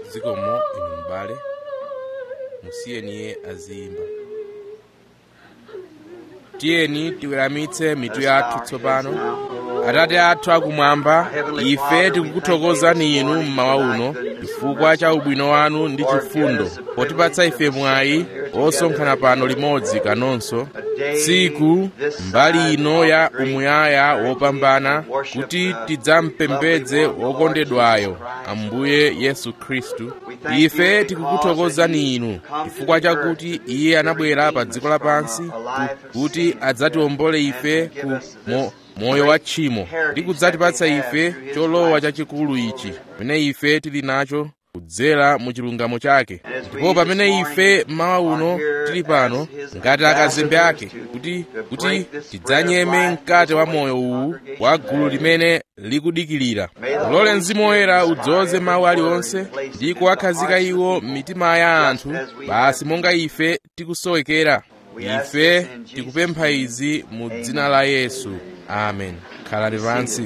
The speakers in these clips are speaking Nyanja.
zikomo inu m'bale musiyeni iye aziyimba tiyeni tiweramitse mitu yathu tsopano atate athu akumwamba ife tikukuthokozani inu mmawa uno chifukwa cha ubwino wanu ndi chifundo potipatsa ife mwayi osonkhana pano limodzi kanonso tsiku mbali ino ya umuyaya wopambana kuti tidzampembedze wokondedwayo ambuye yesu khristu ife tikukuthokozani inu chifukwa chakuti iye anabwera pa dziko lapansi ku- kuti adzatiwombole ife ku mo, moyo wa tchimo ndi kudzatipatsa ife cholowa chachikulu ichi pamene ife tili nacho kudzera mu chilungamo chake ndipo pamene ife mmawa uno tili pano ngati akazembe ake kuti kuti tidzanyeme mkate wa moyo uwu wa gulu limene likudikirira ulole mzimu woyera udzoze mawu aliwonse ndi kuwakhazika iwo m'mitima ya anthu basi monga ife tikusowekera ife tikupempha izi mu dzina la yesu amen khalani pansi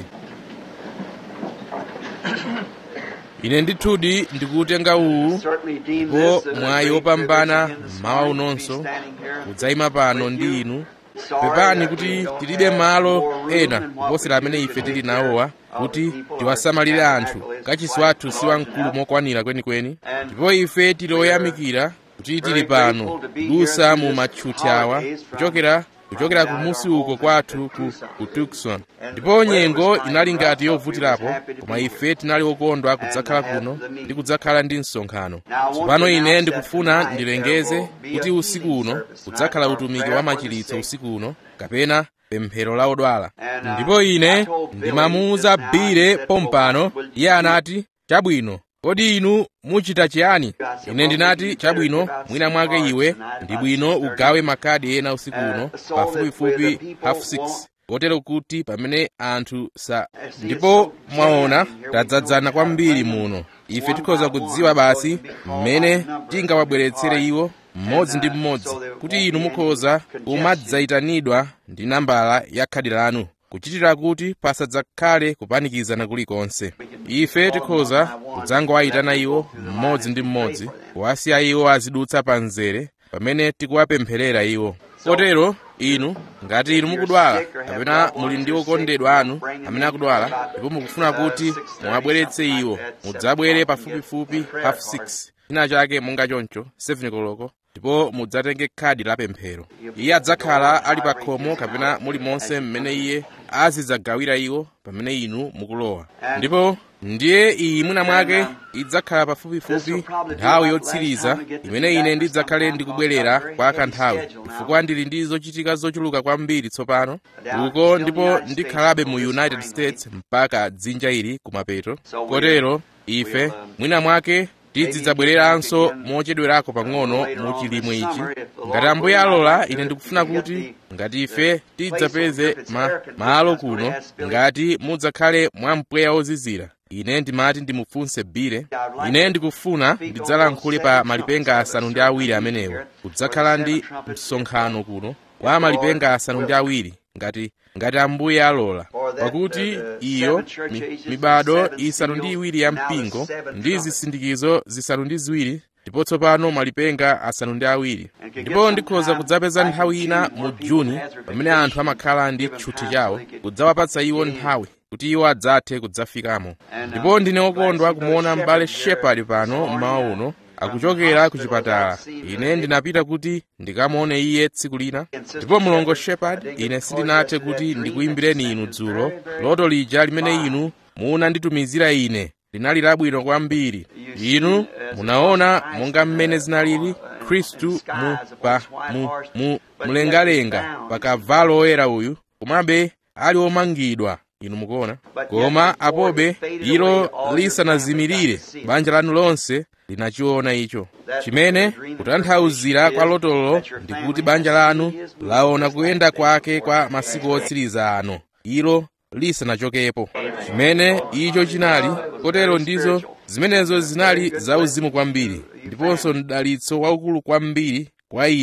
ine ndithudi ndikuutenga uwu ndipo mwayi wopambana mmawa unonso kudzayima pano ndi inu pepani kuti tilibe malo ena kuposera amene ife tili nawowa kuti tiwasamalire anthu kachisi wathu si wamkulu mokwanira kwenikweni ndipo ife tili oyamikira kuti tili pano kudusa mu matchuthi awa kuchokera kuchokera kumusi uko kwathu ku, ku tucson ndipo nyengo inali ngati yovutirapo koma ife tinali okondwa kudzakhala kuno ndi kudzakhala ndi msonkhano tsopano ine ndikufuna ndilengeze kuti usiku uno kudzakhala utumiki wa machiritso usiku uno kapena pemphero la odwala ndipo ine ndimamuwuza bile pompano iye anati chabwino kodi inu muchita chiyani ine ndinati chabwino mwina mwake iwe ndi bwino ugawe makadi ena usiku uno pafupifupi half 6 kotero kuti pamene anthu sa ndipo mwaona tadzadzana kwambiri muno ife tikhoza kudziwa basi mmene tingawabweretsere iwo mmodzi ndi mmodzi kuti inu mukhoza kumadzayitanidwa ndi nambala ya khadi lanu kuchitira kuti pasadzakhale kupanikizana kulikonse ife tikhoza kudzangowayitana iwo mmodzi ndi mmodzi kuwasiya iwo azidutsa pa mzere pamene tikuwapempherera iwo kotero inu ngati inu mukudwala kapena muli ndi okondedwa anu amene akudwala ndipo mukufuna kuti muwabweretse iwo mudzabwere pafupifupi half 6 china chake monga choncho 7 koloko ndipo mudzatenge khadi la pemphero iye adzakhala ali pa khomo kapena mulimonse mmene iye azidzagawira iwo pamene inu mukulowa ndipo ndiye iyi mwina mwake idzakhala pafupifupi nthawi yotsiriza imene ine ndidzakhale ndikubwerera kwa kanthawi chifukwa ndili ndi zochitika zochuluka kwambiri tsopano uko ndipo ndikhalabe mu united states mpaka dzinja ili kumapeto kotero ife mwina mwake tidzidzabwereranso mochedwerako pang'ono mu chilimwe ichi ngati ambuye alola ine ndikufuna kuti ngati ife tidzapeze ma, malo kuno ngati mudzakhale mwampweya ozizira ine ndimati ndimufunse bile ine ndikufuna ndidzalankhule pa malipenga asanu ndi awiri amenewo kudzakhala ndi msonkhano kuno wa malipenga asanu ndi awiri ngati ngati ambuye alola pakuti iyo mi, mibado isanu ndi iwiri ya mpingo ndi zisindikizo zisanu ndi ziwiri ndipo tsopano malipenga asanu ndi awiri ndipo ndikhoza kudzapeza nthawi ina mu juni pamene anthu amakhala ndi tchuthi chawo kudzawapatsa iwo nthawi kuti iwo adzathe kudzafikamo ndipo ndine okondwa kumuona m'bale shepard pano mmawa uno akuchokera ku chipatala ine ndinapita kuti ndikamuone iye tsiku lina ndipo mlongo shepard ine sindinathe kuti ndikuyimbireni inu dzulo loto lija limene inu munanditumizira ine linali labwino kwambiri inu munaona monga mmene zinalili khristu mu pa mu mu mlengalenga pa kavalo oyera uyu komabe ali omangidwa inu mukuona koma apobe ilo lisanazimirire banja lanu lonse linachiona icho chimene kutanthauzira kwa lotolo ndikuti banja lanu laona kuyenda kwake kwa masiku otsiriza ano ilo lisanachokepo chimene icho chinali kotero ndizo zimenezo zinali zauzimu kwambiri ndiponso mdalitso waukulu kwambiri kwa inu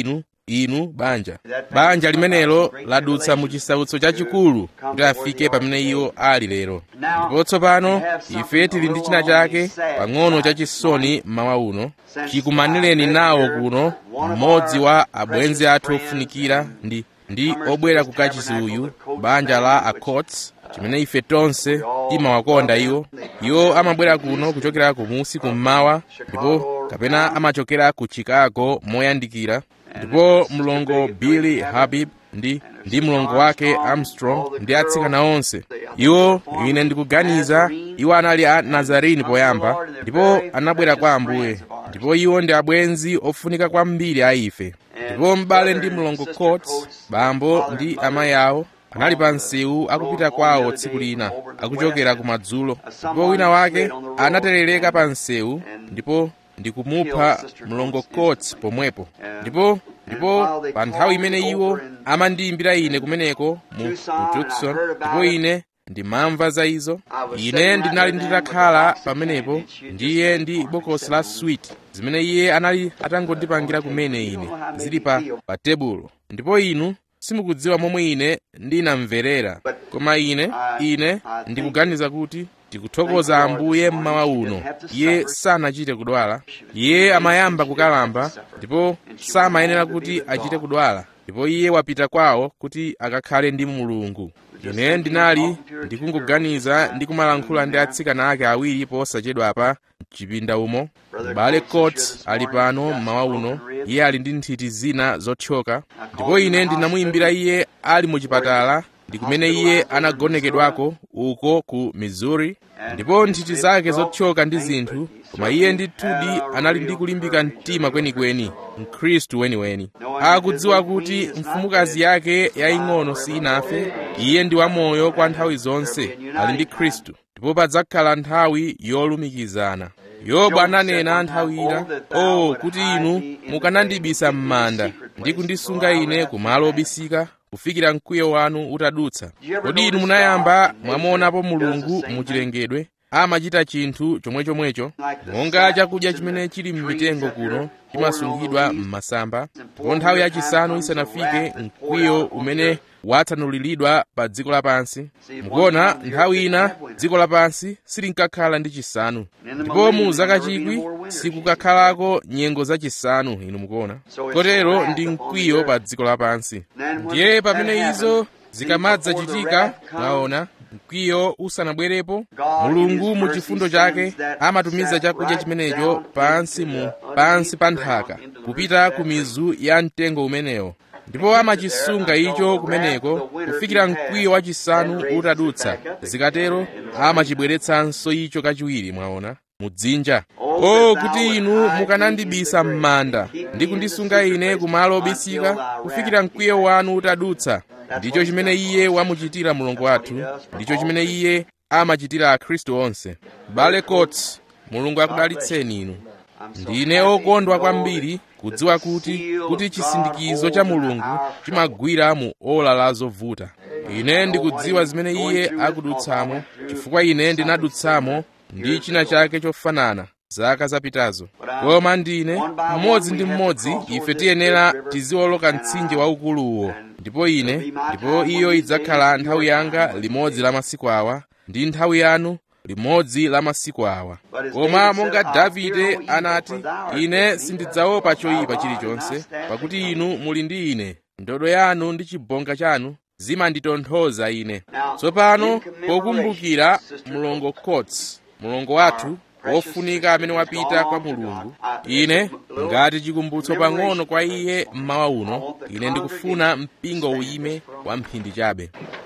inu banja banja limenelo ladutsa mu chisautso chachikulu kuti afike pamene iwo ali lero ndipo tsopano ife tili ndi china chake pang'ono chachisoni mmawa uno chikumanireni nawo kuno mmodzi wa abwenzi athu ofunikira ndi ndi obwera ku kachisi uyu banja la acots chimene ife tonse timawakonda iwo iwo amabwera kuno kuchokera kumusi kummawa ndipo kapena amachokera ku chicago moyandikira ndipo mlongo billy habib ndi ndi mlongo wake armstrong ndi atsikana onse iwo ine ndikuganiza iwo anali a nazarini poyamba ndipo anabwera kwa ambuye ndipo iwo ndi abwenzi ofunika kwambiri a ife ndipo m'bale ndi mlongo cots bambo ndi amayi awo anali pa msewu akupita kwawo tsiku lina akuchokera kumadzulo ndipo wina wake anaterereka pa msewu ndipo ndikumupha mlongo cots pomwepo ndipo ndipo pa nthawi imene iwo amandiyimbira ine kumeneko mu, mu tucson ndipo ine ndimamva za izo ine ndinali nditakhala pamenepo ndiye ndi bokosi la sweet zimene iye anali atangondipangira kumene ine zili pa pa tebulo ndipo inu simukudziwa momwe ine ndinamverera koma ine ine ndikuganiza kuti tikuthokoza ambuye mmawa uno iye sanachite kudwala iye amayamba kukalamba ndipo samayenera kuti achite kudwala ndipo iye wapita kwawo kuti akakhale ndi mulungu ine ndinali ndikungoganiza ndi kumalankhula ndi atsikana ake awiri posachedwapa mchipinda umo m'bale cots ali pano mmawa uno iye ali ndi nthiti zina zothyoka ndipo ine ndinamuyimbira iye ali mu chipatala ndi kumene iye anagonekedwako uko ku missouri ndipo nthiti zake zothyoka ndi zinthu koma iye ndithudi anali ndi kulimbika mtima kwenikweni mkhristu weniweni akudziwa kuti mfumukazi yake yaying'ono sinafe iye ndi wamoyo kwa nthawi zonse ali ndi khristu ndipo padzakhala nthawi yolumikizana yobu ananena nthawi ina o oh, kuti inu mukanandibisa m'manda ndi kundisunga ine kumalo obisika kufikira mkwiyo wanu utadutsa kodi inu munayamba mwamuonapo mulungu muchilengedwe amachita chinthu chomwechomwecho monga chakudya chimene chili m'mitengo kuno chimasungidwa m'masamba ndipo nthawi yachisanu isanafike mkwiyo umene watsanuliridwa pa dziko lapansi mukuona nthawi ina dziko lapansi silinkakhala ndi chisanu ndipo mu zaka chikwi sikukakhalako nyengo zachisanu inu mukuona kotero ndi mkwiyo pa dziko lapansi ndiye pamene izo zikamadzachitika mwaona mkwiyo usanabwerepo mulungu mu chifundo chake amatumiza chakudya chimenecho pansi mu pansi pa nthaka kupita ku mizu ya mtengo umenewo ndipo amachisunga icho kumeneko kufikira mkwiyo wachisanu utadutsa zikatero amachibweretsanso icho kachiwiri mwaona mudzinja o kuti inu mukanandibisa m'manda ndi kundisunga ine kumalo obisika kufikira mkwiyo wanu utadutsa ndicho chimene iye wamuchitira mulungu wathu ndicho chimene iye amachitira akhristu onse bale cots mulungu akudalitseni inu ndine okondwa kwambiri kudziwa kuti kuti chisindikizo cha mulungu chimagwira mu ola la zovuta ine ndikudziwa zimene iye akudutsamo chifukwa ine ndinadutsamo ndi china chake chofanana zaka zapitazo koma ndine mmodzi ndi mmodzi ife tiyenera tiziwoloka mtsinje waukuluwo ndipo ine ndipo iyo idzakhala nthawi yanga limodzi la masiku awa ndi nthawi yanu limodzi la masiku awa koma monga davide anati ine sindidzaopa choyipa chilichonse pakuti inu muli ndi ine ndodo yanu ndi chibonga chanu zimanditonthoza ine tsopano pokumbukira mlongo cots mlongo wathu wofunika amene wapita kwa mulungu ine ngati chikumbutso pang'ono kwa iye mmawa uno ine ndikufuna mpingo uyime wa mphindi chabe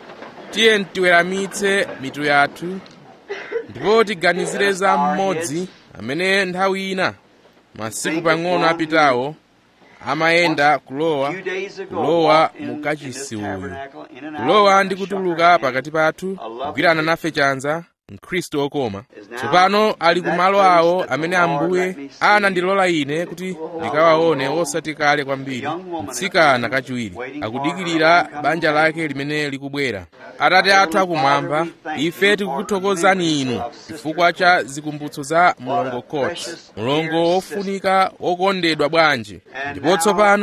tiye tiweramitse mitu yathu ndipo tiganizire za mmodzi amene nthawi ina masiku pang'ono apitawo amayenda kulowa kulowa mu kachisi uyu kulowa ndi kutuluka pakati pathu kugwirana nafe chanza mkhristu okoma tsopano ali kumalo awo amene ambuye anandilola ine kuti ndikawaone osati kale kwambiri mtsikana kachiwiri akudikirira banja lake limene likubwera atate athu akumwamba ife tikukuthokozani inu chifukwa cha zikumbutso za mlongo cots mlongo wofunika wokondedwa bwanji ndipo tsopano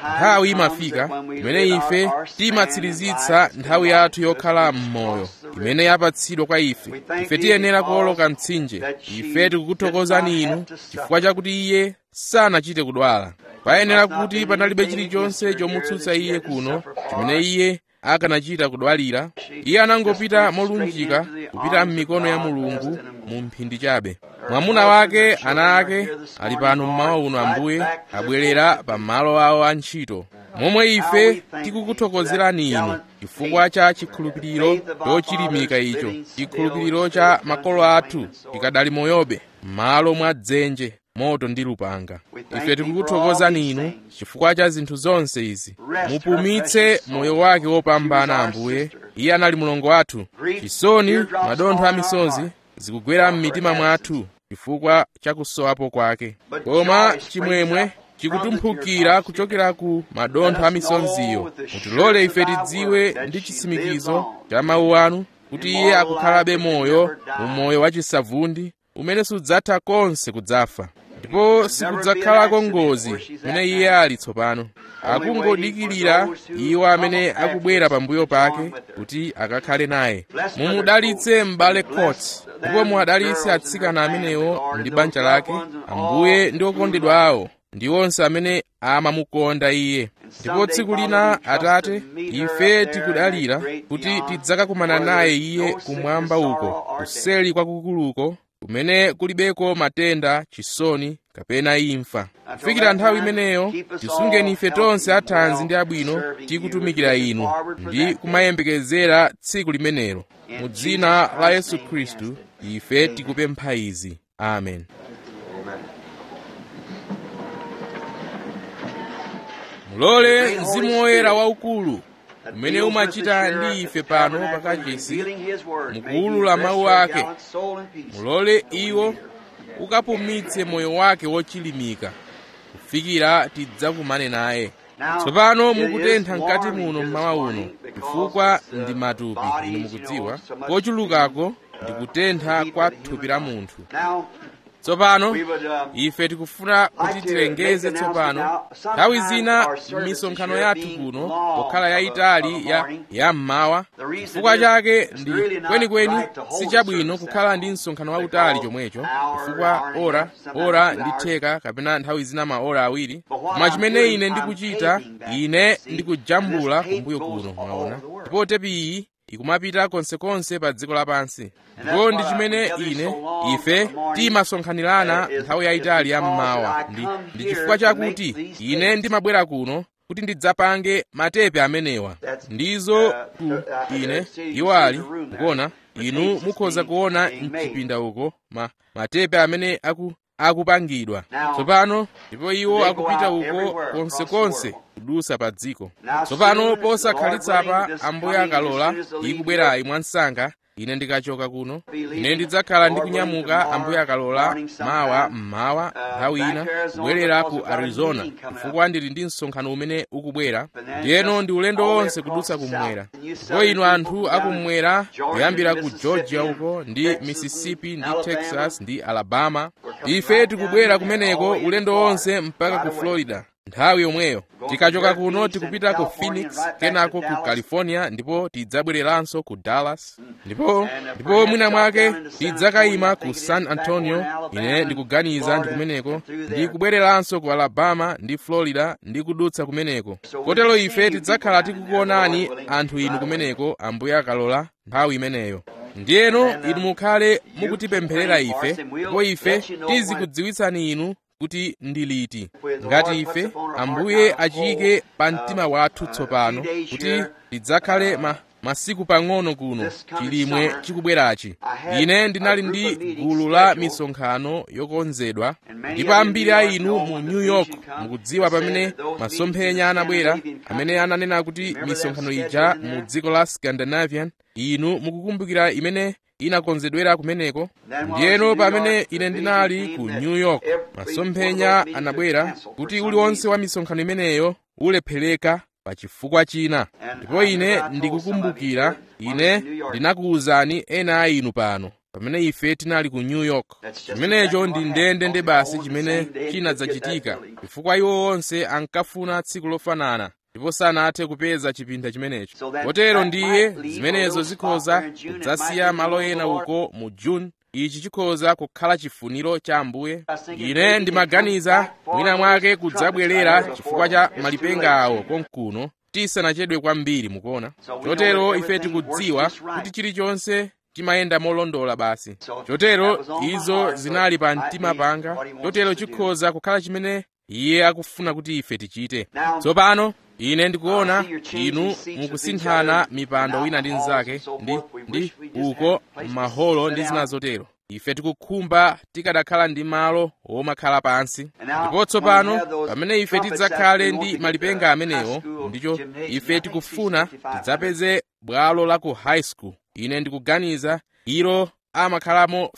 nthawi imafika imene ife timatsirizitsa nthawi yathu yokhala m'moyo imene yapatsidwa kwa ife ife tiyenera kuwoloka mtsinje ife tikukuthokozani inu chifukwa chakuti iye sanachite kudwala payenera kuti panalibe chilichonse chomutsutsa iye kuno chimene iye akanachita kudwalira iye anangopita molunjika kupita m'mikono ya mulungu mu mphindi chabe mwamuna wake ana ake ali pano mmawa uno ambuye abwerera pa malo awo a ntchito momwe ife tikukuthokozerani inu chifukwa cha chikhulupiriro chochilimika icho chikhulupiriro cha makolo athu tikadali moyobe m'malo mwa dzenje moto ndi lupanga ife tikukuthokozani inu chifukwa cha zinthu zonse izi mupumitse moyo wake wopambana ambuye iye anali mlongo wathu chisoni madontho a misozi zikugwera m'mitima mwathu chifukwa cha kusowapo kwake koma chimwemwe chikutumphukira kuchokera ku madontho a misoziyo mutilole ife tidziwe ndi chitsimikizo cha mawu anu kuti iye akukhalabe moyo mu moyo wachisavundi umene sudzatha konse kudzafa ndipo sikudzakhalako ngozi imene iye ali tsopano akungodikirira iwo amene akubwera pambuyo pake kuti akakhale naye mumudalitse m'bale court ndipo muwadalitse atsikana amenewo ndi banja lake ambuye ndi okondedwa awo ndi onse amene amamukonda iye ndipo tsiku lina atate ife tikudalira kuti tidzakakumana naye iye kumwamba uko kuseli kwakukuluko kumene kulibeko matenda chisoni kapena imfa kufikira nthawi imeneyo tisungeni ife tonse athanzi ndi abwino tikutumikira inu ndi kumayembekezera tsiku limenelo mu dzina la yesu khristu ife tikupempha izi amen mulole mzimu woyera waukulu umene umachita ndi ife pano pakachisi mukuwulula mawu ake mulole iwo ukapumitse moyo wake wochilimika kufikira tidzakumane naye tsopano mukutentha mkati muno mmawa uno chifukwa ndi matupi inu mukudziwa kochulukako ndi kutentha kwa thupi la munthu tsopano ife tikufuna kuti tilengeze tsopano nthawi zina m'misonkhano yathu kuno pokhala yayitali ya yammawa chifukwa chake ndi kwenikweni sichabwino kukhala ndi msonkhano wautali chomwecho chifukwa ora ora ndi theka kapena nthawi zina maora awiri koma chimene ine ndikuchita ine ndikujambula kumbuyo kuno mwaona ndipo tepi iyi ikumapita konsekonse pa dziko lapansi ndipo ndi chimene ine ife timasonkhanirana nthawi yayitali ya mmawa ndi, ndi chifukwa chakuti ine ndimabwera kuno kuti ndidzapange matepe amenewa ndizo ku ine iwo ali mukuona inu mukhoza kuona mchipinda uko ma, matepe amene aku akupangidwa tsopano ndipo iwo akupita uko konsekonse kudusa pa dziko tsopano posakhalitsa ambuye akalola ikubwerayi mwansanga ine ndikachoka kuno ine ndidzakhala ndikunyamuka ambuye akalola mawa mmawa nthawi ina kubwerera ku arizona chifukwa ndili ndi msonkhano umene ukubwera ndiyeno ndi ulendo wonse kudutsa kummwera ndipo inu anthu akummwera kuyambira ku georgia uko ndi mississippi ndi texas ndi alabama ife tikubwera kumeneko ulendo wonse mpaka ku florida nthawi yomweyo tikachoka kuno tikupita ku phoenix kenako ku california ndipo tidzabwereranso ku dallas ndipo ndipo mwina mwake tidzakayima ku san antonio ine ndikuganiza ndi kumeneko ndi kubwereranso ku alabama ndi florida ndi kudutsa kumeneko kotero ife tidzakhala tikukuonani anthu inu kumeneko ambuye akalola nthawi imeneyo ndiyeno inu mukhale mukutipempherera ife ndipo ife tizikudziwitsani inu kuti ndi liti ngati ife ambuye achiyike pa mtima wathu tsopano kuti tidzakhale ma masiku pang'ono kuno chilimwe chikubwerachi ine ndinali ndi gulu la misonkhano yokonzedwa ndipo ambiri a inu mu new york mukudziwa pamene masomphenya anabwera amene ananena kuti misonkhano ija mu dziko la scandinavian inu mukukumbukira imene inakonzedwera kumeneko ndiyeno pamene ine ndinali ku new york masomphenya anabwera kuti uliwonse wa misonkhano imeneyo ulephereka pa chifukwa china ndipo ine ndikukumbukira ine ndinakuwuzani ena a inu pano pamene ife tinali ku new york chimenecho ndi ndendende basi chimene chinadzachitika chifukwa iwo onse ankafuna tsiku lofanana ndipo sanathe kupeza chipinda chimenecho kotero ndiye zimenezo zikhoza kudzasiya malo ena uko mu june ichi chikhoza kukhala chifuniro cha ambuye ine ndimaganiza mwina mwake kudzabwerera chifukwa cha malipenga awo konkuno tisanachedwe kwambiri mukuona chotero ife tikudziwa kuti chilichonse chimayenda molondola basi chotero izo zinali pa mtima panga chotero chikhoza kukhala chimene iye akufuna kuti ife tichite tsopano ine ndikuona inu mukusinthana mipando wina ndi mnzake ndi ndi uko maholo ndi zina zotero ife tikukhumba tikadakhala ndi malo womakhala pansi ndipo tsopano pamene ife tidzakhale ndi malipenga amenewo ndicho ife tikufuna tidzapeze bwalo la ku high school ine ndikuganiza ilo amakhalamo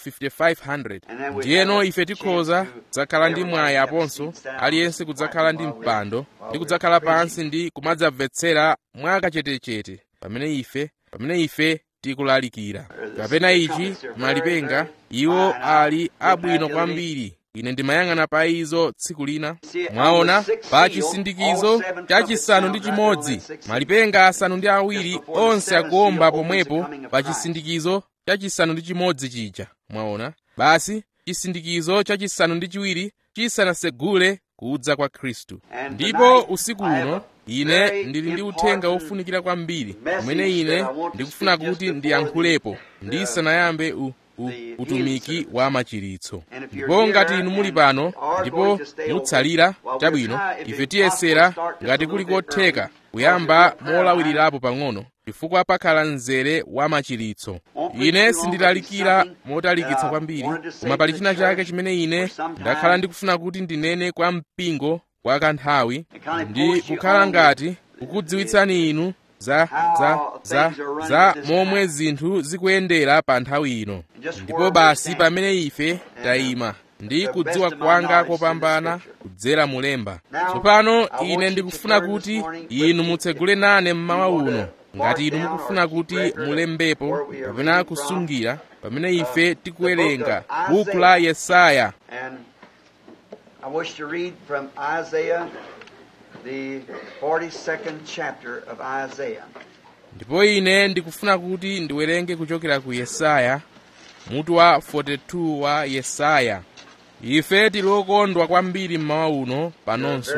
5500 ndiyeno ife tikhoza kudzakhala ndi mwayi aponso aliyense kudzakhala ndi mpando ndi kudzakhala pansi ndi kumadzamvetsera mwakachetechete pamene ife pamene ife tikulalikira kapena ichi malipenga iwo ali abwino kwambiri ine ndimayang'ana pa izo tsiku lina mwaona pa chisindikizo chachisanu ndi chimodzi malipenga asanu ndi awiri onse akuomba pomwepo pa chisindikizo chachisanu ndi chimodzi chija mwaona basi chisindikizo chachisanu ndi chiwiri chisanasegule kudza kwa khristu ndipo usiku uno ine ndili ndi uthenga wofunikira kwambiri umene ine ndikufuna kuti ndiyankhulepo ndisanayambe u, u, utumiki wa machiritso ndipo ngati inu muli pano ndipo mutsalira chabwino ife tiyesera ngati kuli kotheka kuyamba molawirirapo pang'ono chifukwa pakhala mzere wa machiritso ine sindilalikira motalikitsa kwambiri koma pali china chake chimene ine ndakhala ndikufuna kuti ndinene kwa mpingo kwa kanthawi ndi kukhala ngati kukudziwitsani inu za za za za momwe zinthu zikuyendera pa nthawi ino ndipo basi pamene ife tayima ndi kudziwa kwanga kopambana kudzera mulemba tsopano ine ndikufuna kuti inu mutsegule nane mmawa uno ngati inu mukufuna kuti mulembepo kapena kusungira pamene ife tikuwerenga buku la yesaya I wish to read from Isaiah, the 42nd chapter of Isaiah. ndipo ine ndikufuna kuti ndiwerenge kuchokera ku yesaya mutu wa 42 wa yesaya ife tilokondwa kwambiri mmawa uno panonso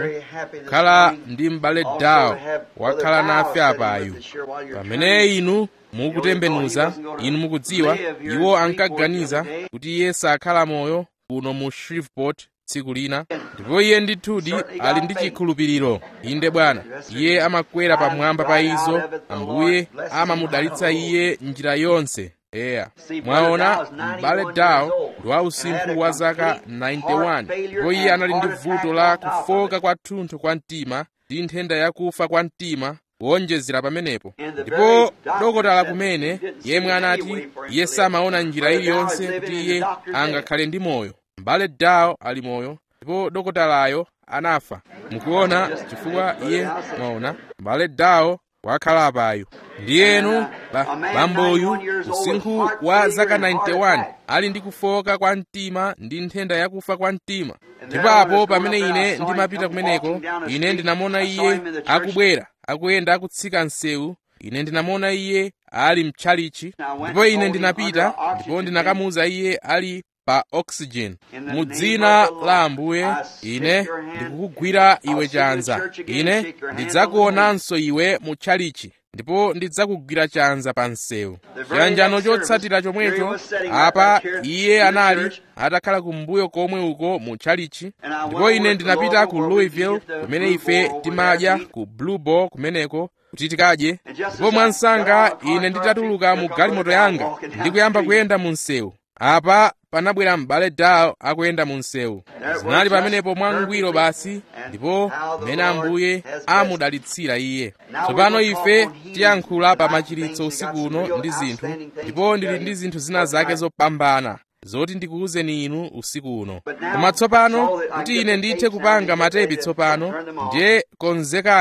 khala ndi m'bale dawo wakhala nafe apayu pamene inu mukutembenuza inu mukudziwa iwo ankaganiza kuti iye sakhala moyo kuno mu shreveport tsiku lina ndipo iye ndithudi ali ndi chikhulupiriro inde bwana iye amakwera pamwamba pa izo ambuye amamudalitsa iye njira yonse eya mwaona m'bale dawo ndi wa usinkhu wa zaka 91 ndipo iye anali ndi vuto la kufoka kwathunthu kwa mtima ndi nthenda yakufa kwa mtima kuonjezera pamenepo ndipo dokotala kumene yemwe anati iye samaona njira iliyonse kuti iye angakhale ndi moyo m'bale dawo ali moyo ndipo dokotalayo anafa mukuona chifukwa iye mwaona m'bale dawo wakhala apayo ndiyenu bamboyu usinkhu wa zaka 91 ali ndi kufoka kwa mtima ndi nthenda yakufa kwa mtima ndipo apo pamene ine ndimapita kumeneko ine ndinamona iye akubwera akuyenda akutsika msewu ine ndinamona iye ali mtchalichi ndipo ine ndinapita ndipo ndinakamuza iye ali pa oxygen mu dzina la ambuye ine ndikukugwira iwe chanza ine ndidzakuonanso iwe mu tchalichi ndipo ndidzakugwira chanza pa msewu chiyanjano chotsatira chomwecho apa iye anali atakhala kumbuyo komwe uko mu tchalichi ndipo ine ndinapita ku louisville kumene ife timadya ku blue ball kumeneko kuti tikadye ndipo mwansanga ine nditatuluka mu galimoto yanga ndikuyamba kuyenda mu msewu apa panabwera m'bale dawo akuyenda mu msewu zinali pamenepo mwangwiro basi ndipo mmene ambuye amudalitsira iye tsopano ife tiyankhula pa machiritso usiku uno ndi zinthu ndipo ndili ndi zinthu zina zake zopambana zoti ndikuwuzeni inu usiku uno koma tsopano kuti ine ndithe kupanga matepi tsopano ndiye konzekani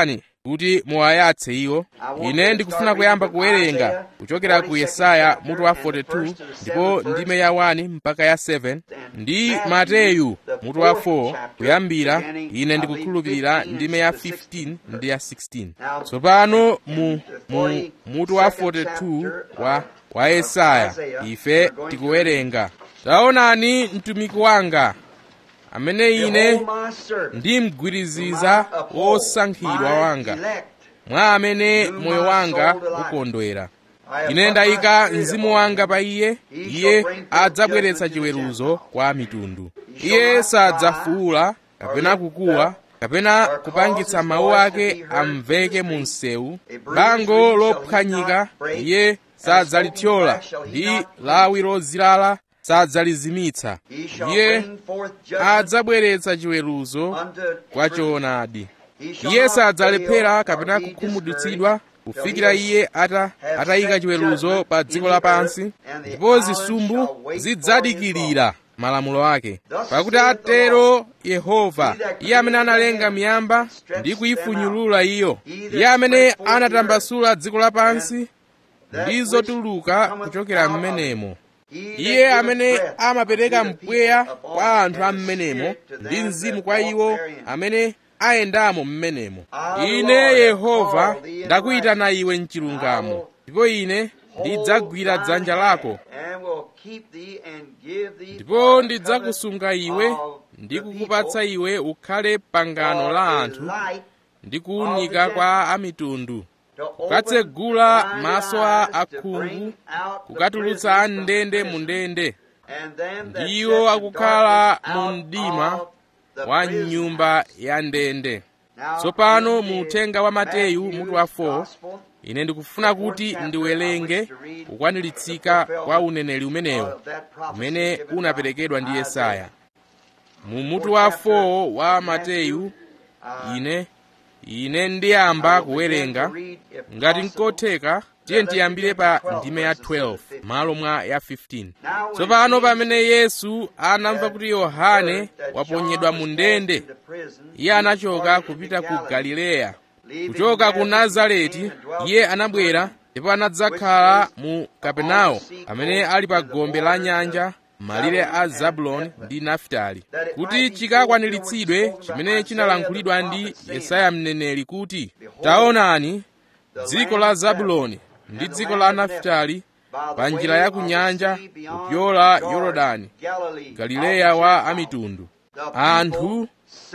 kuti muwayatse iwo ine ndikufuna kuyamba kuwerenga kuchokera ku yesaya mutu wa 42 ndipo ndime ya 1 mpaka ya 7 ndi mateyu mutu wa 4 kuyambira ine ndikukhulupirira ndime ya 15 ndi ya 16 tsopano mu, mu mutu wa 42 wa, wa yesaya ife tikuwerenga taonani mtumiki wanga amene ine ndimgwiriziza wosankhidwa wanga mwa amene moyo wanga ukondwera ine ndayika mzimu wanga pa iye iye adzabweretsa chiweruzo kwa mitundu iye sadzafuula kapena kukuwa kapena kupangitsa mawu ake amveke mu msewu bango lophwanyika iye sadzalithyola ndi lawi lozilala sadzalizimitsa iye adzabweretsa chiweruzo kwa choonadi iye sadzalephera kapena kukhumudwitsidwa kufikira iye ata atayika chiweruzo pa dziko lapansi ndipo zisumbu zidzadikirira malamulo ake pakuti atero yehova iye amene analenga miyamba ndi kuyifunyulula iyo iye amene anatambasula dziko lapansi ndi zotuluka kuchokera m'menemo iye amene amapereka mpweya kwa anthu a m'menemo ndi mzimu kwa iwo amene ayendamo m'menemo ine yehova ndakuyitana iwe mchilungamo ndipo ine ndidzagwira dzanja lako ndipo ndidzakusunga iwe ndi kukupatsa iwe ukhale pangano la anthu ndi kuwunika kwa amitundu kukatsegula maso a akhungu kukatulutsa amndende mu ndende ndiwo akukhala mu mdima wa nyumba ya ndende tsopano mu uthenga wa mateyu mutu wa 4 ine ndikufuna kuti ndiwerenge kukwaniritsidwa kwa uneneri umenewo umene unaperekedwa ndi yesaya mu mutu wa 4 wa mateyu ine ine ndiyamba kuwerenga ngati nkotheka tiye ndiyambire pa ndime ya 12 malo mwa ya 15 tsopano pamene yesu anamva kuti yohane waponyedwa mu ndende iye anachoka kupita ku galileya kuchoka ku nazareti iye anabwera ndipo anadzakhala mu kapenawo amene ali pa gombe la nyanja malire a zabuloni ndi nafitali kuti chikakwaniritsidwe chimene chinalankhulidwa ndi yesaya mneneri kuti taonani dziko la zabuloni ndi dziko la nafitali pa njira ya ku nyanja kupyola yorodani galileya wa amitundu anthu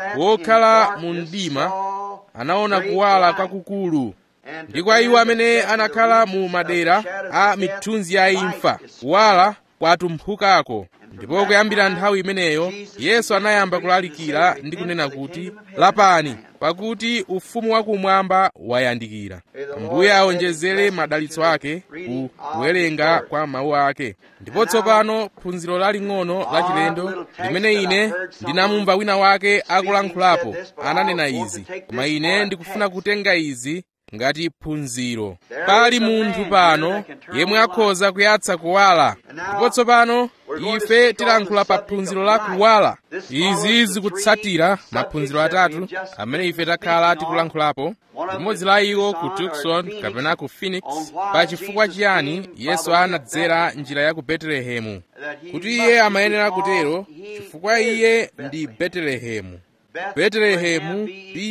wokhala mu mdima anaona kuwala kwakukulu ndi kwa iwo amene anakhala mu madera a mithunzi ya imfa kuwala kwatumphukako ndipo kuyambira nthawi imeneyo yesu anayamba kulalikira ndi kunena kuti lapani pakuti ufumu wakumwamba wayandikira mbuye aonjezere madalitso ake ku kuwerenga kwa mawu ake ndipo tsopano phunziro laling'ono lachilendo limene ine ndinamumva wina wake akulankhulapo ananena izi koma ine ndikufuna kutenga izi ngati phunziro pali munthu pano yemwe akhoza kuyatsa kuwala ndipo tsopano ife tilankhula pa phunziro la kuwala izi zikutsatira maphunziro atatu amene ife takhala tikulankhulapo limodzi la iwo ku tucson kapena ku phoenix pa chifukwa chiyani yesu anadzera njira ya ku betelehemu kuti iye amayenera kutero chifukwa iye ndi betelehemu betelehemu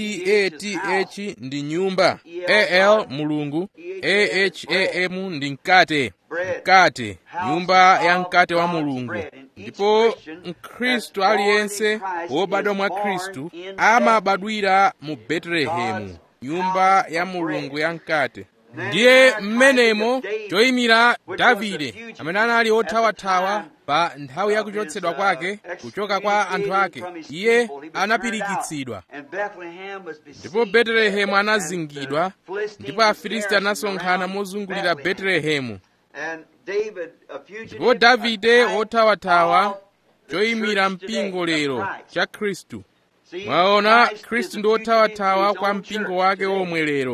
bath ndi nyumba al mulungu aham ndi mkate mkate nyumba ya mkate wa mulungu ndipo mkhristu aliyense wobadwa mwa khristu amabadwira mu betelehemu nyumba ya mulungu ya mkate ndiye mmenemo choyimira davide amene anali othawathawa pa nthawi ya kuchotsedwa kwake kuchoka kwa anthu ake iye anapirikitsidwa ndipo betelehemu anazingidwa ndipo afilisti anasonkhana mozungulira betelehemu ndipo davide othawathawa choyimira mpingo lero cha khristu mwaona khristu ndi othawathawa kwa mpingo wake omwe lero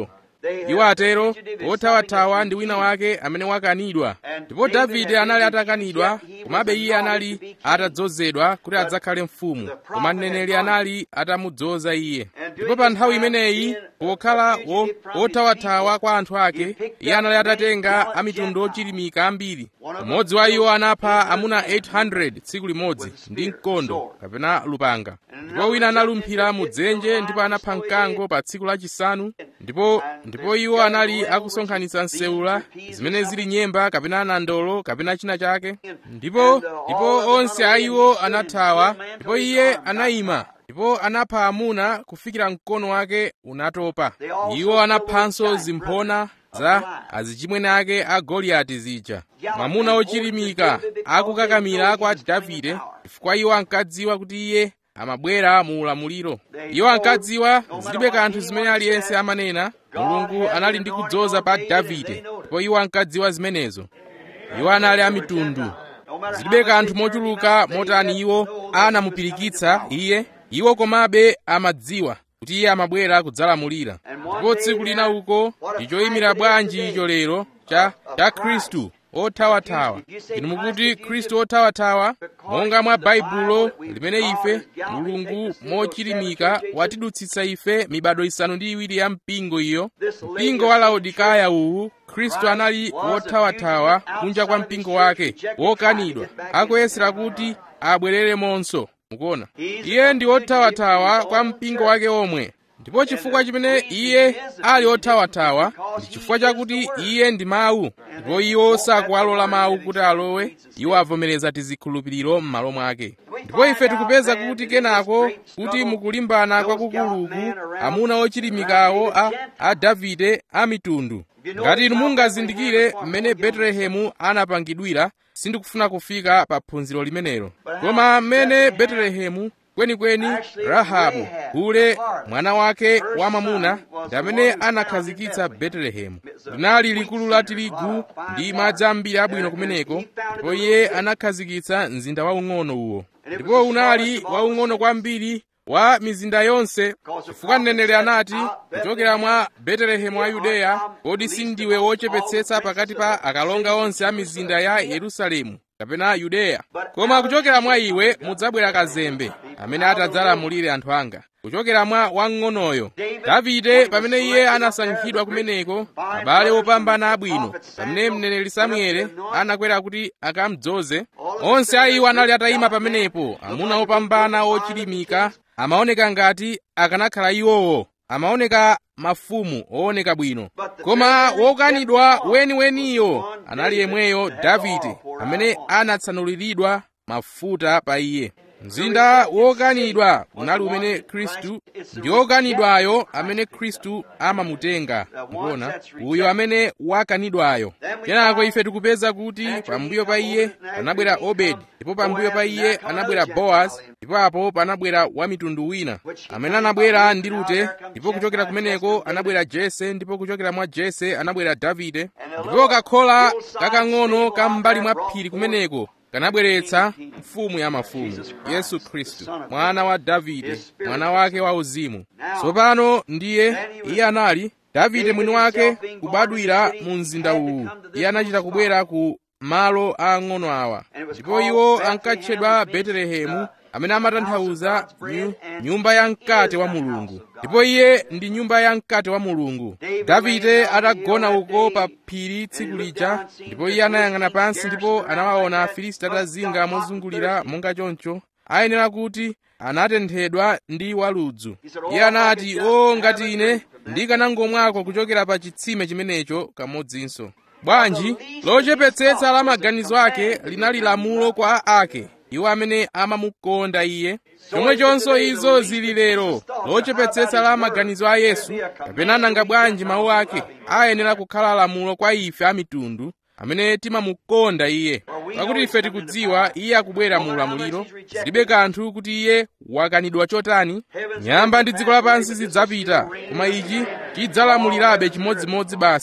iwo atero othawathawa ndi wina wake amene wakanidwa ndipo davide anali atakanidwa komabe iye anali atadzozedwa kuti adzakhale mfumu koma mneneri anali atamudzoza iye ndipo pa nthawi imeneyi pokhala othawathawa kwa anthu ake iye anali atatenga amitundu ochilimika ambiri umodzi wa iwo anapha amuna 800 tsiku limodzi ndi mkondo kapena lupanga ndipo wina analumphira mudzenje ndipo anapha mkango pa tsiku lachisanu ndipo ndipo iwo anali akusonkhanitsa nsewula zimene zili nyemba kapena nandolo kapena china chake ndipo ndipo onse a iwo anathawa ndipo iye anayima ndipo anapha amuna kufikira mkono wake unatopa iwo anaphanso zimphona za azichimwene ake a goliyati zija mwamuna ochilimika akukakamira kwa davide chifukwa iwo ankadziwa kuti iye amabwera mu ulamuliro iwo ankadziwa zilibe kanthu zimene aliyense amanena mulungu anali ndi kudzoza pa davide ndipo iwo ankadziwa zimenezo iwo anali amitundu zilibe kanthu mochuluka motani iwo anamupirikitsa iye iwo komabe amadziwa kuti iye amabwera kudzalamulira ndipo tsiku lina uko ndi choyimira bwanji icho lero cha cha khristu othawathawa inu mukuti khristu othawathawa monga mwa baibulo limene ife mulungu mochilimika watidutsitsa ife mibado isanu ndi iwiri ya mpingo iyo mpingo wa laodikaya uwu khristu anali wothawathawa kunja kwa mpingo wake wokanidwa akuyesera kuti abwereremonso mukuona iye ndi wothawathawa kwa mpingo wake omwe ndipo chifukwa chimene iye ali othawathawa ndi chifukwa chakuti iye ndi mawu ndipo iwo sakuwalola mawu kuti alowe iwo avomereza tizikhulupiriro m'malo mwake ndipo ife tikupeza kuti kenako kuti mukulimbana kwakukuluku amuna ochilimikawo a, a davide a mitundu ngati inu mungazindikire mmene betelehemu anapangidwira sindikufuna kufika pa phunziro limenelo koma mmene betelehemu kwenikweni rahabu ule mwana wake wamwamuna ndi amene anakhazikitsa betelehemu linali likulu la tirigu ndi madzi ambiri abwino kumeneko ndipo iye anakhazikitsa mzinda waung'ono uwo ndipo unali waung'ono kwambiri wa mizinda yonse chifukwa mneneri anati kuchokera mwa betelehemu wa yudeya kodi sindiwe wochepetsetsa pakati pa akalonga onse a mizinda ya yerusalemu kapena yudeya koma kuchokera mwa iwe mudzabwera kazembe amene atadzalamulire anthu anga kuchokera mwa wamng'onoyo davide pamene iye anasankhidwa kumeneko abale opambana abwino pamene mneneri samuele anakwera kuti akamdzoze onse a iwo anali atayima pamenepo amuna opambana ochilimika amaoneka ngati akanakhala iwowo amaoneka mafumu ooneka bwino koma wokanidwa weniweniyo anali yemweyo davide amene anatsanuliridwa mafuta pa iye mzinda wokanidwa unali umene khristu ndi wokanidwayo amene khristu amamutenga mukuona uyo amene wakanidwayo kenako ife tikupeza kuti pambuyo pa iye panabwera obedi ndipo pambuyo pa iye anabwera boaz ndipo apo panabwera wamitundu wina amene anabwera ndi rute ndipo kuchokera kumeneko anabwera jese ndipo kuchokera mwa jese anabwera davide ndipo kakhola kakang'ono kam'mbali mwa phiri kumeneko kanabweretsa mfumu ya mafumu yesu khristu mwana wa davide mwana wake wa uzimu tsopano ndiye iye anali davide mwini wake kubadwira mu mzinda uwu iye anachita kubwera ku malo aang'ono awa ndipo iwo ankatchedwa betelehemu amene amatanthauza nyu, nyumba ya mkate wa mulungu ndipo iye ndi nyumba ya mkate wa mulungu davide atagona uko pa phiri tsiku lija ndipo iye anayang'ana pansi ndipo anawaona afilisti atazinga mozungulira monga choncho ayenera kuti anatenthedwa ndi waludzu iye anati o ngati ine ndikanangomwako kuchokera pa chitsime chimenecho kamodzinso bwanji lochepetsetsa la maganizo ake linali lamulo kwa ake iwo amene amamukonda iye chomwechonso izo zili lero lochepetsetsa la maganizo a yesu kapena nanga bwanji mawu ake ayenera kukhala lamulo kwa ife a mitundu amene timamukonda iye pakuti ife tikudziwa iye akubwera mu ulamuliro zilibe kanthu kuti iye wakanidwa chotani nyamba ndi dziko lapansi zidzapita koma ichi chidzalamulirabe chimodzimodzi basi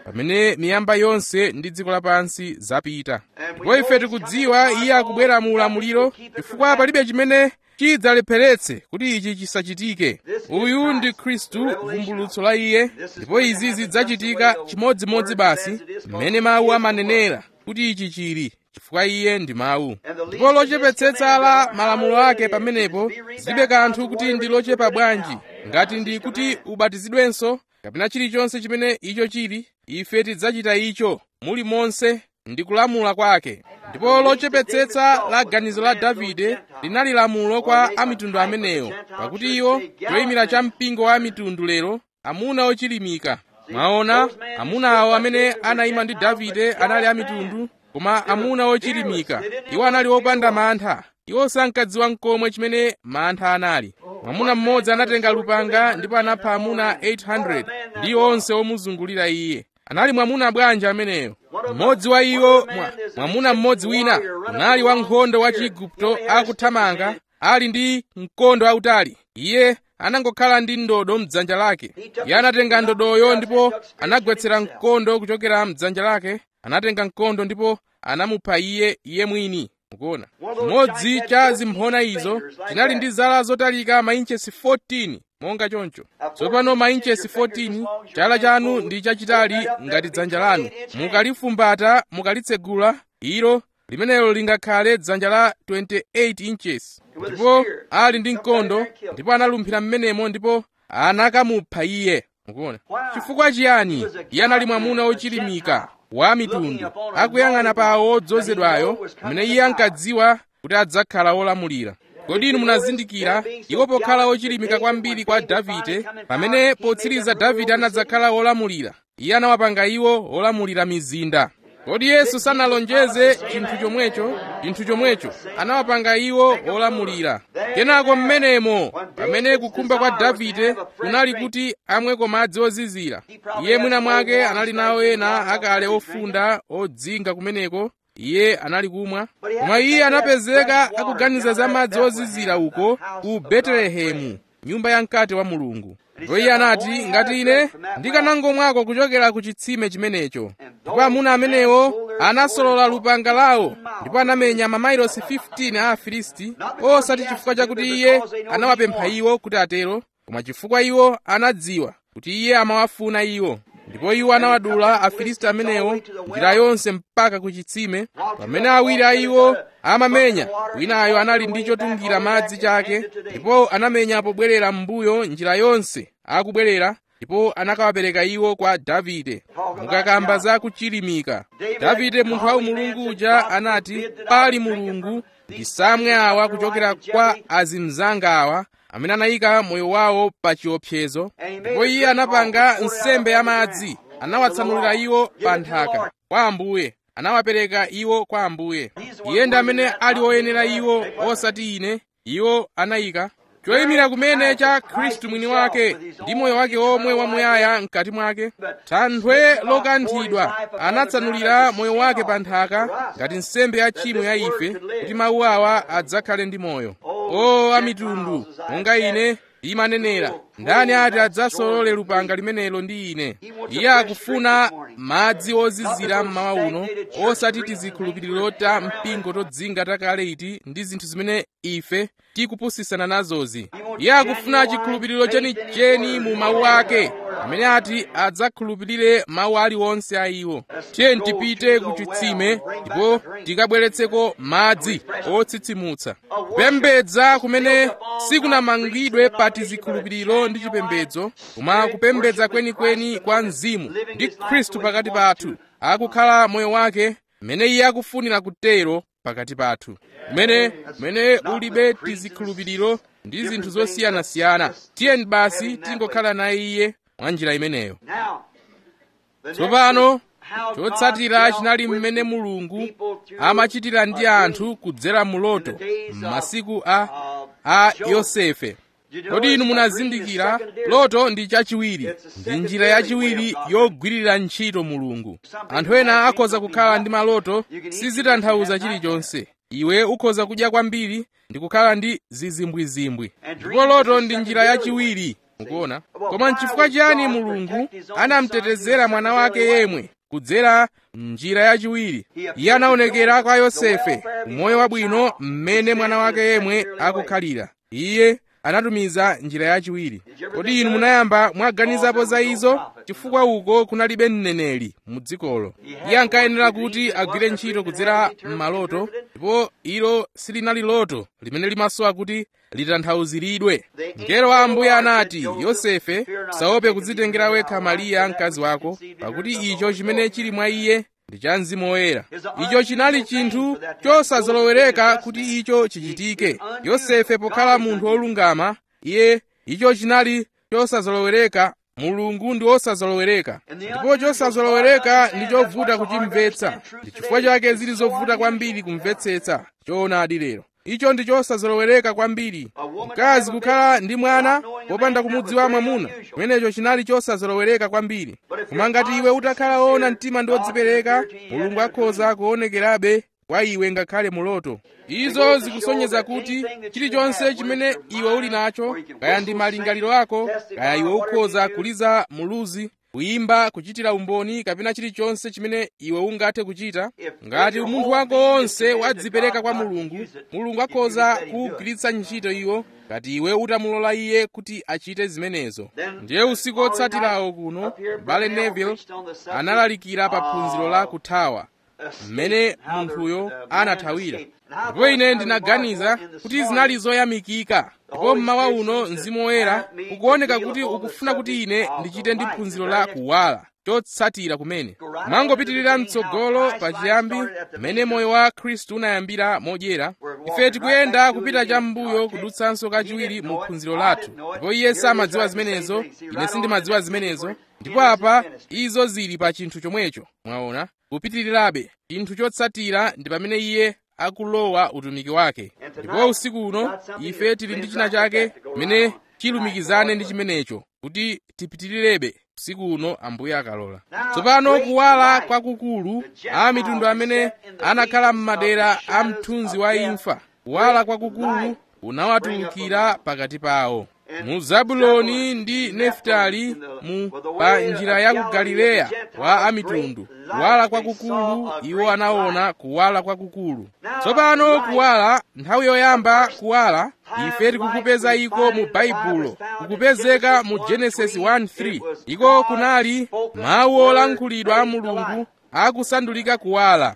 pamene miyamba yonse ndi dziko lapansi zapita ndipo ife tikudziwa iye akubwera mu ulamuliro chifukwa palibe chimene chidzalepheretse kuti ichi chisachitike uyu ndi khristu vumbulutso la iye ndipo izi zidzachitika chimodzimodzi basi mmene mawu amanenera kuti ichi chili chifukwa iye ndi mawu ndipo lochepetsetsa la malamulo ake pamenepo zilibe kanthu kuti ndi lochepa bwanji ngati ndi kuti ubatizidwenso kapena chilichonse chimene icho chili ife tidzachita icho muli monse ndi kulamula kwake ndipo lochepetsetsa la ganizo la davide linali lamulo kwa amitundu amenewo pakuti iwo choyimira cha mpingo wa mitundu lero amuna ochilimika mwaona amuna awo amene anayima ndi davide anali amitundu koma amuna ochilimika iwo anali opanda mantha iwo sankadziwa nkomwe chimene mantha anali mwamuna mmodzi anatenga lupanga ndipo anapha amuna 800 ndi onse omuzungulira iye anali mwamuna bwanji ameneyo mmodzi wa iwo mwa, mwamuna mmodzi wina unali wankhondo wa chiigupto akuthamanga ali ndi mkondo wautali iye anangokhala ndi ndodo mdzanja lake iye anatenga ndodoyo ndipo anagwetsera mkondo kuchokera mdzanja lake anatenga mkondo ndipo anamupha iye iye mwini mukuona chimodzi cha zimphona izo chinali ndi zala zotalika mainchesi 14 monga choncho tsopano mainchesi 14 chala chanu ndi chachitali ngati dzanja lanu mukalifumbata mukalitsegula ilo limenelo lingakhale dzanja la 28 inches ndipo ali ndi mkondo ndipo analumphira mmenemo ndipo anakamupha iye mukuona chifukwa chiyani iye anali mwamuna ochilimika wa mitundu akuyang'ana pa odzozedwayo amene iye ankadziwa kuti adzakhala olamulira kodi inu munazindikira iwo pokhala ochilimika kwambiri kwa davide pamene potsiriza davide anadzakhala olamulira iye anawapanga iwo olamulira mizinda kodi yesu sanalonjeze chinthu chomwecho chinthu chomwecho anawapanga iwo olamulira kenako mmenemo pamene kukhumba kwa davide kunali kuti amweko madzi ozizira iye mwina mwake anali nawo ena akale ofunda odzinga kumeneko iye anali kumwa koma iye anapezeka akuganiza za madzi ozizira uko ku betelehemu nyumba ya mkate wa mulungu ndipo iye anati ngati ine ndikanangomwako kuchokera ku chitsime chimenecho ndipo amuna amenewo anasolola lupanga lawo ndipo anamenya mamailosi 15 a afilisti osati chifukwa chakuti iye anawapempha iwo kuti atero koma chifukwa iwo anadziwa kuti iye amawafuna iwo ndipo iwo anawadula afilisti amenewo njira yonse mpaka ku chitsime pamene awiri a iwo amamenya winayo anali ndi chotungira madzi chake ndipo anamenya pobwerera m'mbuyo njira yonse akubwerera ndipo anakawapereka iwo kwa davide mukakamba za kuchilimika davide munthu wa mulungu uja anati pali mulungu ndisamwe awa kuchokera kwa azimzanga awa amene anayika moyo wawo pa chiopsezo ndipo iye anapanga nsembe ya madzi anawatsanulira iwo pa nthaka kwa ambuye anawapereka iwo kwa ambuye iye ndi amene ali oyenera iwo osati ine iwo anayika choyimira kumene cha khristu mwini wake ndi moyo wake omwe wamuyaya mkati mwake thanthwe lokanthidwa anatsanulira moyo wake pa nthaka ngati nsembe ya tchimo ya ife kuti mawu awa adzakhale ndi moyo o amitundu monga ine imanenera ndani ati adzasolole lupanga limenelo ndi ine iye akufuna madzi ozizira mmawa uno osati tizikhulupiriro ta mpingo todzinga takale iti ndi zinthu zimene ife tikupusisana nazozi iye akufuna chikhulupiriro chenicheni mu mawu ake amene ati adzakhulupirire mawu aliwonse a iwo tiye tipite ku chitsime ndipo tikabweretseko madzi otsitsimutsa kupembedza kumene sikunamangidwe pa tizikhulupiriro ndi chipembedzo koma kupembedza kwenikweni kwa mzimu ndi khristu pakati pathu akukhala moyo wake mmene iye akufunira kutero pakati pathu kumene kumene ulibe tizikhulupiriro ndi zinthu zosiyanasiyana tiyeni basi tingokhala naye iye mwa njira imeneyo tsopano chotsatira chinali mmene mulungu amachitira ndi anthu kudzera muloto m'masiku a, a yosefe kodi inu munazindikira loto ndi chachiwiri ndi njira yachiwiri yogwirira ntchito mulungu anthu ena akhoza kukhala ndi maloto sizitanthauza chilichonse iwe ukhoza kudya kwambiri ndi kukhala ndi zizimbwizimbwi ndipo loto ndi njira yachiwiri mukuona koma nchifukwa chiyani mulungu anamutetezera mwana wake yemwe kudzera njira yachiwiri iye anaonekera kwa yosefe moyo wabwino mmene mwana wake yemwe akukhalira iye anatumiza njira yachiwiri kodi inu munayamba mwaganizapo za izo chifukwa uko kunalibe mneneri mu dzikolo iye ankayenera kuti agwire ntchito kudzera m'maloto ndipo ilo silinali loto limene limasowa kuti litanthauziridwe mngelo wa ambuye anati yosefe usaope kudzitengera wekha mariya mkazi wako pakuti icho chimene chili mwa iye ndi cha mzimu woyera icho chinali chinthu chosazolowereka kuti icho chichitike yosefe pokhala munthu wolungama iye icho chinali chosazolowereka mulungu ndi wosazolowereka ndipo chosazolowereka ndi chovuta kuchimvetsa ndi chifukwa chake zili zovuta kwambiri kumvetsetsa choonadi lero icho ndi chosazolowereka kwambiri mkazi kukhala ndi mwana popanda kumudziwa mwamuna chimenecho chinali chosazolowereka kwambiri koma ngati iwe utakhala woona mtima ndi wodzipereka mulungu akhoza kuonekerabe kwa iwe ngakhale muloto izo zikusonyeza kuti chilichonse chimene iwe uli nacho kaya ndi malingaliro ako kaya iwe ukhoza kuliza muluzi kuyimba kuchitira umboni kapena chilichonse chimene iwe ungathe kuchita ngati umunthu wako wonse wadzipereka kwa mulungu mulungu akhoza kugwiritsa ntchito iwo ngati iwe utamulola iye kuti achite zimenezo ndiye usiku otsatirawo kuno bale neville analalikira pa phunziro la kuthawa mmene munthuyo anathawira ndipo ine ndinaganiza kuti zinali zoyamikika ndipo mmawa uno mzimu woyera ukuoneka kuti ukufuna kuti ine ndichite ndi phunziro la kuwala chotsatira kumene mangopitirira mtsogolo pachiyambi mmene moyo wa khristu unayambira modyera ife tikuyenda kupita cham'mbuyo kudutsanso kachiwiri mu phunziro lathu ndipo iye samadziwa zimenezo ine sindimadziwa zimenezo ndipo apa izo zili pa chinthu chomwecho mwaona kupitirirabe chinthu chotsatira ndi pamene iye akulowa utumiki wake ndipo usiku uno ife tili ndi china chake chimene chilumikizane ndi chimenecho kuti tipitirirabe usiku uno ambuye akalola tsopano kuwala kwakukulu a mitundu amene anakhala m'madera a mthunzi wa imfa kuwala kwakukulu unawatulukira pakati pawo mu zabuloni ndi nefutali mu pa njira ya ku galileya wa amitundu kuwala kwakukulu iwo anaona kuwala kwakukulu tsopano kuwala nthawi yoyamba kuwala ife tikukupeza iko mu baibulo kukupezeka mu genesis 1:3 iko kunali mawu olankhulidwa a mulungu akusandulika kuwala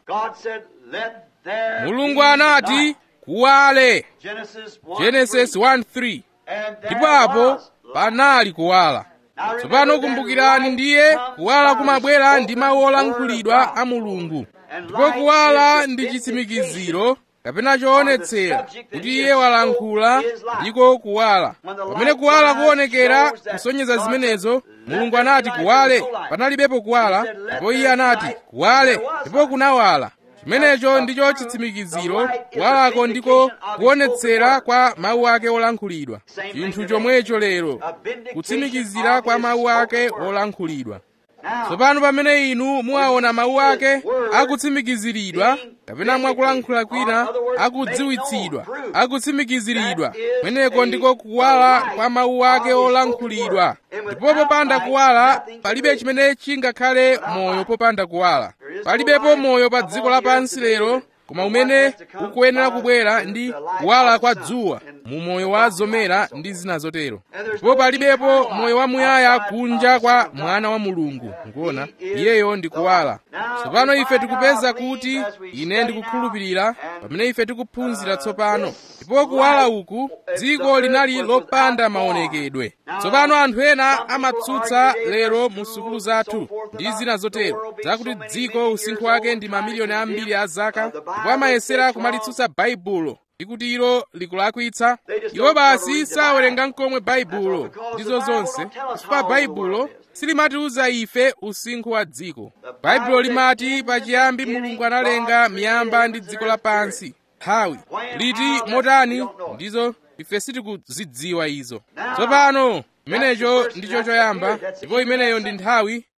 mulungu anati kuwale genesis 1:3 ndipo apo panali kuwala tsopano kumbukirani ndiye kuwala kumabwera ndi mawu olankhulidwa a mulungu ndipo kuwala ndi chitsimikiziro kapena choonetsera kuti iye walankhula ndiko kuwala pamene kuwala kuonekera kusonyeza zimenezo mulungu anati kuwale panalibepo kuwala ndipo iye anati kuwale ndipo kunawala chimenecho ndicho chitsimikiziro kuwalako ndiko kuonetsera kwa mawu ake olankhulidwa chinthu chomwecho lero kutsimikizira kwa mawu ake olankhulidwa tsopano pamene inu muwaona mawu ake akutsimikiziridwa kapena mwakulankhula kwina akudziwitsidwa akutsimikiziridwa kumeneko ndiko kuwala kwa mawu ake olankhulidwa ndipo popanda kuwala palibe chimene chingakhale moyo popanda kuwala palibepo moyo pa dziko lapansi lero koma umene ukuyenera kubwera ndi kuwala kwa dzuwa mu moyo wa zomera ndi zina zotero ndipo palibepo moyo wamuyaya kunja kwa mwana wa mulungu nkuona iyeyo ndi kuwala tsopano ife tikupeza kuti ine ndikukhulupirira pamene ife tikuphunzira tsopano ndipo kuwala uku dziko linali lopanda maonekedwe tsopano anthu ena amatsutsa lero mu sukulu zathu ndi zina zotero zakuti dziko usinkhu wake ndi mamiliyoni ambiri a zaka ndipo amayesera kumalitsutsa baibulo ndikuti ilo likulakwitsa iwo basi sawerenga nkomwe baibulo ndizo zonse chifukwa baibulo silimatiuza ife usinkhu wa dziko baibulo limati pachiyambi mulungu analenga miyamba ndi dziko lapansi nthawi liti motani ndizo ife sitikuzidziwa izo tsopano imenecho ndicho choyamba ndipo imeneyo ndi nthawi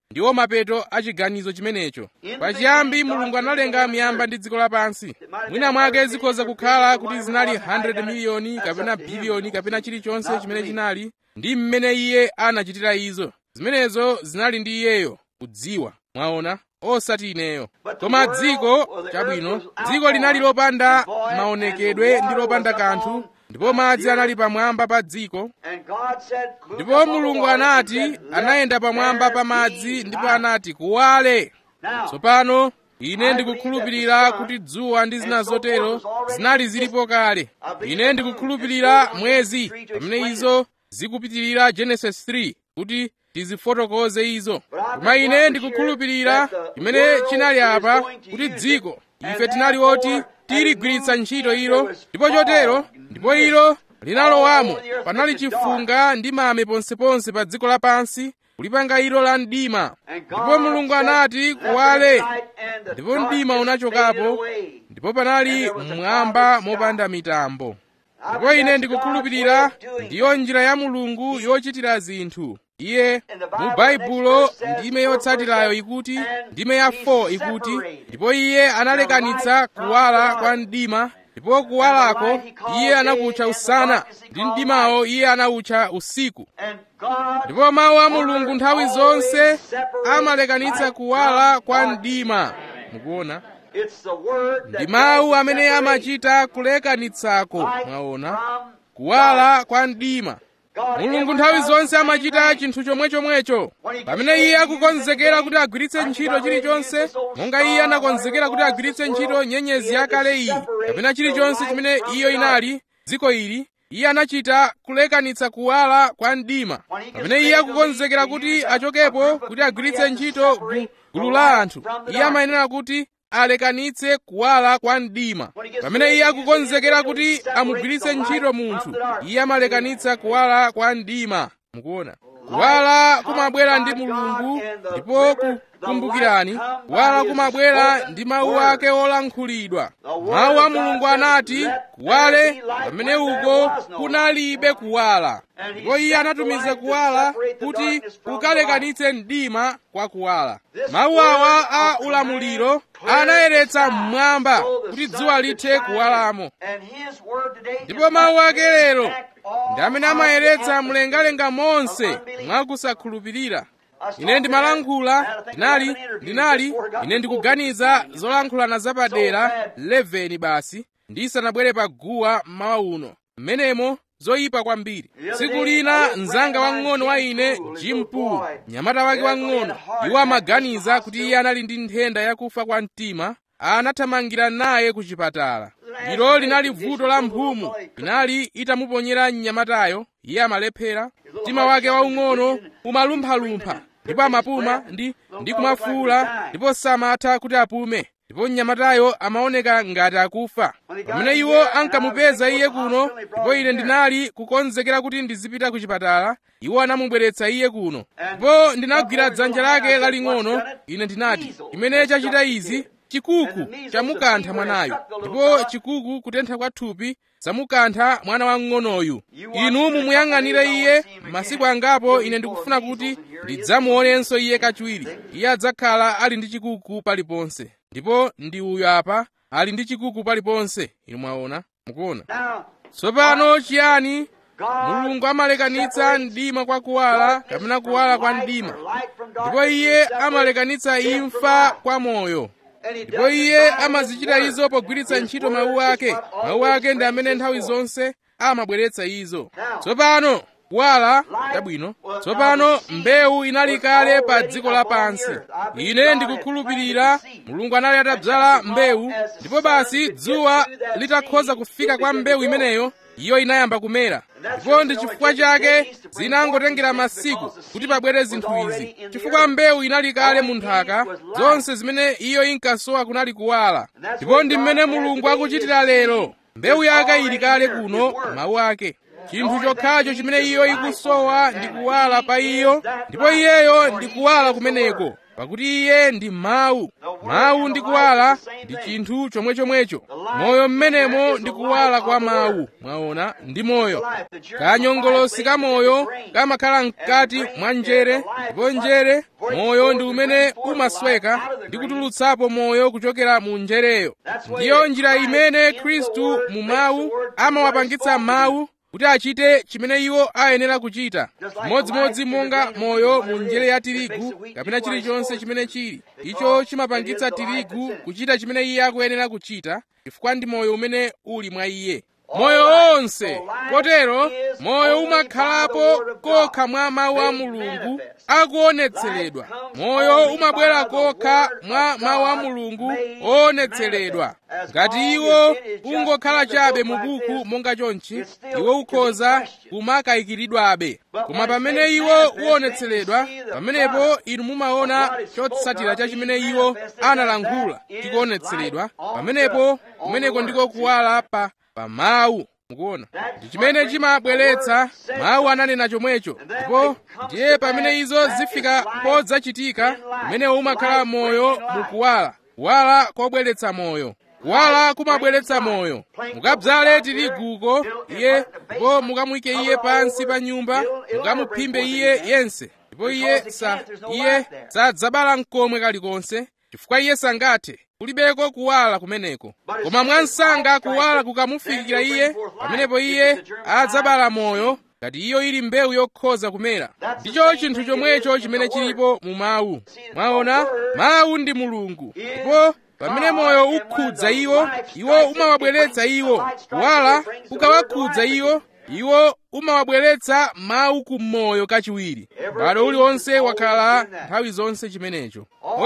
ndiwo mapeto a chiganizo chimenecho pachiyambi mulungu analenga miyamba ndi dziko lapansi mwina mwake zikhoza kukhala kuti zinali 100 miliyoni kapena biliyoni kapena chilichonse chimene chinali ndi mmene iye anachitira izo zimenezo zinali ndi iyeyo kudziwa mwaona osati ineyo koma dziko chabwino dziko linali lopanda maonekedwe ndi lopanda kanthu ndipo madzi anali pamwamba pa dziko ndipo mulungu anati anayenda pamwamba pa madzi ndipo anati kuwale tsopano ine ndikukhulupirira kuti dzuwa ndi zina zotero zinali zilipo kale ine ndikukhulupirira mwezi pamene izo zikupitirira genesis 3 kuti tizifotokoze izo koma ine ndikukhulupirira chimene chinali apa kuti dziko ife tinali oti tiligwiritsa ntchito ilo ndipo chotero ndipo ilo linalowamo panali chifunga ndi mame ponseponse pa dziko lapansi kulipanga ilo la mdima ndipo mulungu anati kuwale ndipo mdima unachokapo ndipo panali mmwamba mopanda mitambo ndipo ine ndikukhulupirira ndiyo njira ya mulungu yochitira zinthu iye mu baibulo ndime yotsatirayo ikuti ndime ya 4 ikuti ndipo iye analekanitsa kuwala kwa mdima ndipo kuwalako iye anakutcha usana ndi mdimawo iye anawutcha usiku ndipo mawu a mulungu nthawi zonse amalekanitsa kuwala kwa mdima mukuona ndi mawu amene amachita kulekanitsako mwaona kuwala kwa mdima mulungu nthawi zonse amachita chinthu chomwechomwecho pamene iye akukonzekera kuti agwiritse ntchito chilichonse monga iye anakonzekera kuti agwiritse ntchito nyenyezi yakale iyi kapena chilichonse chimene iyo inali dziko ili iye anachita kulekanitsa kuwala kwa mdima pamene iye akukonzekera kuti achokepo kuti agwiritse ntchito gulu la anthu iye amayenera kuti alekanitse kuwala kwa mdima pamene iye akukonzekera kuti amugwiritse ntchito munthu iye amalekanitsa kuwala kwa mdima mukuona kuwala kumabwera ndi mulungu ndipo kumbukirani kuwala kumabwera ndi mawu ake olankhulidwa mawu a mulungu anati kuwale pamene uko kunalibe kuwala ndipo iye anatumiza kuwala kuti kukalekanitse mdima kwa kuwala mawu awa a ulamuliro anayeretsa mmwamba kuti dzuwa lithe kuwalamo ndipo mawu ake lero ndi amene amayeretsa mlengalenga monse mwakusakhulupirira ine ndimalankhula ndinali ndinali ine ndikuganiza zolankhulana zapadera 11 basi ndisanabwere pa guwa mmawa uno mmenemo zoyipa kwambiri tsiku lina mzanga wang'ono wa ine jim pool mnyamata wake wang'ono iwo amaganiza kuti iye anali ndi nthenda yakufa kwa mtima anathamangira naye ku chipatala ilo linali vuto la mphumu inali itamuponyera mnyamatayo iye amalephera mtima wake waung'ono umalumphalumpha ndipo amapuma ndi ndi kumafuula ndipo samatha kuti apume ndipo mnyamatayo amaoneka ngati akufa pamene iwo ankamupeza iye kuno ndipo ine ndinali kukonzekera kuti ndizipita ku chipatala iwo anamubweretsa iye kuno ndipo ndinagwira dzanja lake laling'ono ine ndinati chimene chachita izi chikuku chamukantha mwanayu ndipo chikuku kutentha kwa thupi zamukantha mwana wamng'onoyu inu mumuyang'anire iye masiku angapo ine ndikufuna kuti ndidzamuonenso iye kachiwiri iye adzakhala ali ndi chikuku paliponse ndipo ndi uyu apa ali ndi chikuku paliponse inu mwaona mukuona tsopano chiyani mulungu amalekanitsa mdima kwa kuwala kapena kuwala kwa mdima ndipo iye amalekanitsa imfa kwa moyo ndipo iye amazichita izo pogwiritsa ntchito mawu ake mawu ake ndi amene nthawi zonse amabweretsa izo tsopano kuwala chabwino tsopano mbewu inali kale pa dziko lapansi ine ndikukhulupirira mulungu anali atadzala mbewu ndipo basi dzuwa litakhoza kufika kwa mbewu imeneyo iyo inayamba kumera ndipo ndi chifukwa chake zinangotengera masiku kuti pabwere zinthu izi chifukwa mbewu inali kale mu nthaka zonse zimene iyo inkasowa kunali kuwala ndipo ndi mmene mulungu akuchitira lero mbewu yake ili kale kuno mawu ake chinthu chokhacho chimene iyo ikusowa ndi kuwala pa iyo ndipo iyeyo ndi kuwala kumeneko pakuti iye ndi mawu mawu ndi kuwala ndi chinthu chomwechomwecho moyo mmenemo ndi kuwala kwa mawu mwaona ndi moyo kanyongolosi ka moyo kamakhala mkati mwa njere ndipo njere moyo ndi umene umasweka ndi kutulutsapo moyo kuchokera mu njereyo ndiyo njira imene khristu mu mawu amawapangitsa mawu kuti achite chimene iwo ayenera kuchita chimodzimodzi monga moyo mu njere ya tirigu kapena chilichonse chimene chili icho chimapangitsa tirigu kuchita chimene iye akuyenera kuchita chifukwa ndi moyo umene uli mwa iye moyo wonse kotero moyo umakhalapo kokha mwa mawu a mulungu akuonetseredwa moyo umabwera kokha mwa mawu a mulungu oonetseredwa ngati iwo ungokhala chabe mu buku monga chonchi iwo ukhoza kumakayikiridwabe koma pamene iwo uonetseredwa pamenepo inu mumaona chotsatira cha chimene iwo analankhula chikuonetseredwa pamenepo kumeneko ndiko kuwala pa pa mawu mukuona ndi chimene chimabweretsa mawu ananena chomwecho ndipo ndiye pamene izo zifika podzachitika kumenewo umakhala moyo mukuwala kuwala kobweretsa moyo kuwala kumabweretsa moyo mukabzale tiriguko iye ndipo mukamuyike iye pansi pa nyumba mukamuphimbe iye yense ndipo iye sa iye sadzabala mkomwe kalikonse chifukwa iye sangathe kulibeko kuwala kumeneko koma mwansanga kuwala kukamufikira iye pamenepo iye adzabala moyo ngati iyo ili mbewu yokhoza kumera ndicho chinthu chomwecho chimene chilipo mu mawu mwaona mawu ndi mulungu ndipo pamene moyo ukhudza iwo iwo umawabweretsa iwo kuwala kukawakhudza iwo iwo umawabweretsa mawu ku moyo kachiwiri bado uliwonse wakhala nthawi zonse chimenecho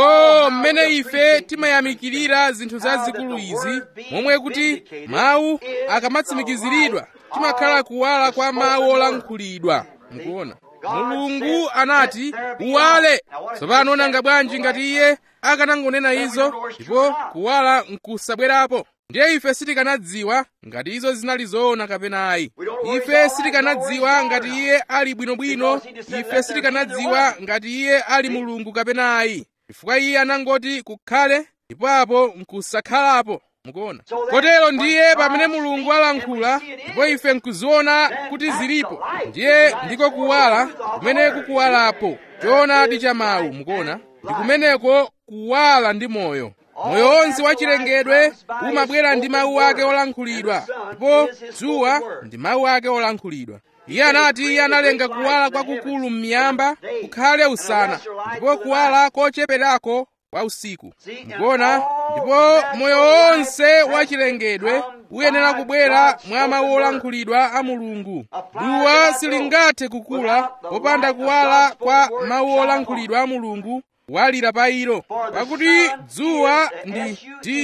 o mmene ife timayamikirira zinthu zazikulu izi momwe kuti mawu akamatsimikiziridwa timakhala kuwala kwa mawu olankhulidwa mukuona mulungu anati uwale tsopano nanga bwanji ngati iye akanangonena izo ndipo kuwala nkusabwerapo ndiye ife sitikanadziwa ngati izo zinali zoona kapena ayi ife sitikanadziwa ngati iye ali bwinobwino ife sitikanadziwa ngati iye ali mulungu kapena ayi chifukwa iye anangoti kukhale ndipo apo nkusakhalapo mukuona kotero ndiye pamene mulungu alankhula ndipo ife nkuziona kuti zilipo ndiye ndiko kuwala kumene kukuwalapo choonadi cha mawu mukuona ndi kumeneko kuwala ndi moyo moyo wonse wachilengedwe umabwera ndi mawu ake olankhulidwa ndipo dzuwa ndi mawu ake olankhulidwa iye anati iye analenga kuwala kwakukulu m'miyamba kukhale usana ndipo kuwala kocheperako kwa usiku mukuona ndipo moyo wonse wachilengedwe uyenera kubwera mwa mawu olankhulidwa a mulungu duwa silingathe kukula popanda kuwala kwa mawu olankhulidwa a mulungu kuwalira pa ilo pakuti dzuwa ndi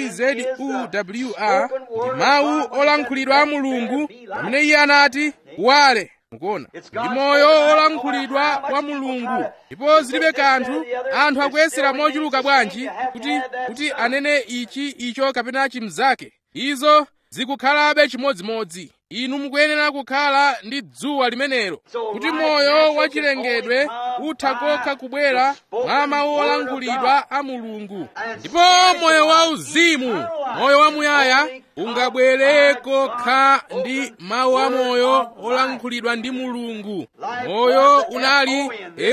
dzuwa ndi mawu olankhulidwa a mulungu pamene iye anati kuwale mukuona ndi moyo olankhulidwa wa mulungu ndipo zilibe kanthu anthu akuyesera mochuluka bwanji kuti kuti anene ichi icho kapena chimzake izo zikukhalabe chimodzimodzi inu mukuyenera kukhala ndi dzuwa limenelo kuti moyo wachilengedwe utha kokha kubwera mwa mawu olankhulidwa a mulungu ndipo moyo wauzimu moyo wamuyaya ungabwere kokha ndi mawu a moyo olankhulidwa ndi mulungu moyo unali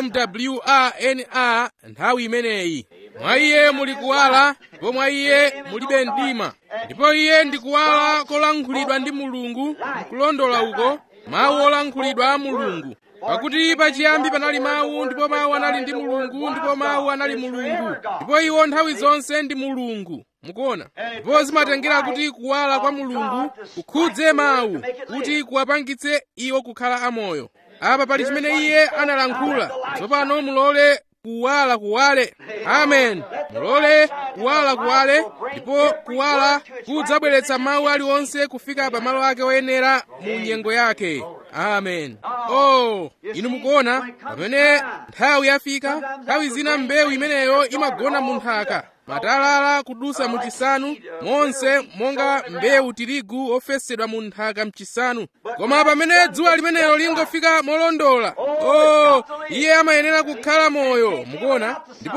mwana nthawi imeneyi mwa iye muli kuwala ndipo mwa iye mulibe mdima ndipo iye ndi kuwala kolankhulidwa ndi mulungu nkulondola uko mawu olankhulidwa a mulungu pakuti pachiyambi panali mawu ndipo mawu anali ndi mulungu ndipo mawu anali mulungu ndipo iwo nthawi zonse ndi mulungu mukuona ndipo zimatengera kuti kuwala kwa mulungu kukhudze mawu kuti kuwapangitse iwo kukhala amoyo apa pali chimene iye analankhula tsopano mulole kuwala kuwale amen mulole kuwala kuwale ndipo kuwala kudzabweretsa mawu aliwonse kufika pa malo ake oyenera mu nyengo yake amen oh inu mukuona pamene nthawi yafika nthawi zina mbewu imeneyo imagona mu nthaka matalala kudusa mu chisanu monse monga mbewu tirigu ofesedwa mu nthaka mchisanu koma pamene dzuwa limenelo lingofika molondola oh iye amayenera kukhala moyo mukuona ndipo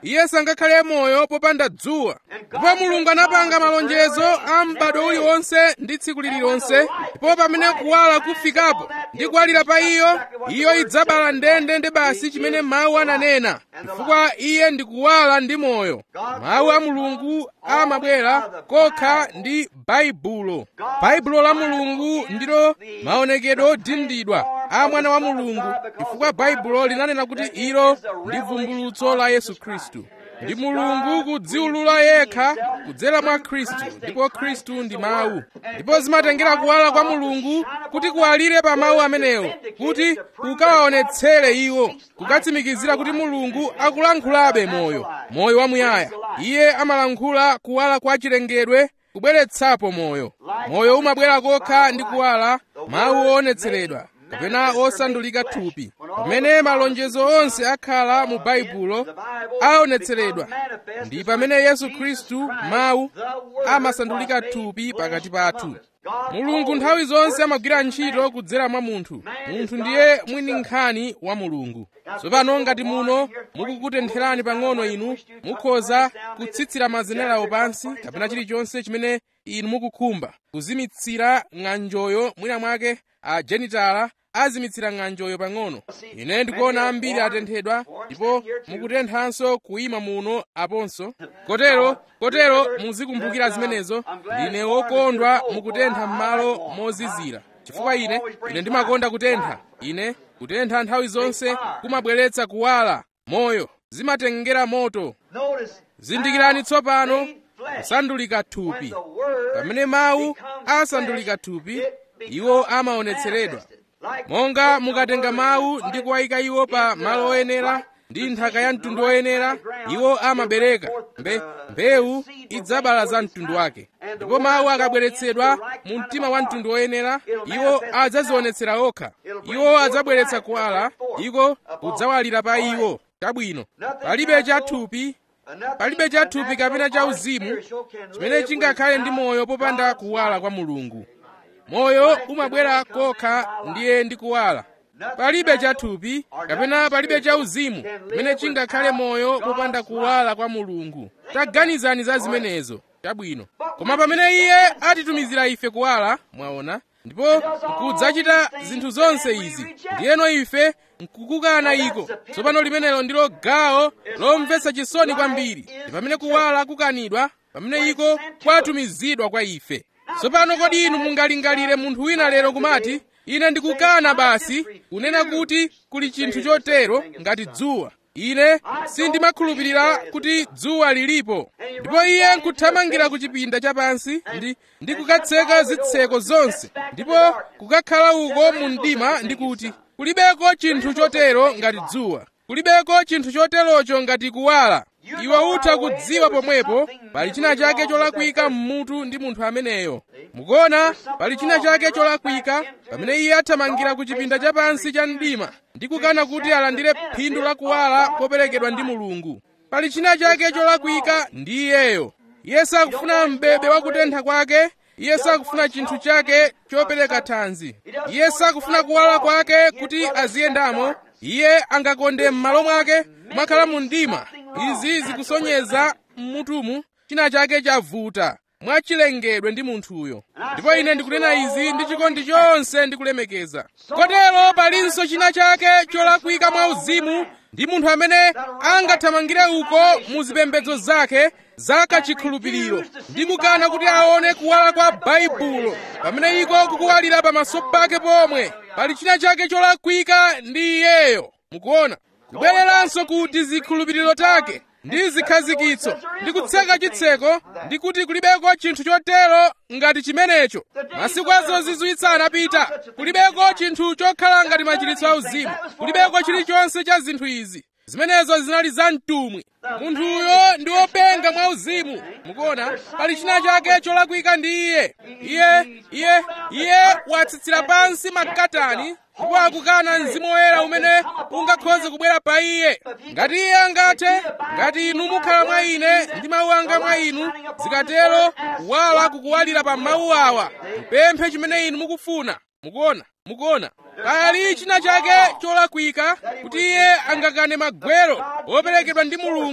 iye sangakhale moyo popanda dzuwa ndipo mulungu anapanga malonjezo a m'bado uliwonse ndi tsiku lililonse ndipo pamene kuwala kufikapo ndi kuwalira pa iyo iyo idzabala ndende ndi basi chimene mawu ananena chifukwa iye ndi kuwala ndi moyo mawu a mulungu amabwera kokha ndi baibulo baibulo la mulungu ndilo maonekedwe odindidwa a mwana wa mulungu chifukwa baibulo linanena kuti ilo ndi vumbulutso la yesu khristu ndi mulungu kudziwulula yekha kudzera mwa khristu ndipo khristu ndi mawu ndipo zimatengera kuwala kwa mulungu kuti kuwalire pa mawu amenewo kuti kukawaonetsere iwo kukatsimikizira kuti mulungu akulankhulabe moyo moyo wamuyaya iye amalankhula kuwala kwa chilengedwe kubweretsapo moyo moyo umabwera kokha ndi kuwala mawu oonetseredwa kapena osandulika thupi pamene malonjezo onse akhala mu baibulo aonetseredwa ndi pamene yesu khristu mawu amasandulika thupi pakati pathu mulungu nthawi zonse amagwira ntchito kudzera mwa munthu munthu ndiye mwini nkhani wa mulungu tsopano ngati muno mukukutentherani pang'ono inu mukhoza kutsitsira mazenerawo pansi kapena chilichonse chimene inu mukukhumba kuzimitsira ng'anjoyo mwina mwake a genitala azimitsira ng'anjoyo pang'ono ine ndikuona ambiri atenthedwa ndipo mukutenthanso kuyima muno aponso kotero kotero muzikumbukira zimenezo ndine wokondwa mukutentha m'malo mozizira chifukwa ine ine ndimakonda kutentha ine kutentha nthawi zonse kumabweretsa kuwala moyo zimatengera moto zindikirani tsopano kusandulika thupi pamene mawu asandulika thupi iwo amaonetseredwa monga mukatenga mawu ndi kuwayika iwo pa malo oyenera ndi nthaka ya mtundu oyenera iwo amabereka mbe mbewu idzabala za mtundu wake ndipo mawu akabweretsedwa mu mtima wa mtundu oyenera iwo adzazionetsera okha iwo adzabweretsa kuwala iko kudzawalira pa iwo chabwino palibe chathupi palibe chathupi kapena chauzimu chimene chingakhale ndi moyo popanda kuwala kwa mulungu moyo umabwera kokha ndiye ndi kuwala palibe chathupi kapena palibe chauzimu chimene chingakhale moyo popanda kuwala kwa mulungu taganizani za zimenezo chabwino koma pamene iye atitumizira ife kuwala mwaona ndipo kudzachita zinthu zonse izi ndiyeno ife nkukukana iko tsopano limenelo ndilo gawo lomvetsa chisoni kwambiri ndi pamene kuwala kukanidwa pamene iko kwatumizidwa kwa ife tsopano kodi inu mungalingalire munthu wina lero kumati ine ndikukana basi kunena kuti kuli chinthu chotero ngati dzuwa ine sindimakhulupirira kuti dzuwa lilipo ndipo iye nkuthamangira ku chipinda chapansi ndi, ndi kukatseka zitseko zonse ndipo kukakhala uko mu mdima ndi kuti kulibeko chinthu chotero ngati dzuwa kulibeko chinthu choterocho ngati kuwala iwe utha kudziwa pomwepo pali china chake cholakwika mmutu ndi munthu ameneyo mukuona pali china chake cholakwika pamene iye athamangira ku chipinda chapansi cha mdima ndi kukana kuti alandire phindu la kuwala poperekedwa ndi mulungu pali china chake cholakwika ndi iyeyo iye sakufuna mbebe wakutentha kwake iye sakufuna chinthu chake chopereka thanzi iye sakufuna kuwala kwake kuti aziyendamo iye angakonde m'malo mwake mwakhala mu mdima izi zikusonyeza mmutumu china chake chavuta mwachilengedwe ndi munthuyo ndipo ine ndikunena izi ndi chikondi chonse ndikulemekeza kotero palinso china chake cholakwika mwa uzimu ndi munthu amene angathamangire uko mu zipembedzo zake za kachikhulupiriro ndi kukana kuti aone kuwala kwa baibulo pamene iko kukuwalira pamaso pake pomwe pali china chake cholakwika ndi iyeyo mukuona kubwereranso ku tizikhulupiriro take ndi zikhazikitso ndi kutseka chitseko ndi kuti kulibeko chinthu chotero ngati chimenecho masiku azozizwitsa anapita kulibeko chinthu chokhala ngati machiritso auzimu kulibeko chilichonse cha zinthu izi zimenezo zinali za mtumwi munthuyo ndi wopenga mwa uzimu mukuona pali china chake cholakwika ndi iye iye iye iye watsitsira pansi makatani ndipo akukana mzimu woyera umene ungakhoze kubwera pa iye ngati iye angathe ngati inu mukhala mwa ine ndi mawu anga mwa inu zikatero kuwala kukuwalira pa mawu awa mpemphe chimene inu mukufuna mukuona mukuona pali china chake cholakwika kuti iye angakane magwero operekedwa ndi mulungu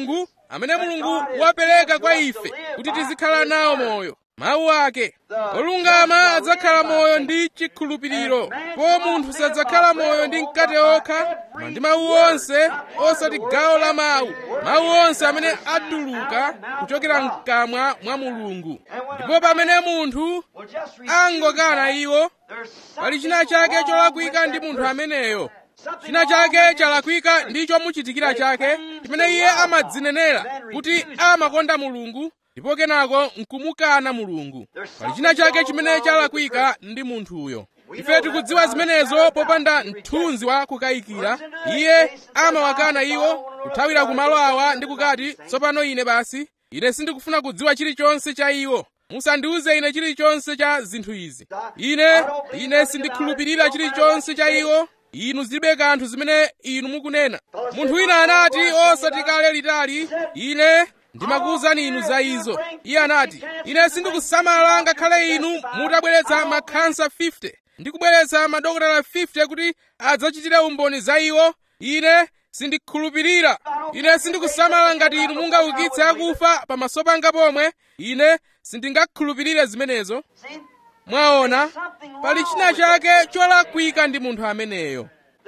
amene mulungu wapereka kwa ife kuti tizikhala nawo moyo mawu ake olungama adzakhala moyo ndi chikhulupiriro po munthu sadzakhala moyo ndi mkate okha koma ndi mawu onse osati gawo la mawu mawu onse amene atuluka kuchokera mkamwa mwa mulungu ndipo pamene munthu angokana iwo pali china chake cholakwika ndi munthu ameneyo china chake chalakwika ndi chomuchitikira chake chimene iye amadzinenera kuti amakonda mulungu ndipo kenako nkumukana mulungu pali china chake chimene chalakwika ndi munthuyo ife tikudziwa zimenezo popanda mthunzi wa kukayikira iye amawakana iwo kuthawira kumalo awa ndi kukati tsopano ine basi ine sindikufuna kudziwa chilichonse cha iwo musandiuze ine chilichonse cha zinthu izi ine ine sindikhulupirira chilichonse cha iwo inu zilibe kanthu zimene inu mukunena munthu wina anati osati kale litali ine ndimakuwuzani inu za izo iye anati ine sindikusamala ngakhale inu mutabweretsa makhansa 50 ndi kubweretsa madokotala 50 kuti adzachitire umboni za iwo ine sindikhulupirira ine sindikusamala ngati inu mungaukitse akufa pamaso panga pomwe ine sindingakhulupirire zimenezo mwaona pali china chake cholakwika ndi munthu ameneyo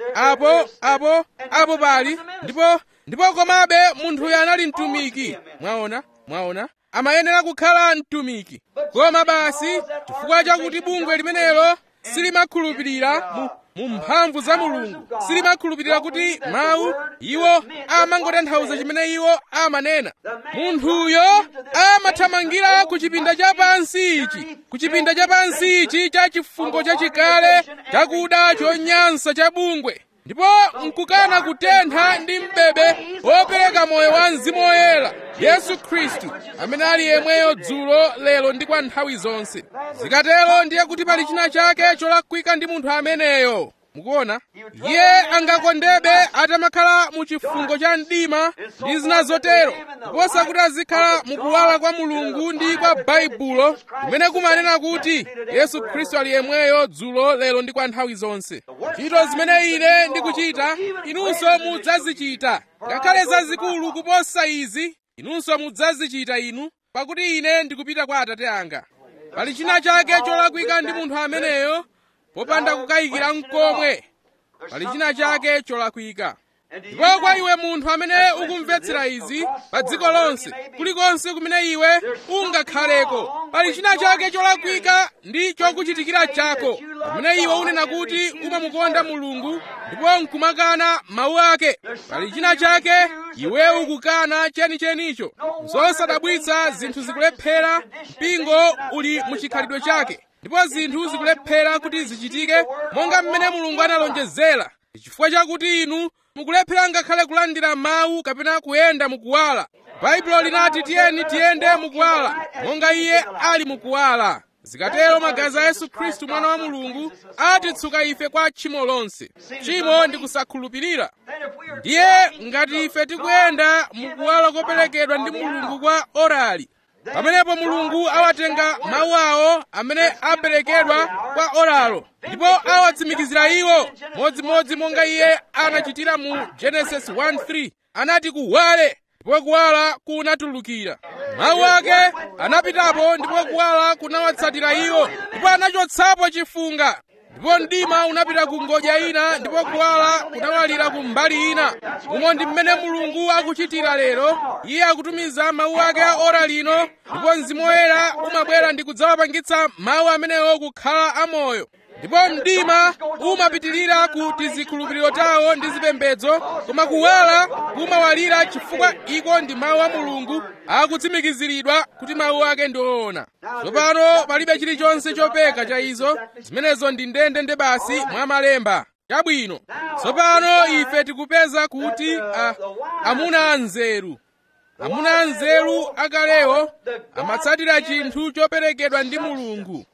apo apo apo pali ndipo ndipo komabe munthuyo anali mtumiki mwaona mwaona amayenera kukhala mtumiki koma basi chifukwa chakuti bungwe limenelo silimakhulupirira mu mu mphamvu za mulungu silimakhulupirira kuti mawu iwo amangotanthauza chimene iwo amanena munthuyo amathamangira ku chipinda chapansi ichi ku chipinda chapansi ichi cha chifungo chachikale chakuda chonyansa cha bungwe ndipo nkukana kutentha ndi mbebe wopereka moyo wa mzimu woyera yesu khristu amene ali yemweyo dzulo lero ndi kwa nthawi zonse zikatero ndiye kuti pali china chake cholakwika ndi munthu ameneyo mukuona iye angakondebe atamakhala mu chifungo cha mdima ndi zina zotero kuposa kuti azikhala mukuwala kwa mulungu ndi kwa baibulo kumene kumanena kuti yesu khristu ali yemweyo dzulo lero ndi kwa nthawi zonse ntchito zimene ine ndikuchita inunso mudzazichita ngakhale zazikulu kuposa izi inunso mudzazichita inu pakuti ine ndikupita kwa atate anga pali china chake cholakwika ndi munthu ameneyo popanda kukayikira mkomwe pali china chake cholakwika ndipo kwa iwe munthu amene ukumvetsera izi pa dziko lonse kulikonse kumene iwe ungakhaleko pali china chake cholakwika ndi chokuchitikira chako pamene iwe unena kuti umamukonda mulungu ndipo nkumakana mawu ake pali china chake iwe ukukana chenichenicho zosadabwitsa zinthu zikulephera mpingo uli muchikhalidwe chake ndipo zinthu zikulephera kuti zichitike monga mmene mulungu analonjezera chifukwa chakuti inu mukulephera ngakhale kulandira mawu kapena kuyenda mukuwala baibulo linati tiyeni tiyende mukuwala monga iye ali mukuwala zikatero magazi a yesu khristu mwana wa mulungu atitsuka ife kwa tchimo lonse tchimo ndi kusakhulupirira ndiye ngati ife tikuyenda mukuwala koperekedwa ndi mulungu kwa orali pamenepo mulungu awatenga mawu awo amene aperekedwa kwa oralo ndipo awatsimikizira iwo modzimodzi monga iye anachitira mu genesis 1:3 anati kuwale ndipo kuwala kunatulukira mawu ake anapitapo ndipo kuwala kunawatsatira iwo ndipo anachotsapo chifunga ndipo mdima unapita ku ngodya ina ndipo kuwala kunawalira ku mbali ina umo ndi mmene mulungu akuchitira lero iye akutumiza mawu ake a ora lino ndipo mzimu woyera umabwera ndi kudzawapangitsa mawu amenewo kukhala amoyo ndipo mdima umapitirira ku tizikhulupiriro tawo ndi zipembedzo koma kuwala kumawalira chifukwa iko ndi mawu a mulungu akutsimikiziridwa kuti mawu ake ndi oona tsopano palibe chilichonse chopeka cha izo zimenezo ndi ndendende basi mwa malemba chabwino tsopano ife tikupeza kuti a, amuna anzeru amuna anzeru akalewo amatsatira chinthu choperekedwa ndi mulungu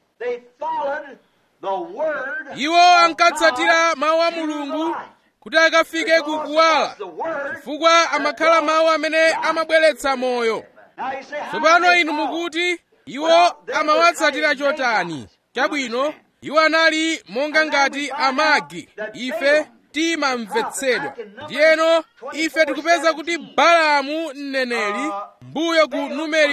iwo ankatsatira mawu a mulungu kuti akafike kukuwala chifukwa amakhala mawu amene amabweretsa moyo tsopano inu mukuti iwo amawatsatira chotani chabwino iwo anali monga ngati amagi ife timamvetsedwa ndiyeno ife tikupeza kuti balamu mneneri mbuyo ku numeri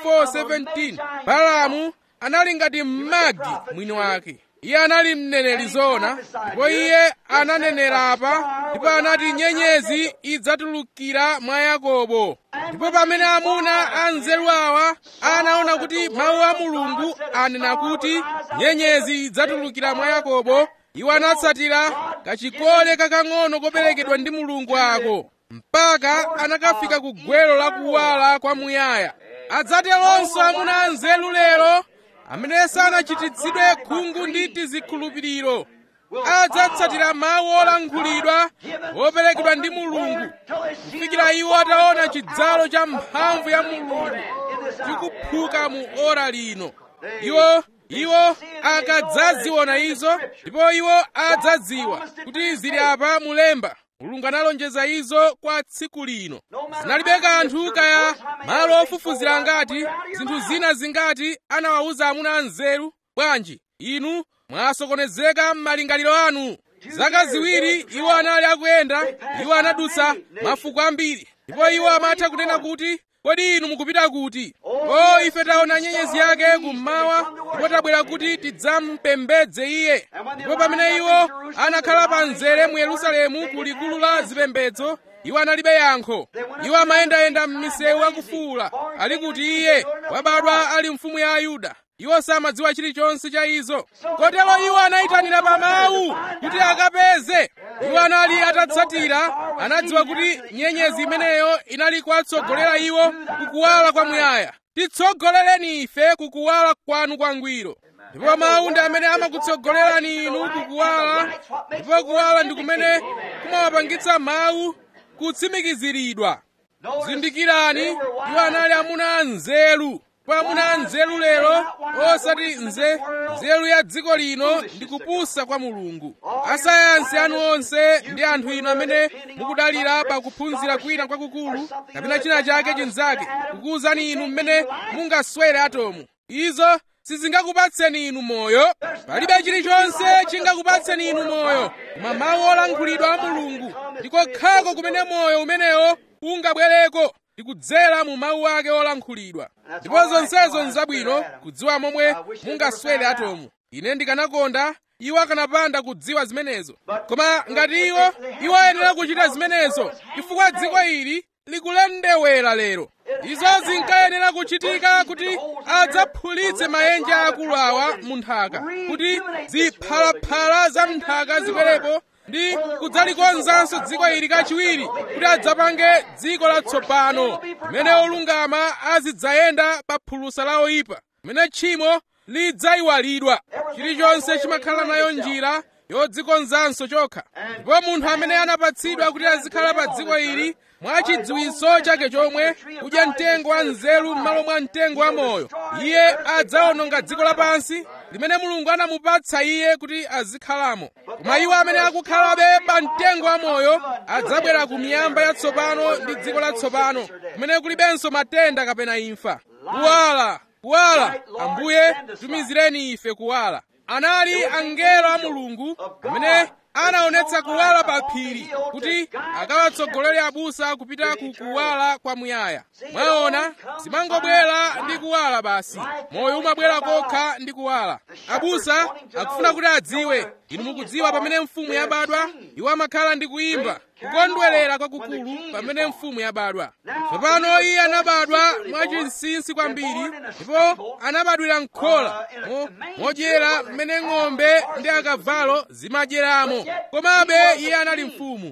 24:17 balamu anali ngati mmagi mwini wake iye anali mneneri zoona ndipo iye ananenera apa ndipo anati nyenyezi idzatulukira mwa yakobo ndipo pamene amuna anzeru awa anaona kuti mawu a mulungu anena kuti nyenyezi idzatulukira mwa yakobo iwo anatsatira kachikole kakang'ono koperekedwa ndi mulungu ako mpaka anakafika ku gwero la kuwala kwa muyaya adzateronso amuna anzeru lero amene sanachititsidwe khungu ndi tizikhulupiriro adzatsatira mawu olankhulidwa woperekedwa ndi mulungu kufikira iwo ataona chidzalo cha mphamvu ya mulungu chikuphuka mu ora lino iwo iwo akadzaziona izo ndipo iwo adzadziwa kuti zili apa mulemba mulungu analonjeza izo kwa tsiku lino zinalibe kanthu kaya malo ofufuzira ngati zinthu zina zingati anawawuza amuna anzeru bwanji inu mwasokonezeka m'malingaliro anu zaka ziwiri iwo anali akuyenda iwo anadutsa mafuko ambiri ndipo iwo amatha kunena kuti kodi inu mukupita kuti o ife taona nyenyezi yake kummawa ndipo tabwera kuti tidzampembedze iye ndipo pamene iwo anakhala pa mzere mu yerusalemu ku likulu la zipembedzo iwo analibe yankho iwo amayendayenda m'misewu akufuwula ali kuti iye wabadwa ali mfumu ya ayuda iwo samadziwa chilichonse cha izo kotero iwo anayitanira pa mawu kuti akapeze iwo anali atatsatira anadziwa kuti nyenyezi imeneyo inali kuwatsogolera iwo kukuwala kwamuyaya titsogolereni ife kukuwala kwanu kwangwiro ndipo mawu ndi amene amakutsogolerani inu kukuwala ndipo kuwala ndi kumene kumawapangitsa mawu kutsimikiziridwa zindikirani iwo anali amuna anzeru ndipo amuna anzeru lero osati nze nzeru ya dziko lino ndi kupusa kwa mulungu asayansi anu onse ndi anthu inu amene mukudalira pa kuphunzira kwina kwakukulu kapena china chake chinzake kukuwuzani inu mmene mungaswere atomu izo sizingakupatseni inu moyo palibe chilichonse chingakupatseni inu moyo koma mawu olankhulidwa a mulungu ndikokhako kumene moyo umenewo ungabwereko ndi kudzera mu mawu ake olankhulidwa ndipo zonsezo nzabwino kudziwa momwe mungaswere atomu ine ndikanakonda iwo akanapanda kudziwa zimenezo koma ngati iwo iwo ayenera kuchita zimenezo chifukwa dziko ili likulendewera lero izo zinkayenera kuchitika kuti adzaphulitse maenje akulu awa mu nthaka kuti ziphalaphala za nthaka zibwerepo ndi kudzalikonzanso dziko ili kachiwiri kuti adzapange dziko latsopano limene olungama azidzayenda pa phulusa la oyipa limene tchimo lidzayiwalidwa chilichonse chimakhala nayo njira yodzikonzanso chokha ndipo munthu amene anapatsidwa kuti azikhala pa dziko ili mwa chidziwitso chake chomwe kudya mtengo wa nzeru m'malo mwa mtengo wa moyo iye adzawononga dziko lapansi limene mulungu anamupatsa iye kuti azikhalamo koma iwo amene akukhalabe pa mtengo wa moyo adzabwera ku miyamba yatsopano ndi dziko latsopano kumene kulibenso matenda kapena imfa kuwala kuwala ambuye tumizireni ife kuwala anali angelo a mulungu amene anaonetsa kuwala pa phiri kuti akawatsogolere abusa kupita ku kuwala kwamuyaya mwaona zimangobwera ndi kuwala basi moyo umabwera kokha ndi kuwala abusa akufuna kuti adziwe inu mukudziwa pamene mfumu yabadwa iwo amakhala ndi kuyimba kukondwerera kwakukulu pamene mfumu yabadwa tsopano iye anabadwa mwachinsinsi kwambiri ndipo anabadwira m'khola modyera mmene ng'ombe ndi akavalo zimadyeramo komabe iye anali mfumu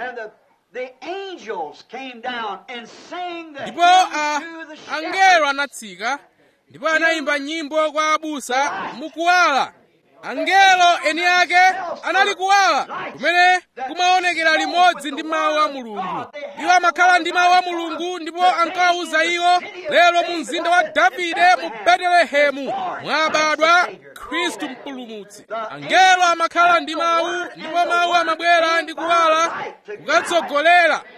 ndipo angelo anatsika ndipo anayimba nyimbo kwa abusa mukuwala angelo eni ake anali kuwala kumene kumaonekera limodzi ndi mawu a mulungu iwo amakhala ndi mawu a mulungu ndipo ankawawuza iwo lero mu mzinda wa davide mu betelehemu mwabadwa khristu mpulumutsi angelo amakhala ndi mawu ndipo mawu amabwera ndi kuwala kukatsogolera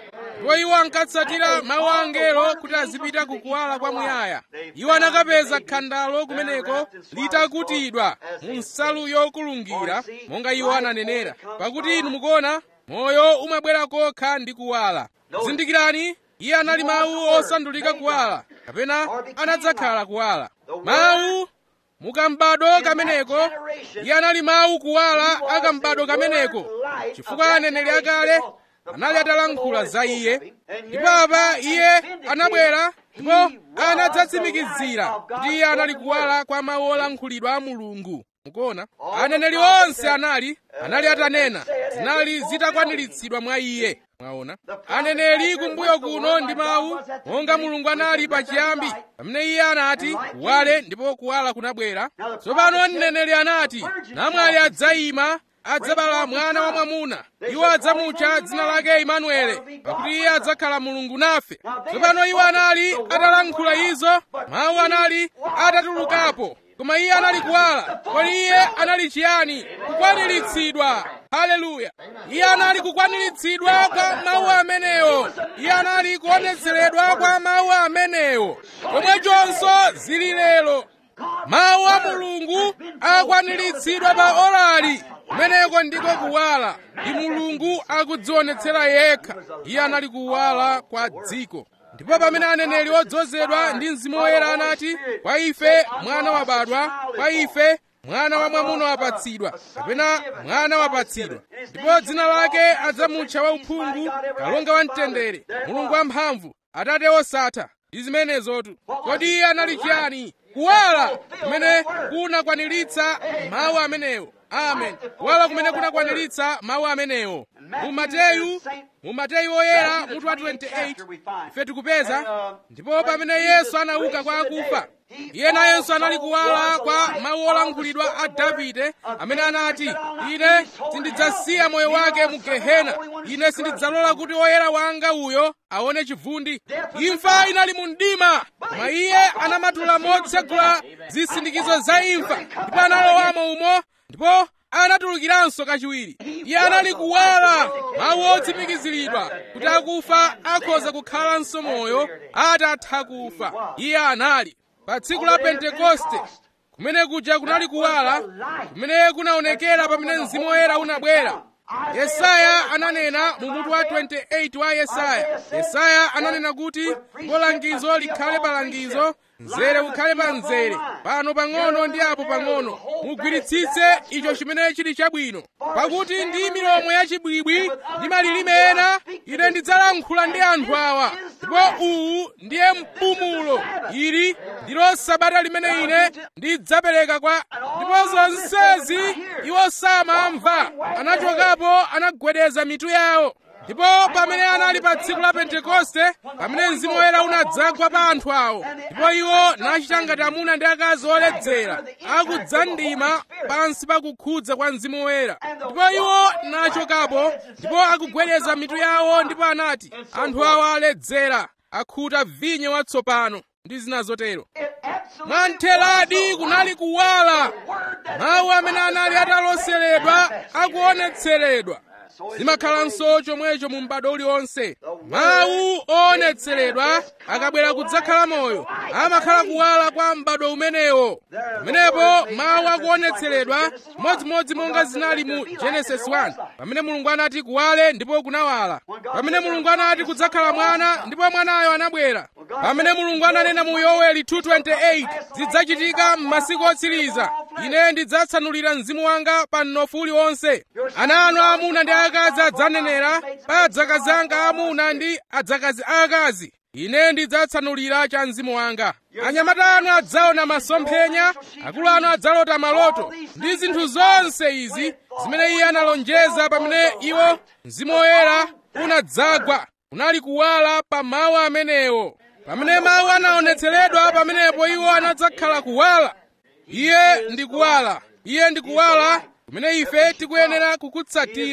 ndipo iwo ankatsatira mawu a angelo kuti azipita kukuwala kwamuyaya iwo anakapeza khandalo kumeneko litakutidwa mu nsalu yokulungira monga iwo ananenera pakuti inu mukuona moyo umabwera kokha ndi kuwala zindikirani iye anali mawu osandulika kuwala kapena anadzakhala kuwala mawu mukambado kameneko iye anali mawu kuwala akambado kameneko chifukwa aneneri akale anali atalankhula za iye ndipo apa iye anabwera ndipo anadzatsimikizira kuti iye anali kuwala kwa mawu olankhulidwa a mulungu mukuona aneneri onse anali anali atanena zinali zitakwaniritsidwa mwa iye mwaona aneneri kumbuyo kuno ndi mawu monga mulungu anali pachiyambi pamene iye anati kuwale ndipo kuwala kunabwera tsopano mneneri anati namwali adzayima adzabala mwana wa mwamuna iwo adzamutcha dzina lake imanuele pakuti iye adzakhala mulungu nafe tsopano iwo anali atalankhula izo mawu anali atatulukapo koma iye anali kuwala kodi iye anali chiyani kukwaniritsidwa haleluya iye anali kukwaniritsidwa kwa mawu amenewo iye anali kuonetseredwa kwa mawu amenewo komwechonso zili lero mawu a mulungu akwaniritsidwa pa orali kumeneko ndiko kuwala ndi mulungu akudzionetsera yekha iye anali kuwala kwa dziko ndipo pamene aneneri odzozedwa ndi mzimu woyera anati kwa ife mwana wabadwa kwa ife mwana wa mwamuna wapatsidwa kapena mwana wapatsidwa ndipo dzina lake adzamutcha wauphungu kalonga wamtendere mulungu wamphamvu atate osatha ndi zimenezotu kodi iye anali chiyani kuwala kumene kunakwaniritsa mawu amenewo amen kuwala kumene kunakwaniritsa mawu amenewo mu mateyu mu mateyu oyera mutu wa 28 ife tikupeza ndipo pamene yesu anauka kwa akufa iye nayenso anali kuwala kwa mawu olankhulidwa a davide amene anati ine sindidzasiya moyo wake mu gehena ine sindidzalola kuti woyera wanga uyo aone chivundi imfa inali mu mdima koma iye anamatula motsegula zisindikizo za imfa ndipo analowamo umo ndipo anatulukiranso kachiwiri iye anali kuwala mawu otsimikiziridwa kuti akufa akhoza kukhalanso moyo atatha kufa iye anali pa tsiku la pentekoste kumene kuja kunali kuwala kumene kunaonekera pamene mzimu woyera unabwera yesaya ananena mu mutu wa 28 wa yesaya yesaya ananena kuti ndipo langizo likhale pa langizo mzere ukhale pa mzere pano pang'ono ndi apo pang'ono mugwiritsitse icho chimene chili chabwino pakuti ndi milomo yachibwibwi ndi malilime ena ine ndidzalankhula ndi anthu awa ndipo uwu ndiye mpumulo ili ndilo sabata limene ine ndidzapereka kwa ndipo zonsezi iwo samamva anachokapo anagwedeza mitu yawo ndipo pamene anali pa tsiku la pentekoste pamene mzimu woyera unadzagwa pa anthu awo ndipo iwo nachita ngati amuna ndi akazi oledzera akudzandima pansi pa kukhudza kwa mzimu woyera ndipo iwo nachokapo ndipo akugwedeza mitu yawo ndipo anati anthu awa aledzera akhuta vinyo watsopano ndi zina zotero mwantheradi kunali kuwala mawu amene anali ataloseredwa akuonetseredwa zimakhalanso chomwecho mu m'bado uliwonse mawu oonetseredwa akabwera kudzakhala moyo amakhala kuwala kwa m'bado umenewo pamenepo mawu akuonetseredwa modzimodzi monga zinali mu genesis 1 pamene mulungu anati kuwale ndipo kunawala pamene mulungu anati kudzakhala mwana ndipo mwanayo anabwera pamene mulungu ananena mu yoweli 228 zidzachitika m'masiku otsiriza ine ndidzatsanulira mzimu wanga pa mnofu uliwonse ana anu aamuna ndi akazi adzanenera pa adzakazi anga aamuna ndi adzakazi aakazi ine ndidzatsanulira cha mzimu wanga anyamata anu adzaona masomphenya akulu anu adzalota maloto ndi zinthu zonse izi zimene iye analonjeza pamene iwo mzimu woyera unadzagwa unali kuwala pa mawu amenewo pamene mawu anaonetseredwa pamenepo iwo anadzakhala kuwala iye ndi kuwala iye ndi kuwala kumene ife tikuyenera kukutsatira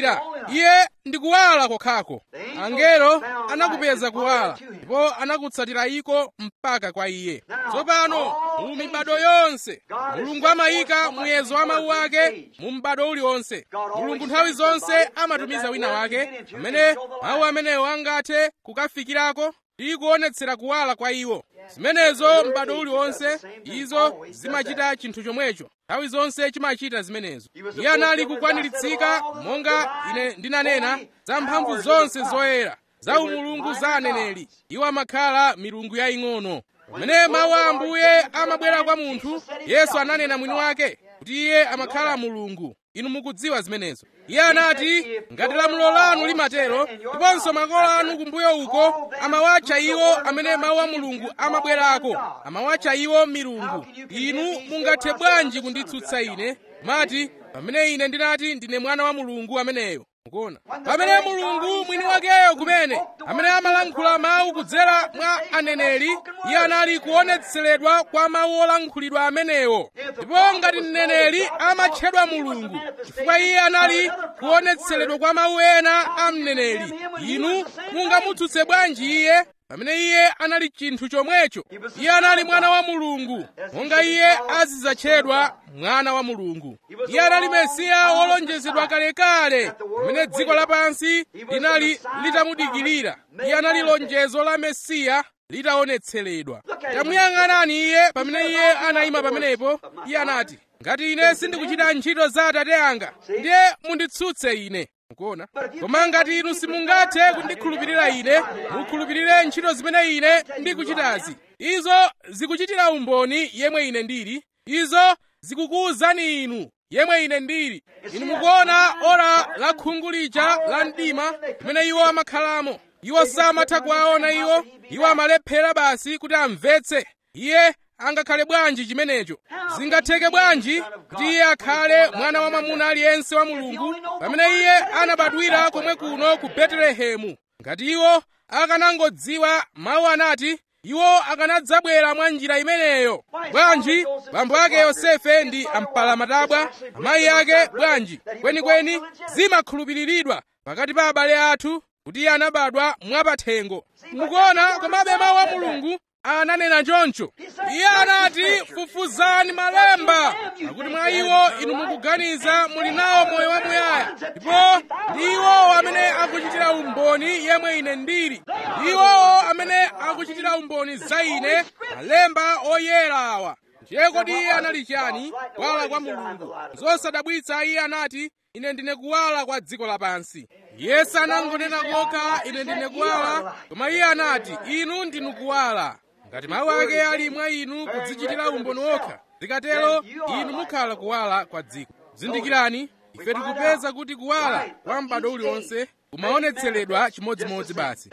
iye ndi kuwala kokhako angelo anakupeza kuwala ndipo anakutsatira iko mpaka kwa iye tsopano mu mibado yonse mulungu amayika muyezo wa mawu ake mu m'bado uliwonse mulungu nthawi zonse amatumiza wina wake amene mawu amenewo angathe kukafikirako ndi kuonetsera kuwala kwa iwo zimenezo m'bado uliwonse izo zimachita chinthu chomwecho nthawi zonse chimachita zimenezo iye anali kukwaniritsidwa monga ine ndinanena za mphamvu zonse zoyera za umulungu za aneneri iwo amakhala milungu yaying'ono pamene mawu a ambuye amabwera kwa munthu yesu ananena mwini wake kuti iye amakhala mulungu inu mukudziwa zimenezo iye anati ngati lamulo lanu limatero ndiponso makolo anu kumbuyo uko amawatcha iwo amene mawu a mulungu amabwerako amawatcha iwo milungu inu mungathe bwanji kunditsutsa ine mati pamene ine ndinati ndine mwana wa mulungu ameneyo mukuona pamene mulungu mwini wakeyo kumene amene amalankhula mawu kudzera mwa aneneri iye anali kuonetseredwa kwa mawu olankhulidwa amenewo ndipo ngati mneneri amatchedwa mulungu chifukwa iye anali kuonetseredwa kwa mawu ena a mneneri inu mungamutsutse bwanji iye pamene iye anali chinthu chomwecho iye anali mwana wa mulungu monga iye azidzatchedwa mwana wa mulungu iye anali mesiya wolonjezedwa kalekale pamene dziko lapansi linali litamudikirira iye anali lonjezo la mesiya litaonetseredwa tamuyang'anani iye pamene iye anayima pamenepo iye anati ngati ine sindikuchita ntchito za atate anga ndiye munditsutse ine mukuona koma ngati inu simungathe kundikhulupirira ine mukhulupirire ntchito zimene ine ndikuchitazi izo zikuchitira umboni yemwe ine ndili izo zikukuwuzani inu yemwe ine ndili inu mukuona ora la khungu lija la mdima limene iwo amakhalamo iwo samatha kuwaona iwo iwo amalephera basi kuti amvetse iye angakhale bwanji chimenecho zingatheke bwanji kuti iye akhale mwana wa mwamuna aliyense wa mulungu pamene iye anabadwira komwe kuno ku betelehemu ngati iwo akanangodziwa mawu anati iwo akanadzabwera mwa njira imeneyo bwanji bambo ake yosefe ndi ampalamatabwa amayi ake bwanji kwenikweni zimakhulupiriridwa pakati pa abale athu kuti iye anabadwa mwapathengo mukuona komabe mawu a mulungu ananena choncho iye anati fufuzani malemba pakuti mwa iwo inu mukuganiza muli nawo moyo wamuyaya ndipo ndi iwowo amene akuchitira umboni yemwe ine ndili ndi iwowo amene akuchitira umboni za ine malemba oyera awa ndiye kodi iye anali chani kuwala kwa mulungu zosadabwitsa iye anati ine ndine kuwala kwa dziko lapansi iye sanangonena kokha ine ndine kuwala koma iye anati inu ndinu kuwala ngati mawu ake ali mwa inu kudzichitira umboni wokha zikatero inu mukhala kuwala kwa dziko zindikirani ife tikupeza kuti kuwala kwa m'bado uliwonse kumaonetseredwa chimodzimodzi basi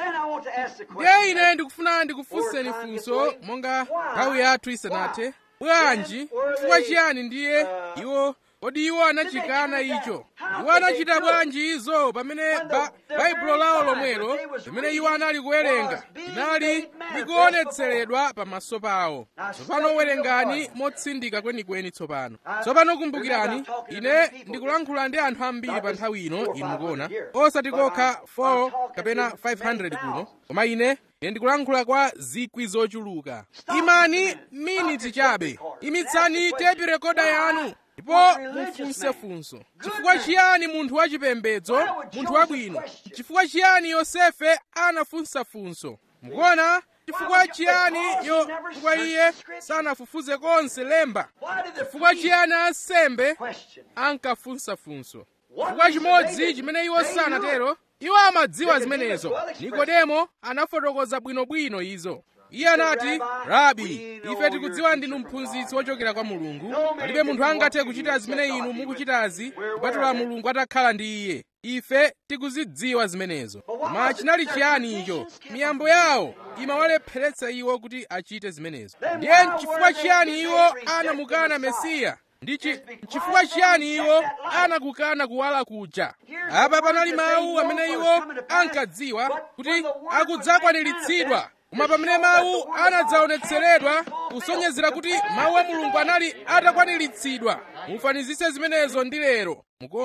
ndiye ine ndikufuna ndikufunseni funso monga nthawi yathu isanathe bwanji chifukwa chiyani ndiye iwo kodi iwo anachikana icho iwo anachita bwanji izo pamene baibulo lawo lomwelo limene iwo anali kuwerenga linali likuonetseredwa pamaso pawo tsopano werengani motsindika kwenikweni tsopano tsopano kumbukirani ine ndikulankhula ndi anthu ambiri pa nthawi ino inu mukuona osati kokha 4 kapena 500 kuno koma ine ine ndikulankhula kwa zikwi zochuluka imani miniti chabe imitsani tepi rekoda yanu ndipo mufunse funso chifukwa chiyani munthu wachipembedzo munthu wabwino chifukwa chiyani yosefe anafunsa funso mukuona chifukwa chiyani yo chifukwa iye sanafufuze konse lemba chifukwa chiyani ansembe ankafunsa funso chifukwa chimodzi chimene iwo sanatero iwo amadziwa zimenezo nikodemo anafotokoza bwinobwino izo iye anati rabi ife tikudziwa ndinu mphunzitsi wochokera kwa mulungu palibe munthu angathe kuchita zimene inu mukuchitazi kupatula mulungu atakhala ndi iye ife tikuzidziwa zimenezo koma chinali chiyani icho miyambo yawo imawalepheretsa iwo kuti achite zimenezo ndiye chifukwa chiyani iwo anamukana mesiya ndi chifukwa chiyani iwo anakukana kuwala kuja apa panali mawu amene iwo ankadziwa kuti akudzakwaniritsidwa koma pamene mawu anadzaonetseredwa kusonyezera kuti mawu a mulungu anali atakwaniritsidwa mufanizise zimenezo ndi lero mukuona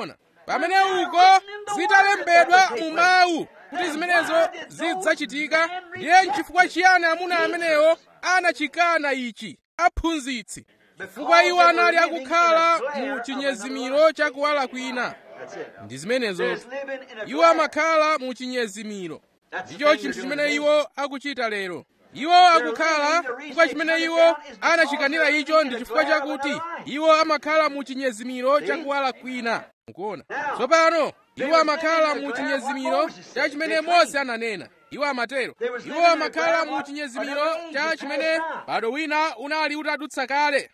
pamene uko zitalembedwa mu mawu kuti zimenezo zidzachitika ndiye nchifukwa chiyani amuna amenewo anachikana ichi aphunzitsi chifukwa iwo anali akukhala mu chinyezimiro chakuwala kwina ndi zimenezo iwo amakhala mu chinyezimiro ndicho chinthu chimene iwo akuchita lero iwo akukhala chifukwa chimene iwo anachikanira icho ndi chifukwa chakuti iwo amakhala mu chinyezimiro chakuwala kwina mukuona tsopano iwo amakhala mu chinyezimiro cha chimene mose ananena iwo amatero iwo amakhala mu chinyezimiro cha chimene bado wina unali utadutsa kale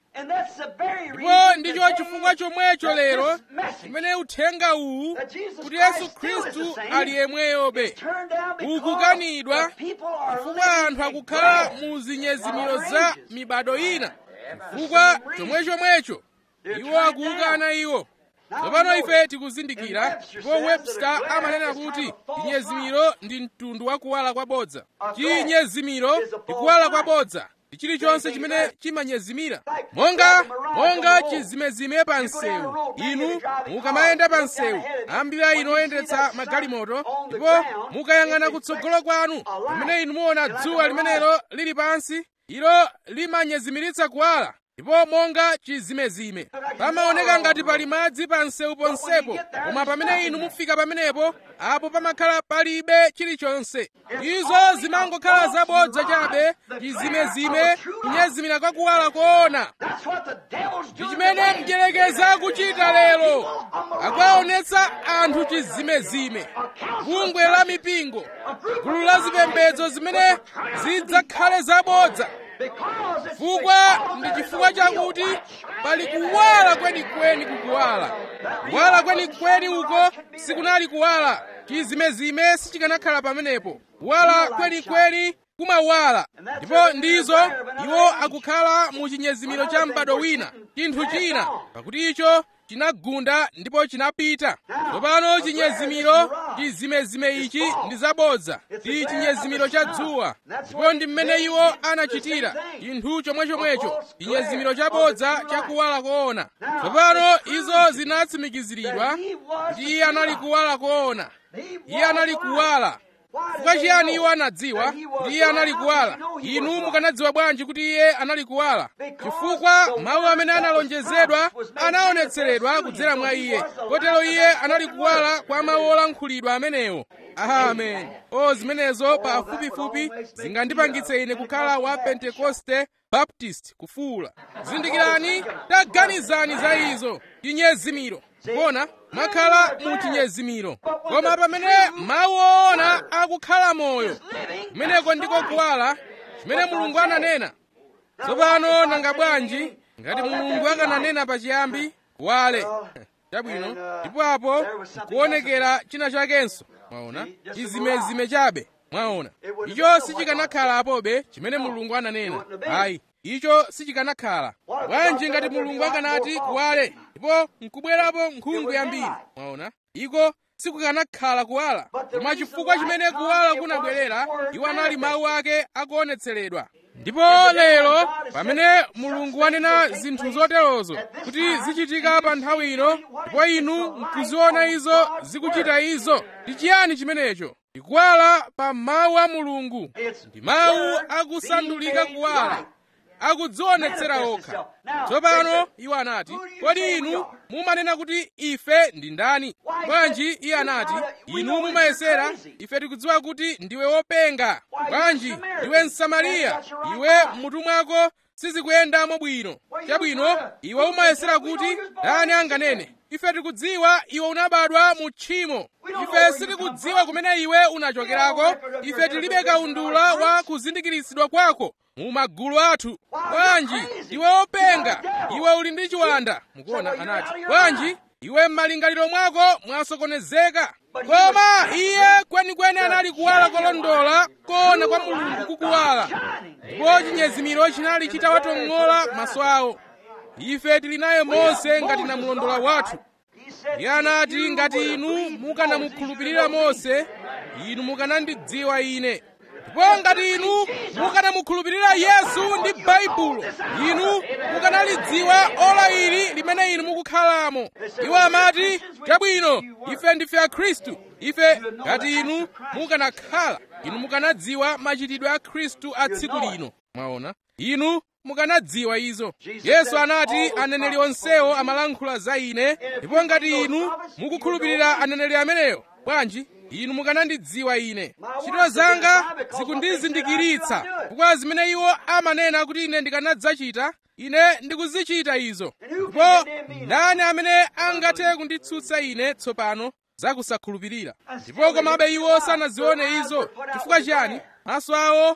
ndipo ndicho chifukwa chomwecho lero chimene uthenga uwu kuti yesu khristu ali yemweyobe ukukanidwa chifukwa anthu akukhala mu zinyezimiro za mibado ina chifukwa chomwechomwecho iwo akuukana iwo tsopano ife tikuzindikira ndipo webster amanena kuti chinyezimiro ndi mtundu wa kuwala kwabodza chinyezimiro ndi kuwala kwabodza ndi chilichonse chimene chimanyezimira monga monga chizimezime pa msewu inu mukamayenda pa msewu ambiri inu oyendetsa magalimoto ndipo mukayang'ana kutsogolo kwanu pamene inu muona dzuwa limenelo lili pansi ilo limanyezimiritsa kuwala ndipo monga chizimezime pamaoneka ngati pali madzi pa msewu ponsepo koma pamene inu mufika pamenepo apo pamakhala palibe chilichonse izo zimangokhala zabodza chabe chizimezime kunyezimira kwa kuwala koona ndi chimene mdyerekezi akuchita lero akuwaonetsa anthu chizimezime bungwe la mipingo gulu la zipembedzo zimene zidzakhale zabodza chifukwa ndi chifukwa chakuti pali kuwala kwenikweni kukuwala kuwala kwenikweni uko sikunali kuwala chizimezime sichikanakhala pamenepo kuwala kwenikweni kumawala ndipo ndizo iwo akukhala mu chinyezimiro cha m'bado wina chinthu china pakuti icho chinagunda ndipo chinapita tsopano chinyezimiro chizimezime ichi ndi zabodza ndi chinyezimiro cha dzuwa ndipo ndi mmene iwo anachitira chinthu chomwechomwecho chinyezimiro chabodza chakuwala koona tsopano izo zinatsimikiziridwa kuti iye anali kuwala koona iye anali kuwala chifukwa chiyani iwo anadziwa kuti iye anali kuwala inu mukanadziwa bwanji kuti iye anali kuwala chifukwa mawu amene analonjezedwa anaonetseredwa kudzera mwa iye kotero iye anali kuwala kwa mawu olankhulidwa amenewo amen o zimenezo pafupifupi zingandipangitse ine kukhala wa pentekoste baptist kufuula zindikirani taganizani za izo chinyezimiro kuona mwakhala mu chinyezimiro koma pamene mawu oona akukhala moyo kumeneko ndiko kuwala chimene mulungu ananena tsopano nanga bwanji ngati mulungu akananena pachiyambi kuwale chabwino ndipo apo kuonekera china chakenso mwaona chizimezime chabe mwaona icho sichikanakhala apobe chimene mulungu ananena ayi icho sichikanakhala bwanji ngati mulungu akanati kuwale ndipo nkubwerapo nkhungu yambiri mwaona iko sikukanakhala kuwala koma chifukwa chimene kuwala kunabwerera iwo anali mawu ake akuonetseredwa ndipo lero pamene mulungu wanena zinthu zoterozo kuti zichitika pa nthawi ino ndipo inu nkuziona izo zikuchita izo ndi chiyani chimenecho ndikuwala pa mawu a mulungu ndi mawu akusandulika kuwala akudzionetsera okha tsopano iwo anati kodi inu mumanena kuti ife ndi ndani bwanji iye anati inu mumayesera ife tikudziwa kuti ndiwe wopenga bwanji ndiwe msamariya iwe m'mutu mwako sizikuyendamo bwino chabwino iwe umayesera kuti ndani anganene ife tikudziwa iwe unabadwa mu tchimo ife sitikudziwa kumene iwe unachokerako ife tilibe kaundula wa kuzindikiritsidwa kwako mu magulu athu bwanji iwe wopenga iwe uli ndi chiwanda mukuona anati bwanji iwe m'malingaliro mwako mwasokonezeka koma iye kwenikweni anali kuwala kolondola koona kwa mulungu kukuwala ndipo chinyezimiro chinali chitawatong'ola maso awo ife tili naye mose ngati namulondola wathu iye anati ngati inu mukanamukhulupirira mose inu mukanandidziwa ine ndipo ngati inu mukanamukhulupirira yesu ndi baibulo inu mukanalidziwa ola ili limene inu mukukhalamo iwo amati chabwino ife ndife akhristu ife ngati inu mukanakhala inu mukanadziwa machitidwe a khristu a tsiku lino mwaona inu mukanadziwa izo yesu anati aneneri onsewo amalankhula za ine ndipo ngati inu mukukhulupirira aneneri ameneyo bwanji inu mukanandidziwa ine ntchito zanga zikundizindikiritsa chifukwa zimene iwo amanena kuti ine ndikanadzachita ine ndikuzichita izo ndipo ndani amene angathe kunditsutsa ine tsopano zakusakhulupirira ndipo komabe iwo sanazione izo chifukwa chiyani maso awo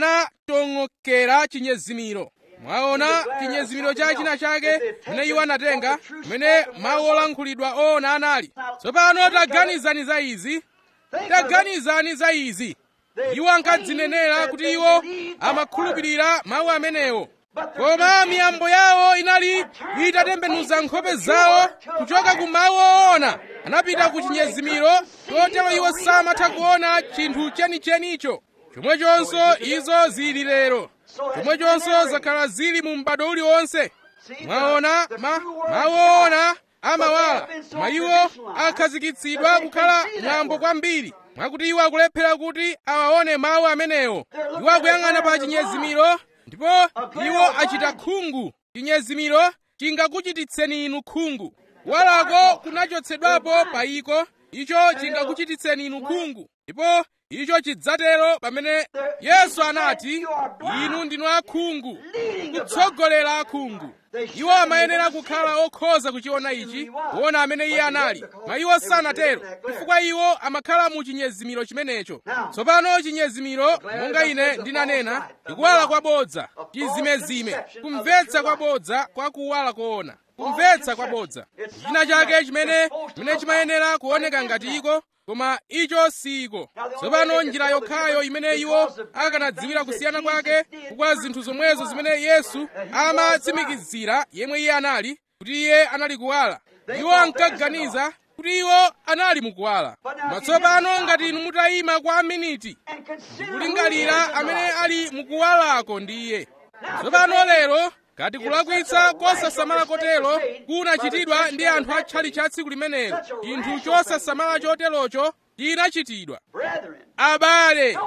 anatong'okera chinyezimiro mwaona chinyezimiro cha china chake chimene iwo anatenga chimene mawu olankhulidwa oona anali tsopano taganizani za izi taganizani za izi iwo ankadzinenera kuti iwo amakhulupirira mawu amenewo koma miyambo yawo inali itatembenuza nkhope zawo kuchoka ku mawu oona anapita ku chinyezimiro chotero iwo samatha kuona chinthu chenichenicho chomwechonso izo zili lero chomwechonso zakhala zili mu m'bado uliwonse mwaona ma, mawu oona amawala koma iwo akhazikitsidwa kukhala mwambo kwambiri mwakuti iwo akulephera kuti awaone mawu amenewo iwo akuyang'ana pa chinyezimiro ndipo iwo achita khungu chinyezimiro chingakuchititseni inu khungu kuwalako kunachotsedwapo pa iko icho chingakuchititseni inu khungu ndipo icho chidzatero pamene yesu anati inu ndinu akhungu kutsogolera akhungu iwo amayenera kukhala okhoza kuchiona ichi kuona amene iye anali ma iwo sanatero chifukwa iwo amakhala mu chinyezimiro chimenecho tsopano chinyezimiro monga ine ndinanena ndikuwala kwabodza chizimezime kumvetsa kwabodza kwa kuwala koona kumvetsa kwabodza china chake chimene chimene chimayenera kuoneka ngati iko koma icho siko tsopano njira yokhayo imene iwo akanadziwira kusiyana kwake kwa zinthu zomwezo zimene yesu amatsimikizira yemwe iye anali kuti iye anali kuwala iwo ankaganiza kuti iwo anali mukuwala koma tsopano ngati inu mutayima kwa miniti ndikulingalira amene ali mukuwalako ndi iye tsopano lero ngati kulakwitsa kosasamala kotero kunachitidwa ndi anthu atchali cha tsiku limenelo chinthu chosasamala choterocho chinachitidwa abale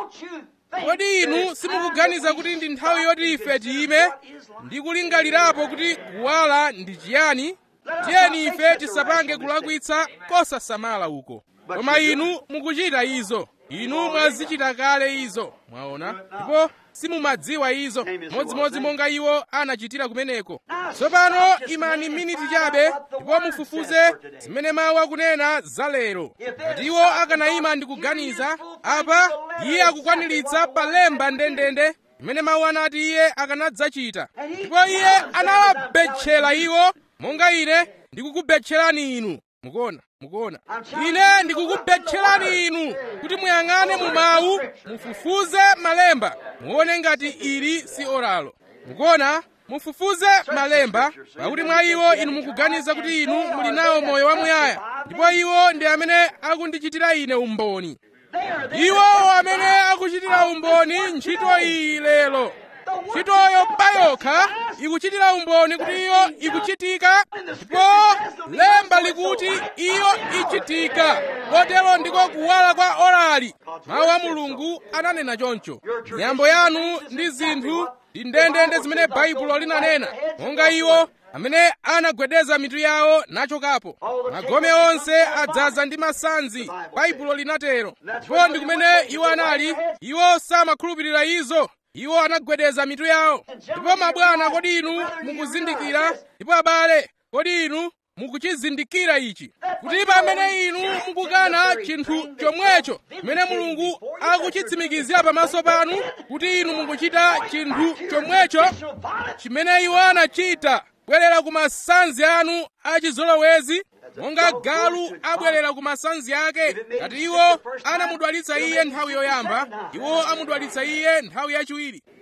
kodi inu simukuganiza kuti ndi nthawi yoti ife tiyime ndi kulingalirapo kuti kuwala ndi chiyani tiyeni ife tisapange kulakwitsa kosasamala uko koma inu mukuchita izo inu mwazichita kale izo mwaona ndipo simumadziwa izo modzimodzi monga iwo anachitira kumeneko tsopano imani miniti chabe ndipo mufufuze zimene mawu akunena za lero ngati iwo akanayima ndi kuganiza apa iye akukwaniritsa palemba ndendende imene mawu anati iye akanadzachita ndipo iye anawabetchera iwo monga ine ndikukubetcherani inu mukuona mukuona ine ndikukubetcherani inu kuti muyang'ane mu mawu mufufuze malemba muone ngati ili si oralo mukuona mufufuze malemba pakuti mwa iwo inu mukuganiza kuti inu muli nawo moyo wamuyaya ndipo iwo ndi amene akundichitira ine umboni iwo amene akuchitira umboni ntchito iyi lero ntchitoyo payokha ikuchitira umboni kuti iyo ikuchitika ndipo lemba likuti iyo ichitika kotero ndiko kuwala kwa orali mawu a mulungu ananena choncho miyambo yanu ndi zinthu ndi ndendende zimene baibulo linanena monga iwo amene anagwedeza mitu yawo nachokapo magome onse adzaza ndi masanzi baibulo linatero ndipo ndi kumene iwo anali iwo samakhulupirira izo iwo anagwedeza mitu yawo ndipo mabwana kodi inu mukuzindikira ndipo abale kodi inu mukuchizindikira ichi kuti pamene inu mukukana chinthu chomwecho chimene mulungu akuchitsimikizira pamaso panu kuti inu mukuchita chinthu chomwecho chimene iwo anachita bwerera ku masanzi anu achizolowezi monga galu abwerera ku masanzi ake ngati iwo anamudwalitsa iye nthawi yoyamba iwo amudwalitsa iye nthawi yachiwiri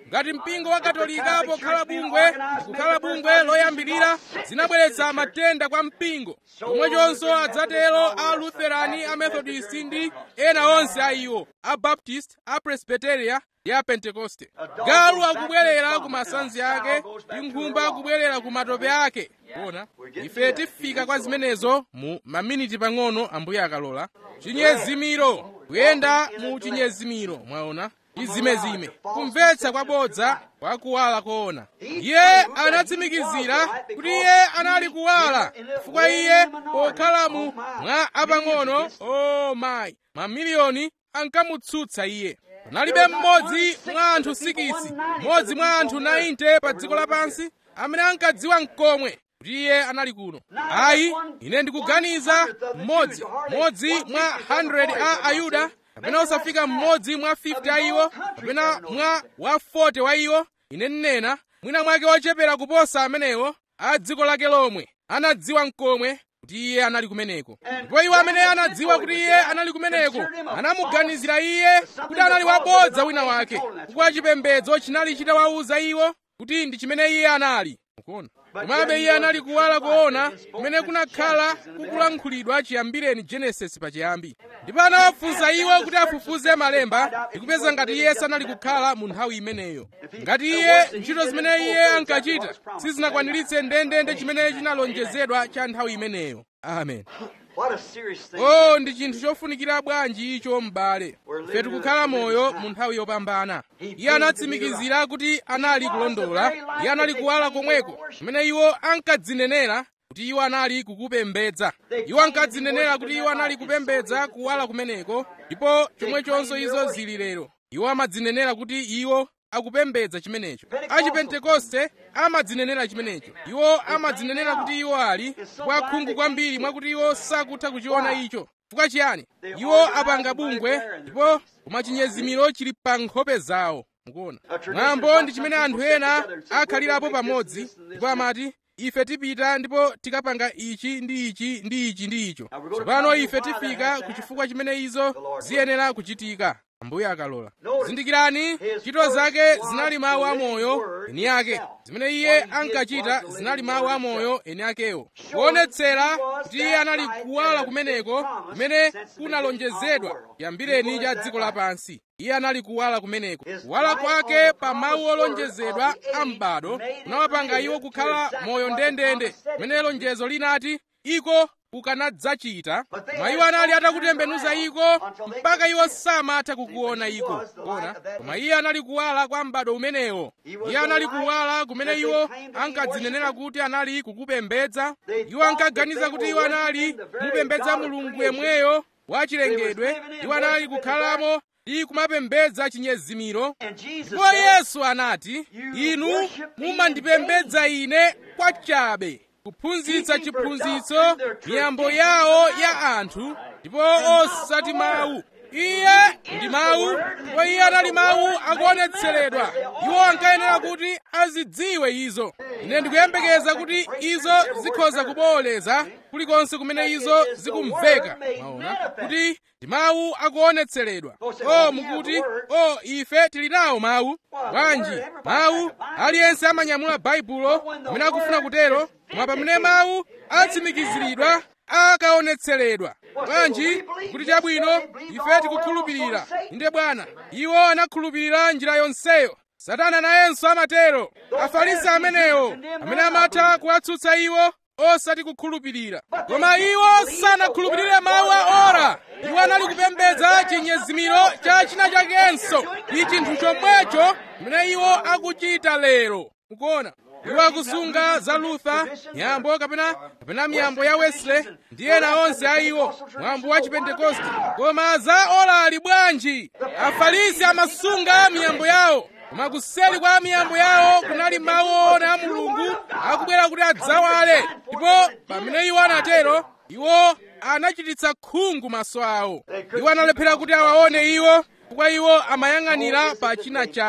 ngati mpingo wa katolika pokhala bungwe kukhala bungwe loyambirira zinabweretsa matenda kwa mpingo chomwechonso adzatero a lutherani a methodist ndi ena onse a iwo a baptist a presbyteria ndi a pentekoste galu akubwerera ku masanzi ake ndi nkhumba akubwerera ku matope ake kuona ife tifika kwa zimenezo mu maminiti pang'ono ambuye akalola chinyezimiro kuyenda mu chinyezimiro mwaona chizimezime kumvetsa kwabodza kwa kuwala koona iye anatsimikizira kuti iye anali kuwala chifukwa iye pokhala mu mwa apang'ono o mayi mamiliyoni ankamutsutsa iye panalibe mmodzi mwa anthu sikisi mmodzi mwa anthu 90 pa dziko lapansi amene ankadziwa mkomwe kuti iye anali kuno ayi ine ndikuganiza mmodzi mmodzi mwa 100 a ayuda kapena osafika mmodzi mwa 50 a iwo kapena mwa wa 40 wa iwo ine nnena mwina mwake ochepera kuposa amenewo a dziko lake lomwe anadziwa mkomwe kuti iye anali kumeneko ndipo iwo amene anadziwa kuti iye anali kumeneko anamuganizira iye kuti anali wabodza wina wake chifukwa chipembedzo chinali chitawawuza iwo kuti ndi chimene iye anali mukuona komabe iye anali kuwala koona kumene kunakhala kukulankhulidwa chiyambireni genesis pachiyambi ndipo anawafunsa iwo kuti afufuze malemba ndikupeza ngati iye sanali kukhala mu nthawi imeneyo ngati iye ntchito zimene iye ankachita sizinakwaniritse ndendende chimene chinalonjezedwa cha nthawi imeneyo amen What a serious thing. oh ndi chinthu chofunikira bwanji icho m'bale ife tikukhala moyo mu nthawi yopambana iye anatsimikizira kuti anali kulondola iye anali kuwala komweko kumene iwo ankadzinenera kuti iwo anali kukupembedza iwo ankadzinenera kuti iwo anali kupembedza kuwala kumeneko ndipo chomwechonso izo zili lero iwo amadzinenera kuti iwo akupembedza chimenecho achipentekoste amadzinenera chimenecho iwo amadzinenera kuti iwo ali kwa khungu kwambiri mwakuti iwo sakutha kuchiona icho chifukwa chiyani iwo apanga bungwe ndipo koma chinyezimiro chili pa nkhope zawo mukuona mwambo ndi chimene anthu ena akhalirapo pamodzi ndipo amati ife tipita ndipo tikapanga ichi ndi ichi ndi ichi ndi icho tsopano ife tifika ku chifukwa chimene izo ziyenera kuchitika ambuye akalola zindikirani ntchito zake zinali mawu amoyo eni ake zimene iye ankachita zinali mawu amoyo eni akewo kuonetsera kuti iye anali kuwala kumeneko kumene kunalonjezedwa chiyambireni cha dziko lapansi iye anali kuwala kumeneko kuwala kwake pa mawu olonjezedwa a m'bado kunawapanga iwo kukhala moyo ndendende kumene lonjezo linati iko ukanadzachita koma iwo anali atakutembenuza iko mpaka iwo samatha kukuona iko kona koma iye anali kuwala kwa m'bado umenewo iye anali kuwala kumene iwo ankadzinenera kuti anali kukupembedza iwo ankaganiza kuti iwo anali kumupembedza mulungu yemweyo wachilengedwe iwo anali kukhalamo ndi kumapembedza chinyezimiro ndipo yesu anati inu mumandipembedza ine kwachabe kuphunzitsa chiphunzitso miyambo yawo ya anthu ndipo osati mawu iye ndi mawu ndipo iye anali mawu akuonetseredwa iwo ankayenera kuti azidziwe izo ine ndikuyembekeza kuti izo zikhoza kubooleza kulikonse kumene izo zikumveka maona kuti ndi mawu akuonetseredwa o mukuti o ife tili nawo mawu bwanji mawu aliyense amanyamula baibulo amene akufuna kutero koma pamene mawu atsimikiziridwa akaonetseredwa bwanji kuti chabwino ife tikukhulupirira inde bwana iwo anakhulupirira njira yonseyo satana nayenso amatero afarisi amenewo amene amatha kuwatsutsa iwo osati kukhulupirira koma iwo sanakhulupirire mawu a ora iwo anali kupembedza chinyezimiro cha china chakenso ndi chinthu chomwecho chimene iwo akuchita lero mukuona iwo akusunga za luther miyambo kapena kapena miyambo ya wesley ndi ena onse a iwo mwambo wa chipentekoste koma za ora ali bwanji afarisi amasunga miyambo yawo koma kuseli kwa miyambo yawo kunali mawu ona a mulungu akubwera kuti adzawale ndipo pamene iwo anatero iwo anachititsa khungu maso awo iwo analephera kuti awaone iwo chifukwa iwo amayang'anira pa china chake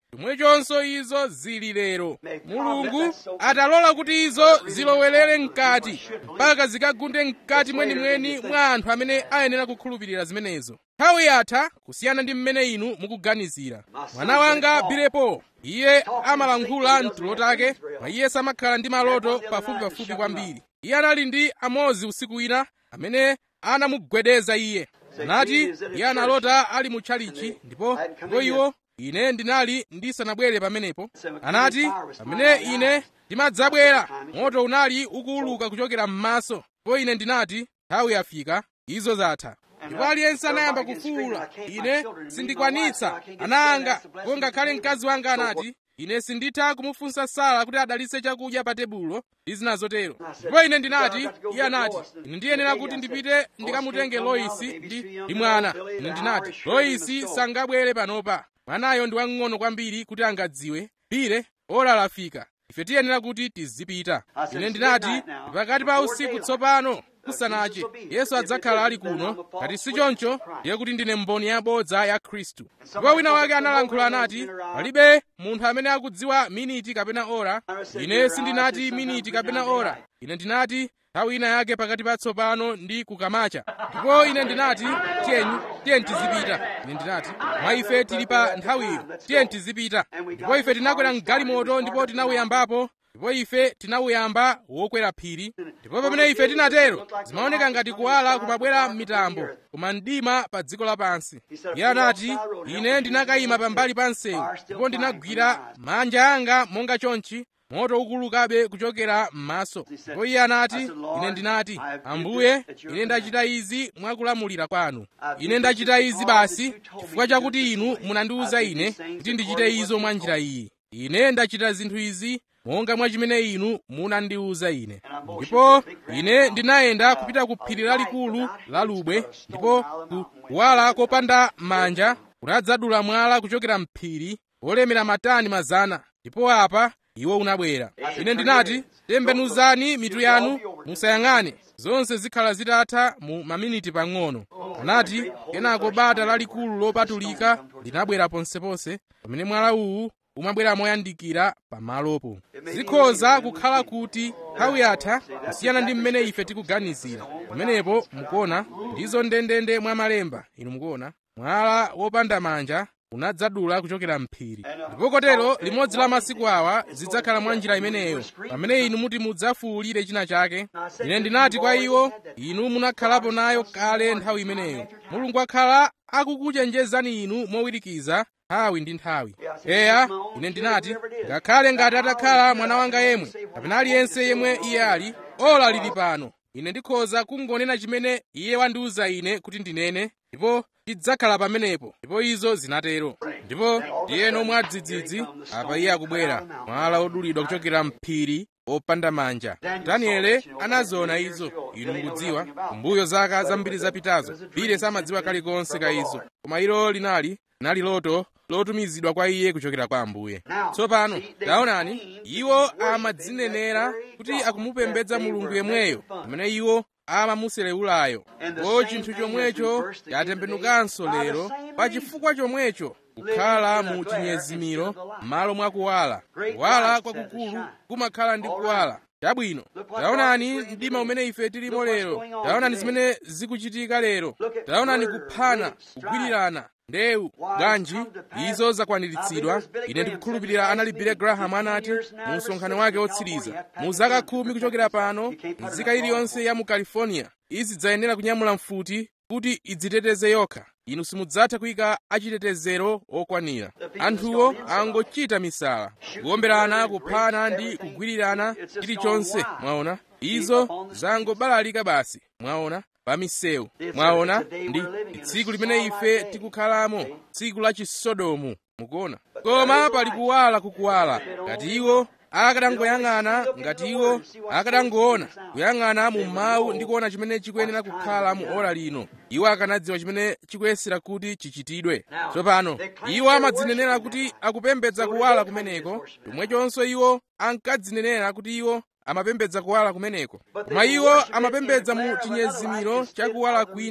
chomwechonso izo zili lero mulungu atalola kuti izo zilowerere mkati mpaka zikagunde mkati mwenimweni mwa anthu amene ayenera kukhulupirira zimenezo nthawi yatha kusiyana ndi mmene inu mukuganizira mwana wanga bilepo iye amalankhula mtulo take mwa iye samakhala ndi maloto pafupipafupi kwambiri iye anali ndi amozi usiku wina amene anamugwedeza iye anati iye analota ali mu tchalichi ndipo ndipo iwo ine ndinali ndisanabwere pamenepo anati pamene ine ndimadzabwera moto unali ukuwuluka kuchokera m'maso ndipo ine ndinati nthawi yafika izo zatha ndipo aliyense anayamba kufuwula ine sindikwanitsa ana anga ndipo ngakhale mkazi wanga anati ine sinditha kumufunsa sara kuti adalitse chakudya pa tebulo ndi zina zotero ndipo ine ndinati iye anati ine ndiyenera kuti ndipite ndikamutenge loisi ndi ndi mwana ine ndinati loisi sangabwere panopa mwanayo ndi wang'ono kwambiri kuti angadziwe pire ora lafika ife tiyenera kuti tizipita ine ndinati pakati pa usiku tsopano kusanache yesu adzakhala ali kuno ngati si choncho ndiye kuti ndine mboni yabodza ya khristu ndipo wina wake analankhula anati palibe munthu amene akudziwa miniti kapena ora ine sindinati miniti kapena ora ine ndinati nthawi ina yake pakati pa tsopano ndi kukamacha ndipo ine ndinati tiyeni tiyeni tizipita ine ndinati mwa ife tili pa nthawiyo tiyeni tizipita ndipo ife tinakwera mgalimoto ndipo tinawuyambapo ndipo ife tinawuyamba wokwera phiri ndipo pamene ife tinatero zimaoneka ngati kuwala kumabwera m'mitambo koma mdima pa dziko lapansi iye anati ine ndinakayima pambali pa msewu ndipo ndinagwira manja anga monga chonchi moto ukulukabe kuchokera m'maso ndipo iye anati ine ndinati ambuye ine ndachita izi mwakulamulira kwanu ine ndachita izi basi chifukwa chakuti inu munandiwuza ine kuti ndichite izo mwa njira iyi ine ndachita zinthu izi monga mwa chimene inu munandiwuza ine ndipo ine ndinayenda kupita ku phiri lalikulu la lubwe ndipo kuwala kopanda manja kunadzadula mwala kuchokera mphiri wolemera matani mazana ndipo apa iwo unabwera ine ndinati tembenuzani mitu yanu musayang'ane zonse zikhala zitatha mu maminiti pang'ono anati kenako bata lalikulu lopatulika linabwera ponseponse pamene mwala uwu umabwera moyandikira pamalopo zikhoza kukhala kuti nthawi yatha kusiyana ndi mmene ife tikuganizira pamenepo mukuona ndizo ndendende mwa malemba inu mukuona mwala wopanda manja unadzadula kuchokera mphiri ndipo kotero limodzi la masiku awa zidzakhala mwa njira imeneyo pamene inu muti mudzafuwulire china chake ine ndinati kwa iwo inu munakhalapo nayo kale nthawi imeneyo mulungu akhala akukuchenjezani inu mowirikiza nthawi ndi nthawi eya ine ndinati ngakhale ngati atakhala mwana wanga yemwe kapena aliyense yemwe iye ali ola lili pano ine ndikhoza kungonena chimene iye wandiwuza ine kuti ndinene ndipo tidzakhala pamenepo ndipo izo zinatero ndipo ndiyeno mwadzidzidzi apa iye akubwera mwala odulidwa kuchokera mphiri opanda manja daniele anaziona izo inu mukudziwa kumbuyo zaka zambiri zapitazo bile samadziwa kalikonse ka izo koma ilo linali linali loto lotumizidwa kwa iye kuchokera kwa ambuye tsopano taonani iwo amadzinenera kuti akumupembedza mulungu yemweyo amene iwo amamuselewulayo ndipo chinthu chomwecho chatembenukanso lero pa chifukwa chomwecho kukhala mu chinyezimiro m'malo mwa kuwala kuwala kwakukulu kumakhala ndi kuwala chabwino taonani mdima umene ife tilimo lero taonani zimene zikuchitika lero taonani kuphana kugwirirana ndewu bwanji izo zakwaniritsidwa ine ndikukhulupirira anali Billy Graham anati mu msonkhano wake wotsiriza mu zaka khumi kuchokera pano nzika iliyonse ya mu california izidzayenera kunyamula mfuti kuti idziteteze yokha inu simudzatha kuyika achitetezero okwanira anthuwo angochita misala kuwomberana kuphana ndi kugwirirana chilichonse mwaona izo zangobalalika basi mwaona pa misewu mwaona ndi tsiku limene ife tikukhalamo tsiku la chisodomu mukuona koma pali kuwala kukuwala ngati iwo akadangoyang'ana ngati iwo akadangoona kuyang'ana mu mawu ndi kuona chimene chikuyenera kukhala mu ora lino iwo akanadziwa chimene chikuyesera kuti chichitidwe tsopano iwo amadzinenera kuti akupembedza kuwala kumeneko chomwechonso iwo ankadzinenera kuti iwo amapembedza kuwala kumeneko koma iwo amapembedza mu chinyezimiro cha kuwala kwina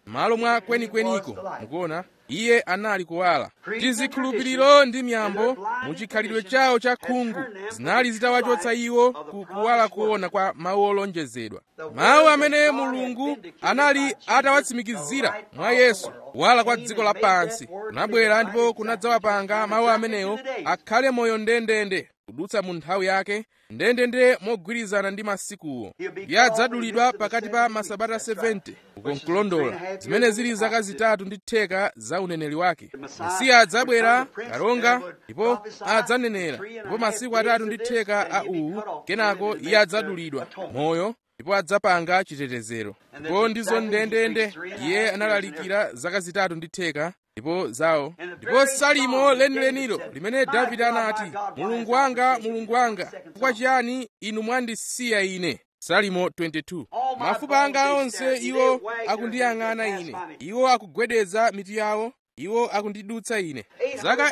m'malo mwa kwenikweniko mukuona iye anali kuwala tizikhulupiriro ndi miyambo muchikhalidwe chawo cha khungu zinali zitawachotsa iwo ku kuwala kuona kwa mawu olonjezedwa mawu amene mulungu anali atawatsimikizira mwa yesu kuwala kwa dziko lapansi kunabwera ndipo kunadzawapanga mawu amenewo akhale moyo ndendende kudutsa mu nthawi yake ndendende mogwirizana ndi masikuwo iye adzadulidwa pakati pa masabata 70 uko nkulondola zimene zili zaka zitatu ndi theka za uneneri wake mesiya adzabwera kalonga ndipo adzanenera ndipo masiku atatu ndi theka a uwu kenako iye adzadulidwa moyo ndipo adzapanga chitetezero ndipo ndizo ndendende iye analalikira zaka zitatu ndi theka ndipo zawo ndipo salimo lenilenilo limene davide anati mulungu wanga mulungu wanga chifukwa chiyani inu mwandisiya ine salimo 22 mafupa anga onse iwo akundiyang'ana ine iwo akugwedeza mitu yawo iwo akundidutsa ine zaka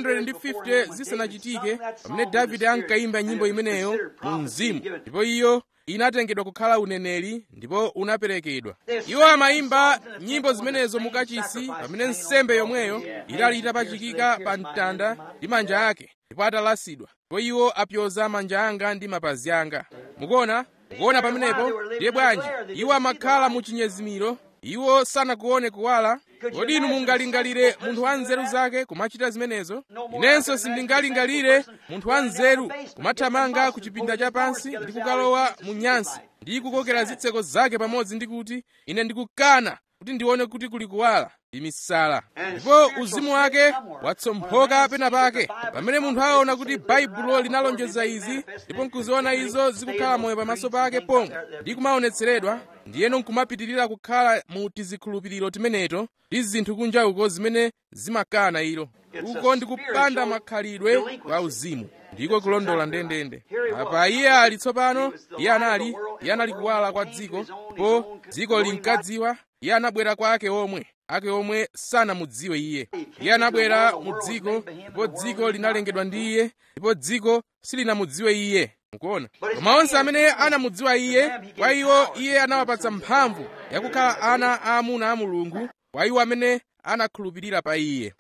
850 zisanachitike pamene davide ankayimba nyimbo imeneyo mu mzimu ndipo iyo inatengedwa kukhala uneneri ndipo unaperekedwa iwo amayimba nyimbo zimenezo mukachisi pamene nsembe yomweyo inali itapachikika pa mtanda ndi manja ake ndipo atalasidwa ndipo iwo apyoza manja anga ndi mapazi anga mukuona mukuona pamenepo ndiye bwanji iwo amakhala mu chinyezimiro iwo sanakuone kuwala kodi inu mungalingalire munthu wa nzeru zake kumachita zimenezo inenso sindingalingalire munthu wa nzeru kumathamanga ku chipinda chapansi ndi kukalowa mu nyansi ndi kukokera zitseko zake pamodzi ndi kuti ine ndikukana kuti ndione kuti kuli kuwala ndi misala ndipo uzimu wake watsomphoka pena pake pamene munthu aona kuti baibulo linalonjeza izi ndipo nkuziona izo zikukhala moyo pamaso pake pomwe ndi kumaonetseredwa ndiyeno nkumapitirira kukhala mu tizikhulupiriro timeneto ndi zinthu kunja uko zimene zimakana ilo uko ndikupanda makhalidwe kwa uzimu ndiko kulondola ndendende apa iye ali tsopano iye anali iye anali kuwala kwa dziko ndipo dziko linkadziwa iye anabwera kwa ake omwe ake omwe sanamudziwe iye iye anabwera mu dziko ndipo dziko linalengedwa ndi iye ndipo dziko silinamudziwe iye mukuona koma onse amene anamudziwa iye kwa iwo iye anawapatsa mphamvu yakukhala ana aamuna a mulungu kwa iwo amene anakhulupirira pa iye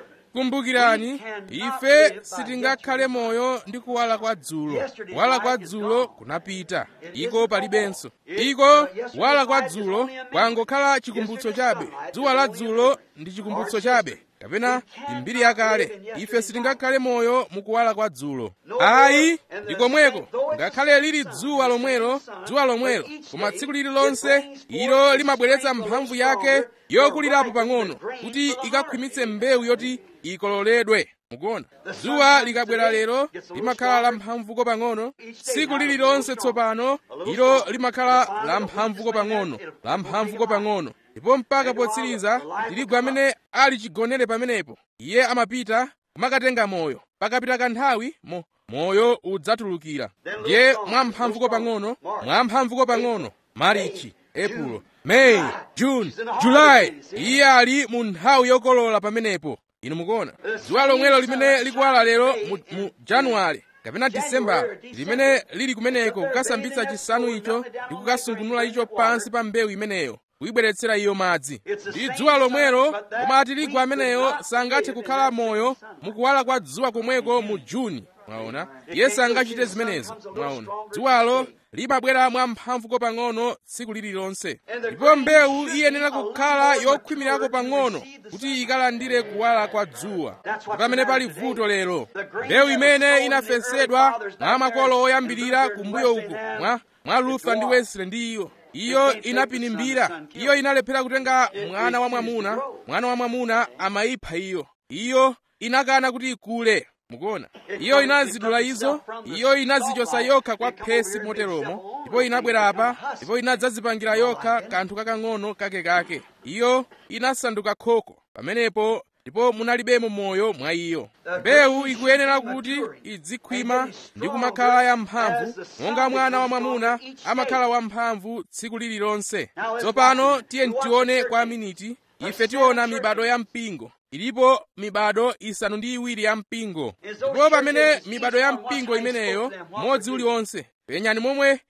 kumbukirani ife sitingakhale moyo ndi kuwala kwa dzulo kuwala kwa dzulo kunapita iko palibenso iko kuwala kwa dzulo kwangokhala chikumbutso chabe dzuwa la dzulo ndi chikumbutso chabe kapena mbiri yakale ife sitingakhale moyo mukuwala kwa dzulo ayi ndi komweko ngakhale lili dzuwa lomwelo dzuwa lomwelo koma tsiku lililonse ilo limabweretsa mphamvu yake yokulirapo pang'ono kuti ikakhwimitse mbewu yoti ikololedwe mukuona dzuwa likabwera lero limakhala la mphamvuko pang'ono tsiku lililonse tsopano ilo limakhala la mphamvuko pang'ono la mphamvuko pang'ono ndipo mpaka potsiriza tirigu amene ali chigonere pamenepo iye amapita kumakatenga moyo pakapita kanthawi mo moyo udzatulukira ndiye mwamphamvuko pang'ono mwamphamvuko pang'ono marichi epulo meyi juni julayi iye ali mu nthawi yokolola pamenepo inu mukuona dzuwa lomwelo limene likuwala lero mu, mu januwale kapena disembala limene lili kumeneko kukasambitsa chisanu icho ndi kukasungunula icho pansi pa mbewu imeneyo kuyibweretsera iyo madzi ndi dzuwa lomwelo koma tirigu ameneyo sangathe kukhala moyo mukuwala kwa dzuwa komweko mu juni mwaona iye sangachite zimenezo mwaona dzuwalo limabwera mwamphamvuko pang'ono tsiku lililonse ndipo mbewu iyenera kukhala yokhwimirako pang'ono kuti ikalandire kuwala kwa dzuwa pamene pali vuto lero mbewu imene inafesedwa mwa makolo oyambirira kumbuyo uku mwa, mwa luther ndi wesley ndi iyo iyo inapinimbira iyo inalephera kutenga mwana wa mwamuna mwana wa mwamuna amayipha iyo iyo inakana kuti ikule mukuona iyo inazidula izo iyo inazichosa yokha kwa phesi moteromo ndipo inabwera apa ndipo inadzazipangira yokha kanthu kakang'ono kakekake iyo inasanduka khoko pamenepo ndipo munalibemo moyo mwa iyo mbewu ikuyenera kuti idzikhwima ndi kumakhala yamphamvu monga mwana wa mwamuna amakhala wamphamvu tsiku lililonse tsopano tiye tione kwa miniti ife tiona mibado ya mpingo ilipo mibado isanu ndi iwiri ya mpingo ndipo pamene mibado ya mpingo imeneyo modzi uliwonse penyani momwe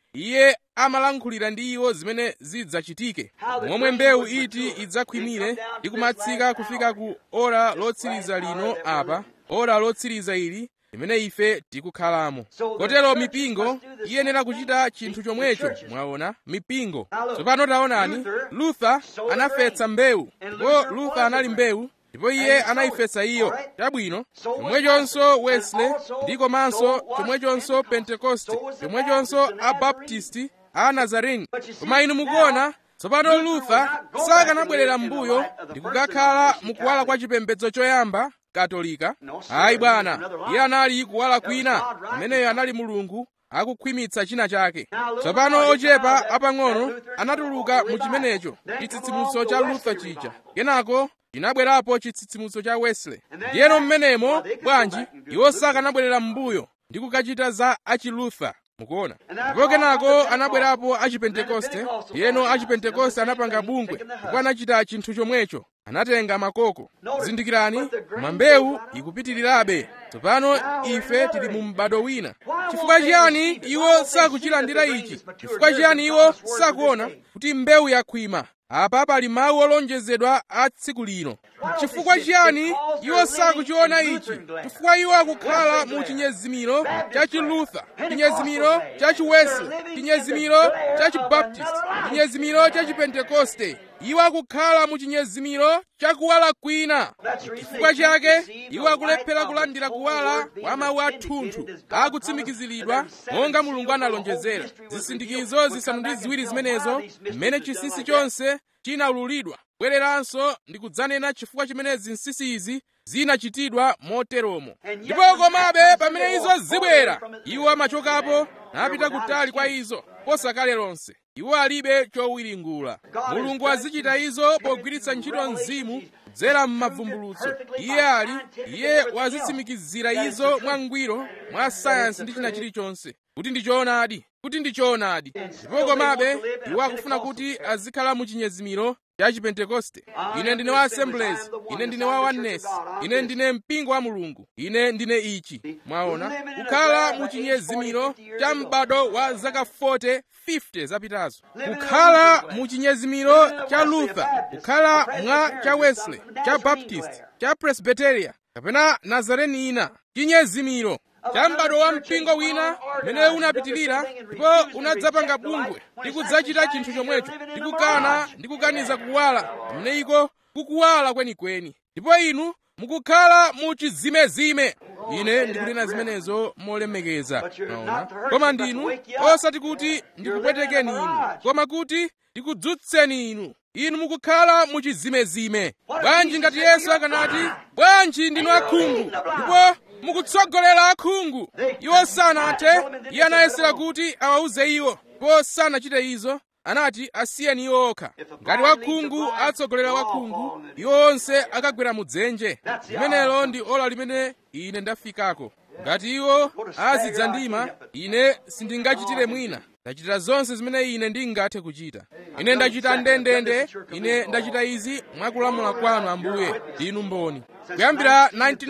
iye amalankhulira ndi iwo zimene zidzachitike momwe mbewu iti idzakhwimire ndi kumatsika kufika ku ora lotsiriza lino apa ora lotsiriza ili limene ife tikukhalamo kotero mipingo iyenera kuchita chinthu chomwecho mwaona mipingo tsopano taonani luther anafesa mbewu ndipo luther anali mbewu ndipo iye anayifesa iyo chabwino chomwechonso wesley ndi komanso chomwechonso pentekoste chomwechonso abaptisti a nazareni koma inu mukuona tsopano luther sakanabwerera m'mbuyo ndi kukakhala mukuwala kwa chipembedzo choyamba katolika ayi bwana iye anali kuwala kwina ameneyo anali mulungu akukhwimitsa china chake tsopano ochepa apang'ono anatuluka mu chimenecho chitsitsimutso cha luther chija kenako chinabwerapo chitsitsimutso cha wesley ndiyeno mmenemo bwanji iwo sakanabwerera m'mbuyo ndi kukachita za achiluther mukuona ndipo kenako anabwerapo achipentekoste ndiyeno achipentekoste anapanga bungwe ndipo anachita chinthu chomwecho anatenga makoko zindikirani mambewu ikupitirirabe tsopano ife tili mu m'bado wina chifukwa chiyani iwo sakuchilandira ichi chifukwa chiyani iwo sakuona kuti mbewu yakhwima apa pali mawu olonjezedwa a tsiku lino chifukwa chiyani iwo sakuchiona ichi chifukwa iwo akukhala mu chinyezimiro cha chiluther chinyezimiro cha chiwesley chinyezimiro cha chibaptist chinyezimiro cha chipentekoste iwo akukhala mu chinyezimiro cha kuwala kwina chifukwa chake iwo akulephera kulandira kuwala kwa mawu athunthu akutsimikiziridwa monga mulungu analonjezera zisindikizo zisanu ndi ziwiri zimenezo mmene chinsinsi chonse chinaululidwa bwereranso ndi kudzanena chifukwa chimene zinsinsi izi zinachitidwa moteromo ndipo komabe pamene izo zibwera iwo amachokapo napita kutali kwa izo posakale lonse iwo alibe chowiringula mulungu azichita izo pogwiritsa ntchito mzimu kudzera m'mavumbulutso iye ali iye wazitsimikizira izo mwangwiro mwa sayansi ndi china chilichonse kuti ndi choonadi kuti ndi choonadi ndipo komabe iwo akufuna kuti azikhala mu chinyezimiro cha chipentekoste ine ndine wa assemblies ine ndine wa oneness ine ndine mpingo wa mulungu ine ndine ichi mwaona kukhala mu chinyezimiro cha m'bado wa zaka 40 50 zapitazo kukhala mu chinyezimiro cha luther kukhala mwa cha wesley cha baptist cha presbyteria kapena nazareni ina chinyezimiro cha m'bado wa mpingo wina umene unapitirira ndipo unadzapanga bungwe ndi kudzachita chinthu chomwecho ndi kukana ndi kukaniza kuwala mmene iko kukuwala kwenikweni ndipo inu mukukhala mu chizimezime ine ndikunena zimenezo molemekeza maona koma ndinu osati kuti ndikupwetekeni inu koma kuti ndikudzutseni inu inu mukukhala mu chizimezime bwanji ngati yesu akanati bwanji ndinu akhungu ndipo mukutsogolera akhungu iwo sanathe iye anayesera kuti awauze iwo ndipo sanachite izo anati asiyeni iwo okha ngati wakhungu atsogolera wakhungu iwo onse akagwera mudzenje limenelo ndi ola limene ine ndafikako ngati iwo azidzandima ine sindingachitire mwina ndachita zonse zimene ine ndingathe kuchita ine ndachita ndendende ine ndachita izi mwakulamula kwanu ambuye ndinu mboni kuyambira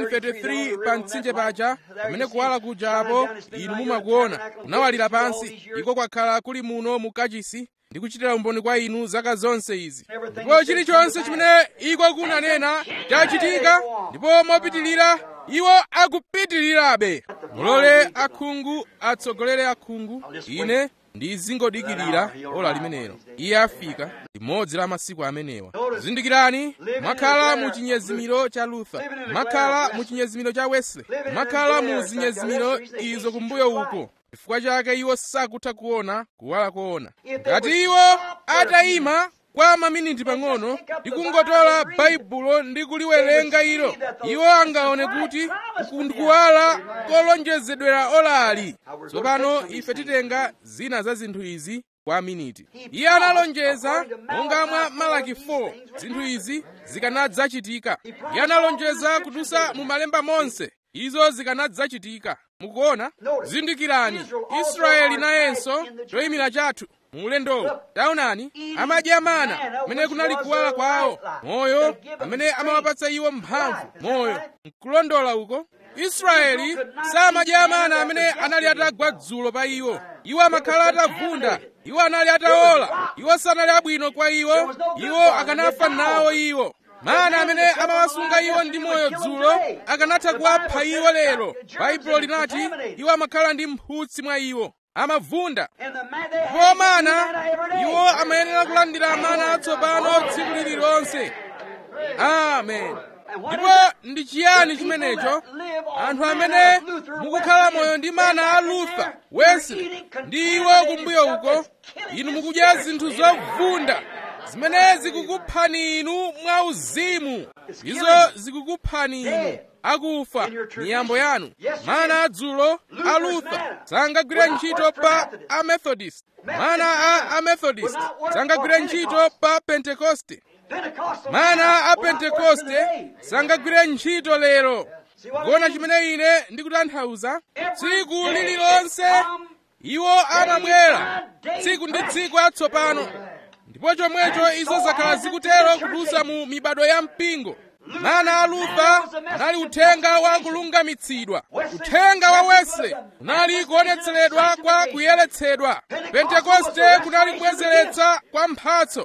1933 pa mtsinje paja pamene kuwala kuja apo inu mumakuona kunawalira pansi iko kwakhala kuli muno mu kachisi ndi kuchitira umboni kwa inu zaka zonse izi ndipo chilichonse chimene iko kunanena chachitika ndipo mopitilira iwo akupitilirabe mulole akhungu atsogolere akhungu ine ndizingodikirira ola limenelo iye afika limodzi la masiku amenewa zindikirani mwakhala mu chinyezimiro cha luther mwakhala mu chinyezimiro cha wesley mwakhala mu zinyezimiro izo kumbuyo uko chifukwa chake iwo sakutha kuona kuwala koona ngati iwo atayima kwa maminiti pang'ono ndi kungotola baibulo ndi kuliwerenga ilo iwo angaone kuti ndikuwala kolonjezedwera olali tsopano ife titenga zina za zinthu izi kwa miniti iye analonjeza monga mwa malaki 4 zinthu izi zikanadzachitika iye analonjeza kutusa mu malemba monse izo zikanadzachitika mukuona zindikirani israeli nayenso choyimira chathu muulendowo taonani amadya mana amene kunali kuwala kwawo moyo amene amawapatsa iwo mphamvu moyo nkulondola uko israeli samadya mana amene anali atagwa dzulo pa iwo iwo amakhala atavunda iwo anali ataola iwo sanali abwino kwa iwo iwo akanafa nawo iwo mana amene amawasunga iwo ndi moyo dzulo akanatha kuwapha iwo lero baibulo linati iwo amakhala ndi mphutsi mwa iwo amavunda ndipo mana iwo amayenera kulandira mana atsopano tsiku lililonse amen ndipo ndi chiyani chimenecho anthu amene mukukhala moyo ndi mana a luther wesley ndi iwo kumbuyo uko inu mukudya zinthu zovunda zimene zikukuphani inu mwauzimu izo zikukuphani inu akufa miyambo yanu mana adzulo a luther sangagwire ntchito pa amethodist mana a amethodist sangagwire ntchito pa pentekoste mana a pentekoste sangagwire ntchito lero kuona chimene ine ndikutanthauza tsiku lililonse iwo amabwera tsiku ndi tsiku atsopano ndipo chomwecho izo zakhala zikutero kudutsa mu mibado ya mpingo mana a luther anali uthenga wa kulungamitsidwa uthenga wa wesley unali kuonetseredwa kwa kuyeretsedwa pentekoste kunali kubwezeretsa kwa mphatso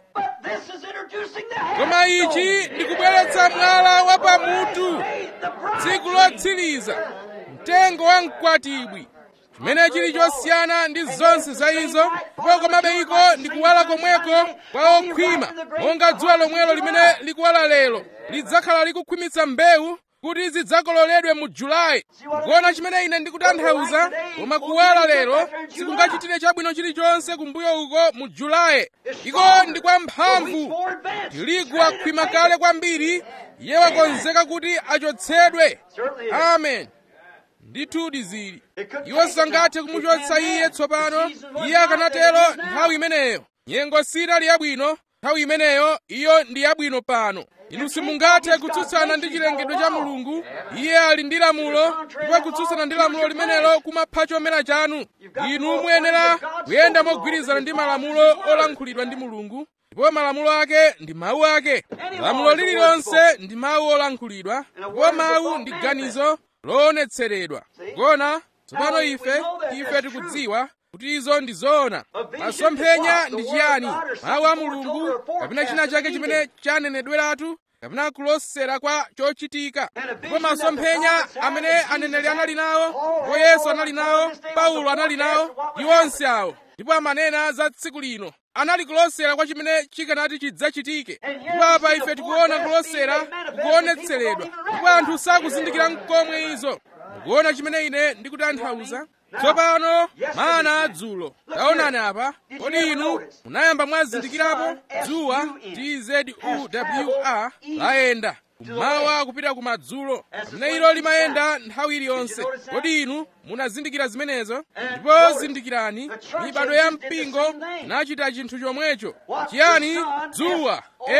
koma ichi ndikubweretsa mwala wa pamutu tsiku lotsiriza mtengo wa mkwatibwi chimene chili chosiyana ndi zonse za izo ndipo komabe iko ndikuwala komweko kwa okhwima monga dzuwa lomwelo limene likuwala lero lidzakhala likukhwimitsa mbewu kuti zidzakololedwe mu julayi kuona chimene ine ndikutanthauza koma kuwala lero sikungachitire chabwino chilichonse kumbuyo uko mu julayi iko ndi kwa mphamvu tirigu wakhwima kale kwambiri iye wakonzeka kuti achotsedwe amen ndithudi zili iwo sangathe kumuchotsa iye tsopano iye akanatero nthawi imeneyo nyengo sinali yabwino nthawi imeneyo iyo ndi yabwino pano inu simungathe kutsutsana ndi chilengedwe cha mulungu iye ali ndi lamulo ndipo kutsutsana ndi lamulo limenelo kumapha chomera chanu inu muyenera kuyenda mogwirizana ndi malamulo olankhulidwa ndi mulungu ndipo malamulo ake ndi mawu ake lamulo lililonse ndi mawu olankhulidwa ndipo mawu ndi ganizo loonetseredwa kona tsopano ife ife tikudziwa kuti izo ndi zoona masomphenya ndi chiyani mawu a mulungu kapena china chake chimene chanenedweratu kapena kulosera kwa chochitika ndipo masomphenya amene aneneri anali nawo ndipo yesu anali nawo paulo anali nawo ndi onse awo ndipo amanena za tsiku lino anali kulosera kwa chimene chikanati chidzachitike ndipo apa ife tikuona kulosera kukuonetseredwa ndipo anthu sakuzindikira mkomwe izo mukuona chimene ine ndikutanthauza tsopano mana adzulo taonani apa kodi inu munayamba mwazindikirapo dzuwa tzewr layenda kummawa kupita kumadzulo pamene ilo limayenda nthawi iliyonse kodi inu munazindikira zimenezo ndipo zindikirani mibado ya mpingo inachita chinthu chomwecho chiyani dzuwa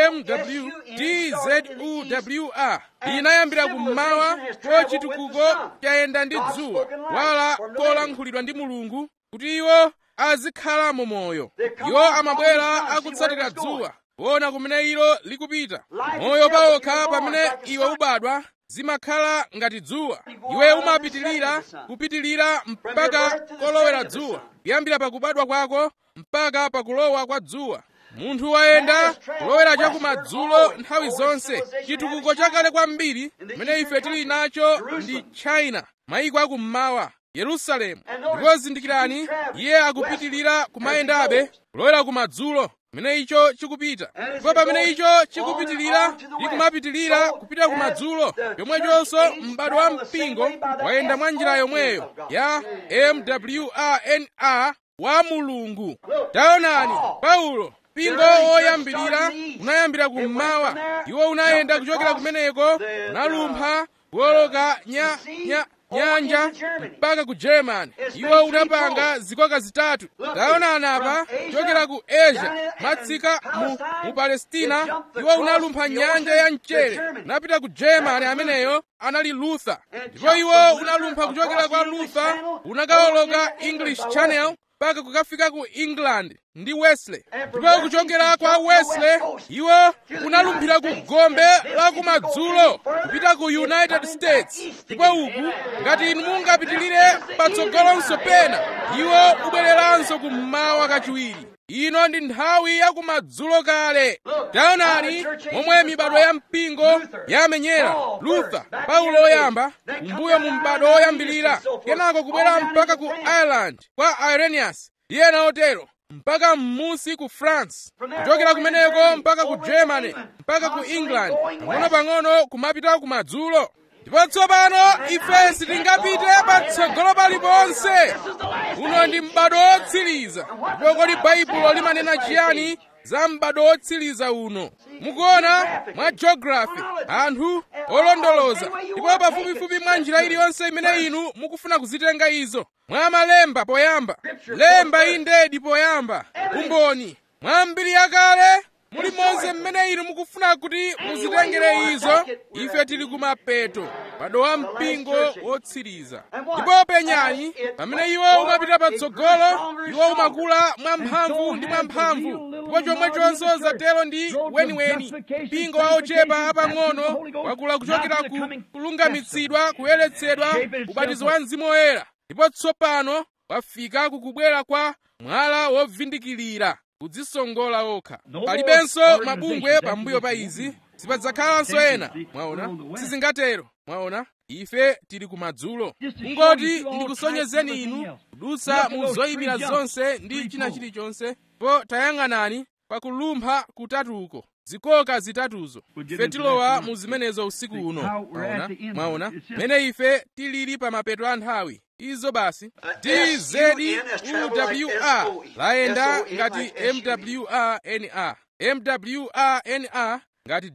mwtzuwr inayambira kummawa ko chitukuko chayenda ndi dzuwa wala kolankhulidwa ndi mulungu kuti iwo azikhalamo moyo iwo amabwera akutsatira dzuwa kuona kumene ilo likupita moyo pawokha pamene iwe ubadwa zimakhala ngati dzuwa iwe umapitilira kupitilira mpaka kolowera dzuwa kuyambira pakubadwa kwako mpaka pakulowa kwa dzuwa munthu wayenda kulowera chakumadzulo nthawi zonse chitukuko chakale kwambiri chimene ife tili nacho ndi china mayiko akummawa yerusalemu ndipo zindikirani iye akupitilira kumayendabe kulowera kumadzulo pamene icho chikupita ndipo pamene icho chikupitilira ndi kumapitilira kupita kumadzulo chomwechonso m'bado wa mpingo wayenda mwa njira yomweyo ya mwrnr wa mulungu taonani paulo mpingo woyambirira unayambira kummawa iwo unayenda kuchokera kumeneko unalumpha kuwoloka nya, nya, nyanja mpaka ku germany iwo unapanga zikoka zitatu taonani apa kuchokera ku asia matsika mu, mu palestina iwo unalumpha nyanja ya mchere unapita ku germany ameneyo anali luther ndipo iwo unalumpha kuchokera kwa luther unakawoloka english channel mpaka kukafika ku england ndi wesley ndipo kuchokera kwa wesley iwo unalumphira ku gombe la kumadzulo kupita ku united states ndipo uku ngati inu mungapitirire patsogolonso pena iwo ubwereranso kummawa kachiwiri ino ndi nthawi ya kumadzulo kale taonani momwe mibado ya mpingo yamenyera luther paulo oyamba kumbuyo mu mbado woyambirira kenako kubwera mpaka ku ireland kwa irenaeus ndi ena otero mpaka m'munsi ku france kuchokera kumeneko mpaka ku germany mpaka ku england pang'ono-pang'ono kumapita kumadzulo ndipo tsopano ife sitingapite patsogolo paliponse uno ndi m'bado wotsiriza ndipo kodi baibulo limanena chiyani za m'bado wotsiriza uno mukuona mwa geography anthu olondoloza ndipo pafupifupi mwa njira iliyonse imene inu mukufuna kuzitenga izo mwa malemba poyamba lemba indedi poyamba umboni mwa mbiri yakale muli monse mmene inu mukufuna kuti muzitengere izo ife tili kumapeto m'bado wa mpingo wotsiriza ndipo penyani pamene iwo umapita patsogolo iwo umakula mwamphamvu ndi mwamphamvu ndipo chomwechonso zatero ndi weniweni mpingo wa ochepa apang'ono wakula kuchokera ku kulungamitsidwa kuyeretsedwa ubatizo wa mzimu woyera ndipo tsopano wafika kukubwera kwa mwala wovindikirira kudzisongola okha palibenso mabungwe pambuyo pa izi sipadzakhalanso ena mwaona sizingatero mwaona ife tili kumadzulo kungoti ndikusonyezeni inu kudutsa mu zoyimira zonse ndi china chilichonse po tayang'anani pakulumpha kutatuko zikoka zitatuzo ife tilowa mu zimenezo usiku uno mwaona mwaona mene ife tilili pa mapeto a nthawi izo basi dzwr layenda ngati mwrnr mwrnr ngati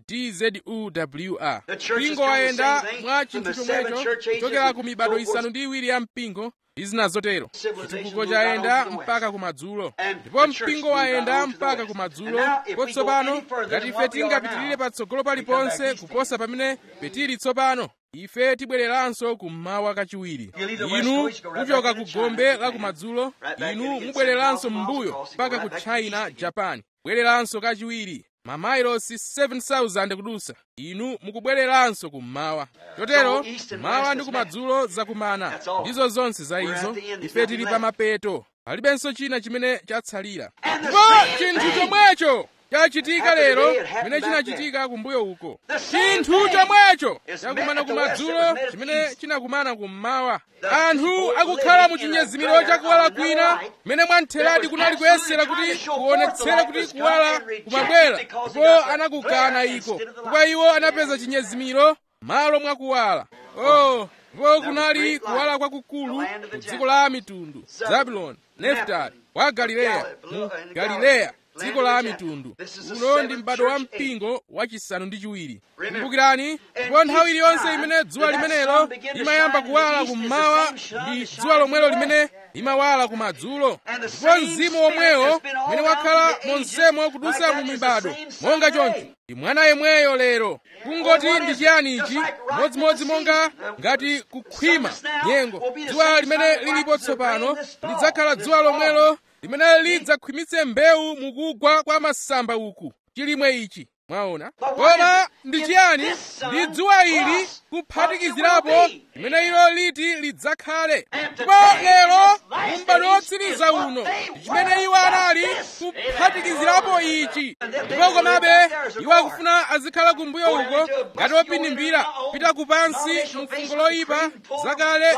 dzwr mpingo wayenda mwa chinthu chomwecho kuchokera ku mibado isanu ndi iwiri ya mpingo ndi zina zotero chitukuko chayenda mpaka kumadzulo ndipo mpingo wayenda mpaka kumadzulo ndipo tsopano ngati ife tingapitirire patsogolo paliponse kuposa pamene petili tsopano ife tibwereranso kummawa kachiwiri inu muchoka ku gombe la kumadzulo inu mubwereranso m'mbuyo mpaka ku china japan bwereranso kachiwiri mamailosi 7000 kudusa inu mukubwereranso kummawa chotero mawa ndi kumadzulo zakumana ndizo zonse za izo ife tili pa mapeto palibenso china chimene chatsalira ndipo chinthu chomwecho chachitika lero chimene chinachitika kumbuyo uko chinthu chomwecho chakumana kumadzulo chimene chinakumana kummawa anthu akukhala mu chinyezimiro chakuwala kwina mmene mwamtheradi kunali kuyesera kuti kuonetsere kuti kuwala kumabwera ndipo anakukana iko chifukwa iwo anapeza chinyezimiro malo mwakuwala oh ndipo kunali kuwala kwakukulu ku dziko la mitundu zabuloni neftali wa galileya mu galileya dziko la mitundu uno ndi m'bado wa mpingo wachisanu ndi chiwiri kumbukirani ndipo nthawi iliyonse imene dzuwa limenelo limayamba kuwala kummawa ndi dzuwa lomwelo limene limawala kumadzulo ndipo mzimu womwewo umene wakhala monsemo kudusa mu mibado monga choncho ndi mwana yemweyo lero kungoti ndi chiyani ichi modzimodzi monga ngati kukhwima nyengo dzuwa limene lilipo tsopano lidzakhala dzuwa lomwelo limene lidzakhwimitse mbewu mukugwa kwa masamba uku chilimwe ichi mwaona koma ndi chiyani ndi dzuwa ili kuphatikizirapo limene ilo liti lidzakhale ndipo lero m'bado wotsiriza uno ndi chimene iwo anali kuphatikizirapo ichi ndipo komabe iwo akufuna azikhala kumbuyo uko ngati opinimbira pita kupansi mu fungo loyipa zakale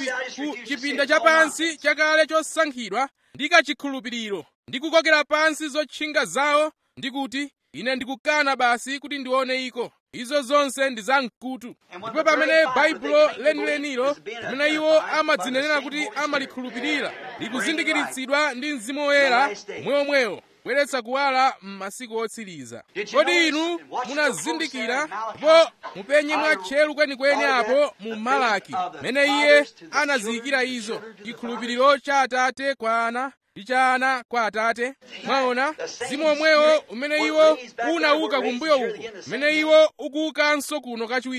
ku chipinda chapansi chakale chosankhidwa ndi kachikhulupiriro ndi kukokera pansi zotchinga zawo ndi kuti ine ndikukana basi kuti ndione iko izo zonse ndi zamkutu ndipo pamene baibulo lenilenilo pamene iwo amadzinenera kuti amalikhulupirira likuzindikiritsidwa ndi mzimu woyera omweomwewo kubweretsa kuwala m'masiku otsiriza kodi inu munazindikira ndipo mupenye mwa tcheru kwenikweni apo mu malaki mene iye anaziyikira izo chikhulupiriro cha atate kwa ana ndi cha ana kwa atate mwaona mzimu omwewo umene iwo unauka kumbuyo uko umene iwo ukuukanso kuno kachiwiri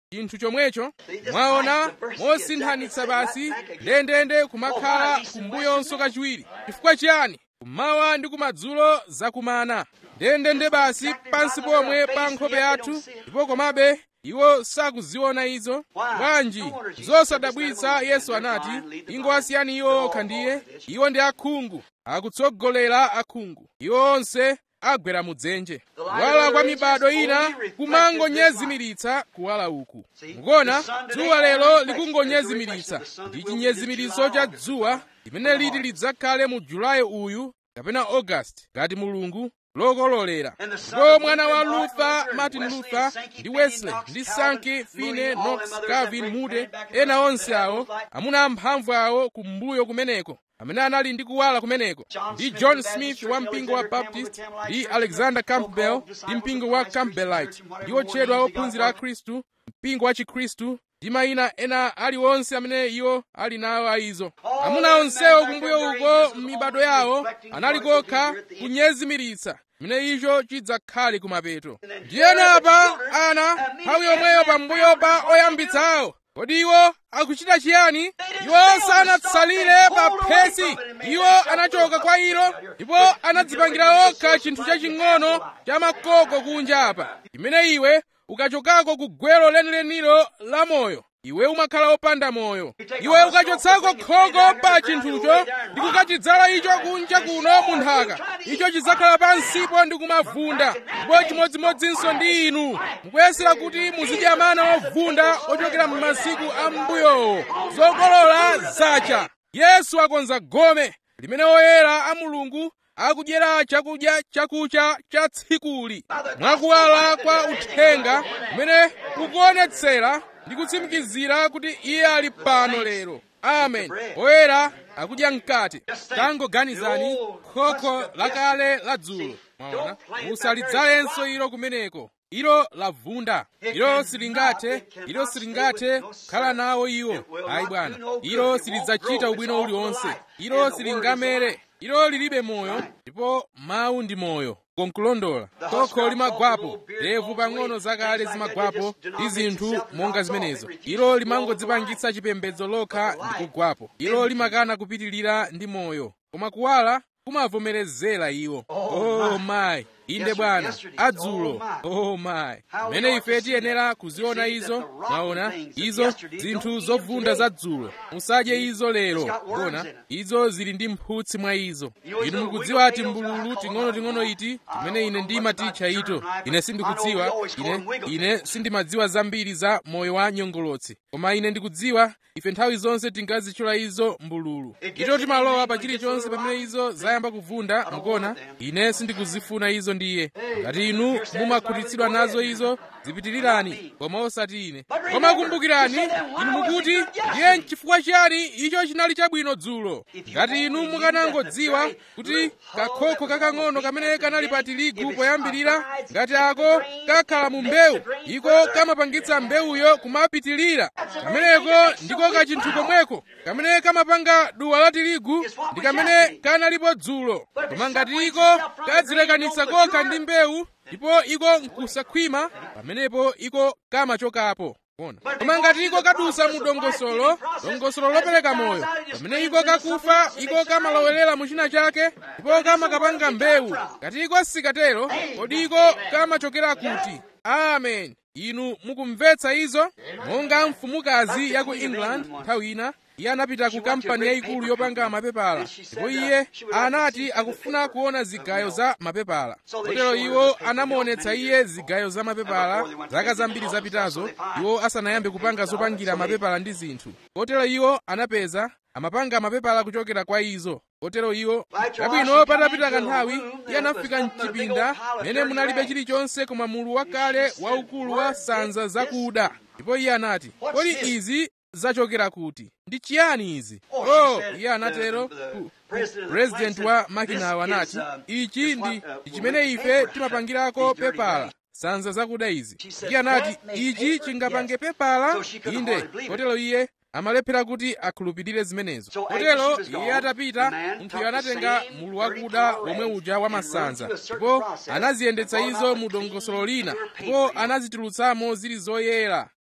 chinthu chomwecho mwaona mosinthanitsa basi ndendende kumakhala kumbuyonso kachiwiri chifukwa chiyani kummawa ndi kumadzulo zakumana ndendende basi pansi pomwe pa nkhope yathu ndipo komabe iwo sakuziona izo bwanji zosadabwitsa yesu anati ingowasiyani iwo okha ndiye iwo ndi akhungu akutsogolera akhungu iwo onse agwera mudzenje kuwala kwa mibado ina kumangonyezimiritsa kuwala uku mukuona dzuwa lero likungonyezimiritsa ndi chinyezimiritso cha dzuwa limene liti lidzakhale mu julayi uyu kapena augasti ngati mulungu lokololera ndipo mwana wa luther martin luther ndi wesley ndi sankey finney knox calvin moody ena onse awo amuna amphamvu awo kumbuyo kumeneko amene anali ndi kuwala kumeneko ndi john smith wa mpingo wa baptist ndi alexander campbell ndi mpingo wa campbellite ndi otchedwa ophunzira a khristu mpingo wa chikhristu ndi mayina ena aliwonse amene iwo ali nawo aizo amuna onsewo kumbuyo uko m'mibado yawo anali kokha kunyezimiritsa chimene icho chidzakhale kumapeto ndiyeno apa ana nthawi yomweyo pambuyo pa oyambitsawo kodi iwo akuchita chiyani iwo sanatsalire pa phesi iwo anachoka kwa ilo ndipo anadzipangira okha chinthu chaching'ono cha makoko kunja apa chimene iwe ukachokako ku gwero lenilenilo la moyo iwe umakhala opanda moyo iwe ukachotsako khoko pa chinthucho ndi kukachidzala icho kunja kuno mu nthaka icho chidzakhala pansipo ndi kumavunda ndipo chimodzimodzinso ndi inu mukuyesera kuti muzidya mana ovunda ochokera m'masiku a mbuyowo zokolola zacha yesu akonza gome limene oyera a mulungu akudyera chakudya chakucha cha tsikuli mwakuwala kwa uthenga kumene kukuonetsera ndi kutsimikizira kuti iye ali pano lero amen oyera akudya mkate tangoganizani khokho lakale la dzulo mwaona musalidzalenso ilo kumeneko ilo lavunda ilo silingathe ilo silingathe kukhala nawo iwo ayi bwana ilo silidzachita ubwino uliwonse ilo silingamere ilo lilibe moyo ndipo mawu ndi moyo konkulondola khokho limagwapo levu pang'ono zakale zimagwapo ndi zinthu monga zimenezo ilo limangodzipangitsa chipembedzo lokha ndi kugwapo ilo limakana kupitirira ndi moyo koma kuwala kumavomerezera iwo oh mayi inde bwana adzulo oh mayi mmene ife tiyenera kuziona izo mwaona izo zinthu zovunda za dzulo musadye izo lero kuona izo zili ndi mphutsi mwa izo inu mukudziwa ati mbululu ting'onoting'ono iti timene ine ndimaticha ito ine sindikudziwa ine ine sindimadziwa zambiri za moyo wa nyongolotsi koma ine ndikudziwa ife nthawi zonse tingazitchula izo mbululu ito timalowa pa chilichonse pamene izo zayamba kuvunda mukuona ine sindikuzifuna izo ndiye ngati inu mumakhutitsidwa nazo izo zipitirirani koma osati ine koma kumbukirani inu mukuti ndiye n'chifukwa chiyani icho chinali chabwino dzulo ngati inu mukanangodziwa kuti kakhokho kakang'ono kamene kanali pa tirigu poyambirira ngati ako kakhala mu mbewu iko kamapangitsa mbewuyo kumapitirira kameneko ndiko kachinthu komweko kamene kamapanga duwa la tirigu ndi kamene kanalipo dzulo koma ngati iko kadzilekanitsa kokha ndi mbewu ndipo iko nkusakhwima pamenepo iko kamachokapo koma ngati iko kadusa mu dongosolo dongosolo lopereka moyo pamene iko kakufa iko kamalowerera mu china chake ndipo kamakapanga mbewu ngati iko sikatero kodi iko kamachokera kuti amen inu mukumvetsa izo monga mfumukazi ya ku england nthawi ina iye anapita ku kampani yayikulu yopanga mapepala ndipo iye anati akufuna kuona zigayo za mapepala kotero iwo anamuonetsa iye zigayo za mapepala zaka zambiri zapitazo iwo asanayambe kupanga zopangira mapepala ndi zinthu kotero iwo anapeza amapanga mapepala kuchokera kwa izo kotero iwo chabwino patapita kanthawi iye anafika mchipinda mene munalibe chilichonse koma mulu wakale waukulu wa sanza zakuda ndipo iye anati kodi izi zachokera kuti ndi chiyani izi oh iye anatero purezidenti wa makinawo anati ichi ndi chimene ife timapangirako pepala sanza zakuda izi iye anati ichi chingapange pepala inde kotero iye amalephera kuti akhulupirire zimenezo kotero iye atapita munthuyo anatenga mulu wakuda womwe uja wamasanza ndipo anaziyendetsa izo mu dongosolo lina ndipo anazitulutsamo zili zoyera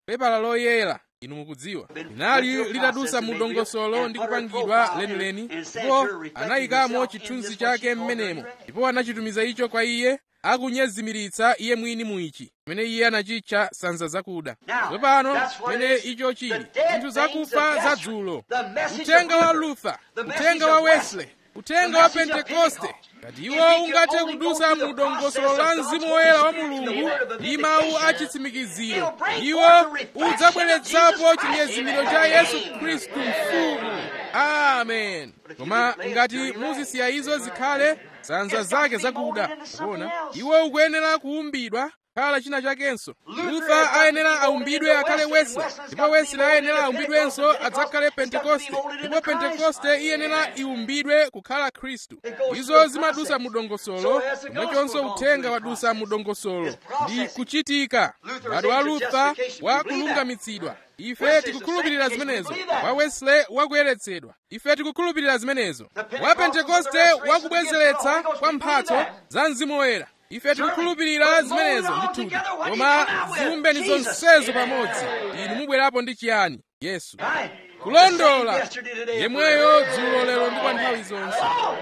pepala loyera inu mukudziwa linali litadusa mu dongosolo ndi kupangidwa lenileni ndipo anayikamo chithunzi chake m'menemo ndipo anachitumiza icho kwa iye akunyezimiritsa iye mwini muichi pamene iye anachitcha sanza zakuda tsopano pamene icho chili zinthu zakufa za dzulo uthenga wa luther uthenga wa wesley uthenga wa pentekoste ngati iwo ungathe kudusa mu dongosolo la mzimu woyera wa mulungu ndi mawu a chitsimikiziro iwo udzabweretsapo chinyezimiro cha yesu khristu mfumu amen koma ngati muzisiya izo zikhale sanza zake zakuda kuona iwo ukuyenera kuumbidwa khala china chakenso luther ayenera aumbidwe akhale wesley ndipo wesley ayenera aumbidwenso adzakhale pentekoste ndipo pentekoste iyenera iumbidwe kukhala khristu izo zimadusa mu dongosolo chomwechonso uthenga wadusa mu dongosolo ndi kuchitika ngati wa luther wa kulungamitsidwa ife tikukhulupirira zimenezo wa wesley wakuyeretsedwa ife tikukhulupirira zimenezo wa pentekoste wakubwezeretsa kwa mphatso za mzimu woyera ife tikukhulupirira zimenezo ndithudi koma ziumbeni zonsezo pamodzi inu mubwerapo ndi chiyani yesu kulondola yemweyo dzulo lero ndi kwa nthawi zonse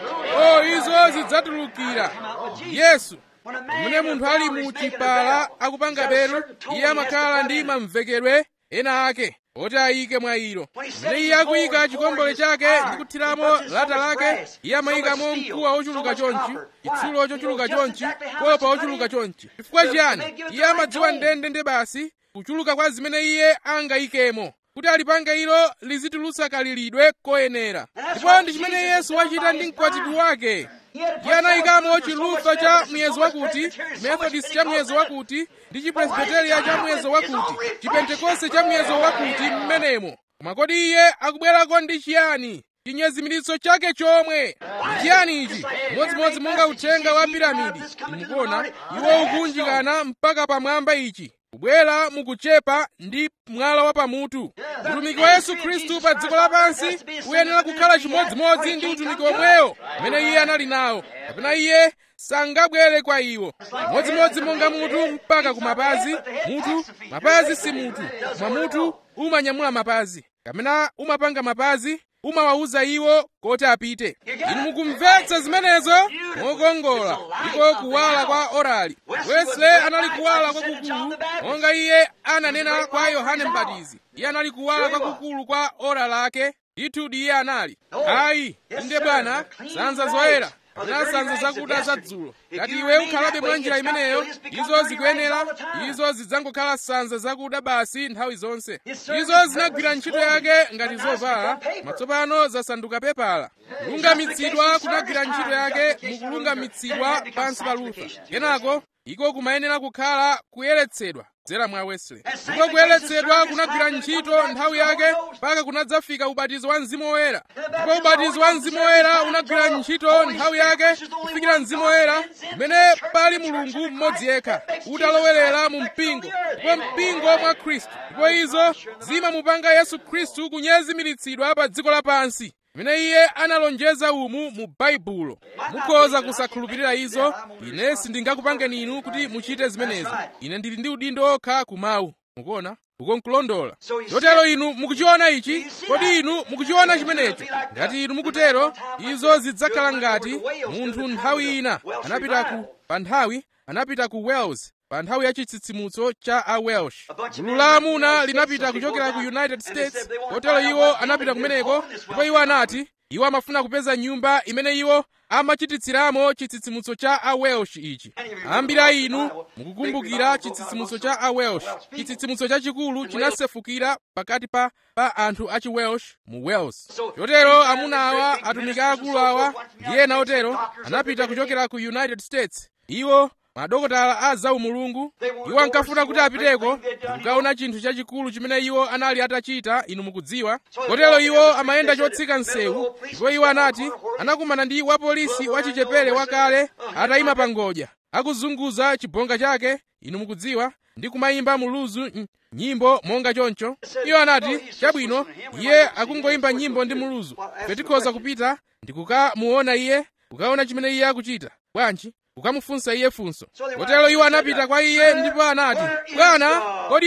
o izo zidzatulukira yesu pamene munthu ali mu chipala akupanga belu iye amakhala ndi mamvekedwe ena ake oti ayike mwa ilo pamene iye akuyika chikombole chake ndi kuthiramo lata lake iye amayikamo mkuwa wochuluka chonchi chitsulo chochuluka chonchi kopa wochuluka chonchi chifukwa chiyani iye amadziwa ndende ndi basi kuchuluka kwa zimene iye angayikemo kuti alipange ilo lizitulutsa kalilidwe koyenera ndipo ndi chimene yesu wachita ndi mkwatibwi wake iye anayikamo chilufa cha muyezo wakuti methodist cha muyezo wakuti ndi chipresbiteria cha muyezo wakuti chipentekoste cha muyezo wakuti mmenemo koma kodi iye akubwerako ndi chiyani chinyezimiritso chake chomwe ndi chiyani ichi modzimodzi monga uthenga wa piramidi mukuona iwo ukunjikana mpaka pamwamba ichi kubwera mukuchepa ndi mwala wa pamutu utumiki wa yesu khristu pa dziko lapansi uyenera kukhala chimodzimodzi ndi utumiki omwewo umene iye anali nawo kapena iye sangabwere kwa iwo modzimodzi monga mutu mpaka ku mapazi mutu mapazi si mutu koma mutu umanyamula mapazi kapena umapanga mapazi umawawuza iwo koti apite inu mukumvetsa zimenezo mokongola iko kuwala kwa orali wesley anali kuwala kwakukulu monga iye ananena kwa yohane mbatizi iye anali kuwala kwakukulu kwa ora lake ndithudi iye anali ayi inde bwana sanza zoyera kapena sanza zakuda za dzulo ngati iwe ukhalabe mwa njira imeneyo izo zikuyenera izo zidzangokhala sanza zakuda basi nthawi zonse izo zinagwira ntchito yake ngati zovala matsopano zasanduka pepala kulungamitsidwa kunagwira ntchito yake mukulungamitsidwa pansi pa luther kenako iko kumayenera kukhala kuyeretsedwa kudzera mwa wesley ndipo kuyeretsedwa kunagwira ntchito nthawi yake mpaka kunadzafika ubatizo wa mzimu woyera ndipo ubatizo wa mzimu woyera unagwira ntchito nthawi yake kufikira mzimu woyera umene pali mulungu mmodzi yekha utalowerera mu mpingo ndipo mpingo mwa khristu ndipo izo zimamupanga yesu khristu kunyezimiritsidwa pa dziko lapansi imene iye analonjeza umu mu baibulo mukhoza kusakhulupirira izo ine sindingakupangeni inu kuti muchite zimenezo ine ndili ndi udindo okha kumawu mukuona ukonkulondola chotero inu mukuchiona ichi kodi inu mukuchiona chimenecho ngati inu mukutero izo zidzakhala ngati munthu nthawi ina anapita ku pa nthawi anapita ku wales pa nthawi ya chitsitsimutso cha a welsh gulu la amuna linapita kuchokera ku united states kotero iwo anapita kumeneko ndipo iwo anati iwo amafuna kupeza nyumba imene iwo amachititsiramo chitsitsimutso cha a welsh ichi ambiri a inu mukukumbukira chitsitsimutso cha a welsh chitsitsimutso chachikulu chinasefukira pakati pa pa anthu achi welsh mu wales chotero amuna awa atumiki akulu awa ndi ena otero anapita kuchokera ku united states iwo madokotala a zaumulungu iwo ankafuna kuti apiteko kukaona chinthu chachikulu chimene iwo anali atachita inu mukudziwa kotero iwo amayenda chotsika msewu ndipo iwo anati anakumana ndi wapolisi wachichepere wakale atayima pa ngodya akuzunguza chibonga chake inu mukudziwa ndi kumayimba muluzu nyimbo monga choncho iwo anati chabwino iye akungoyimba nyimbo ndi muluzu ife tikhoza kupita ndi kukamuona iye kukaona chimene iye akuchita bwanji kukamufunsa iye funso kotero iwo anapita kwa iye ndipo anati bwana kodi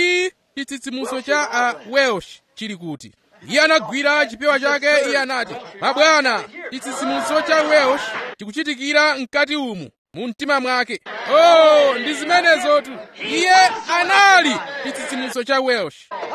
chitsitsimutso cha a welsh chili kuti iye anagwira chipewa chake iye anati mabwana chitsitsimutso cha welsh chikuchitikira mkati umu mu mtima mwake oh ndi zimenezotu iye anali chitsitsimutso cha welsh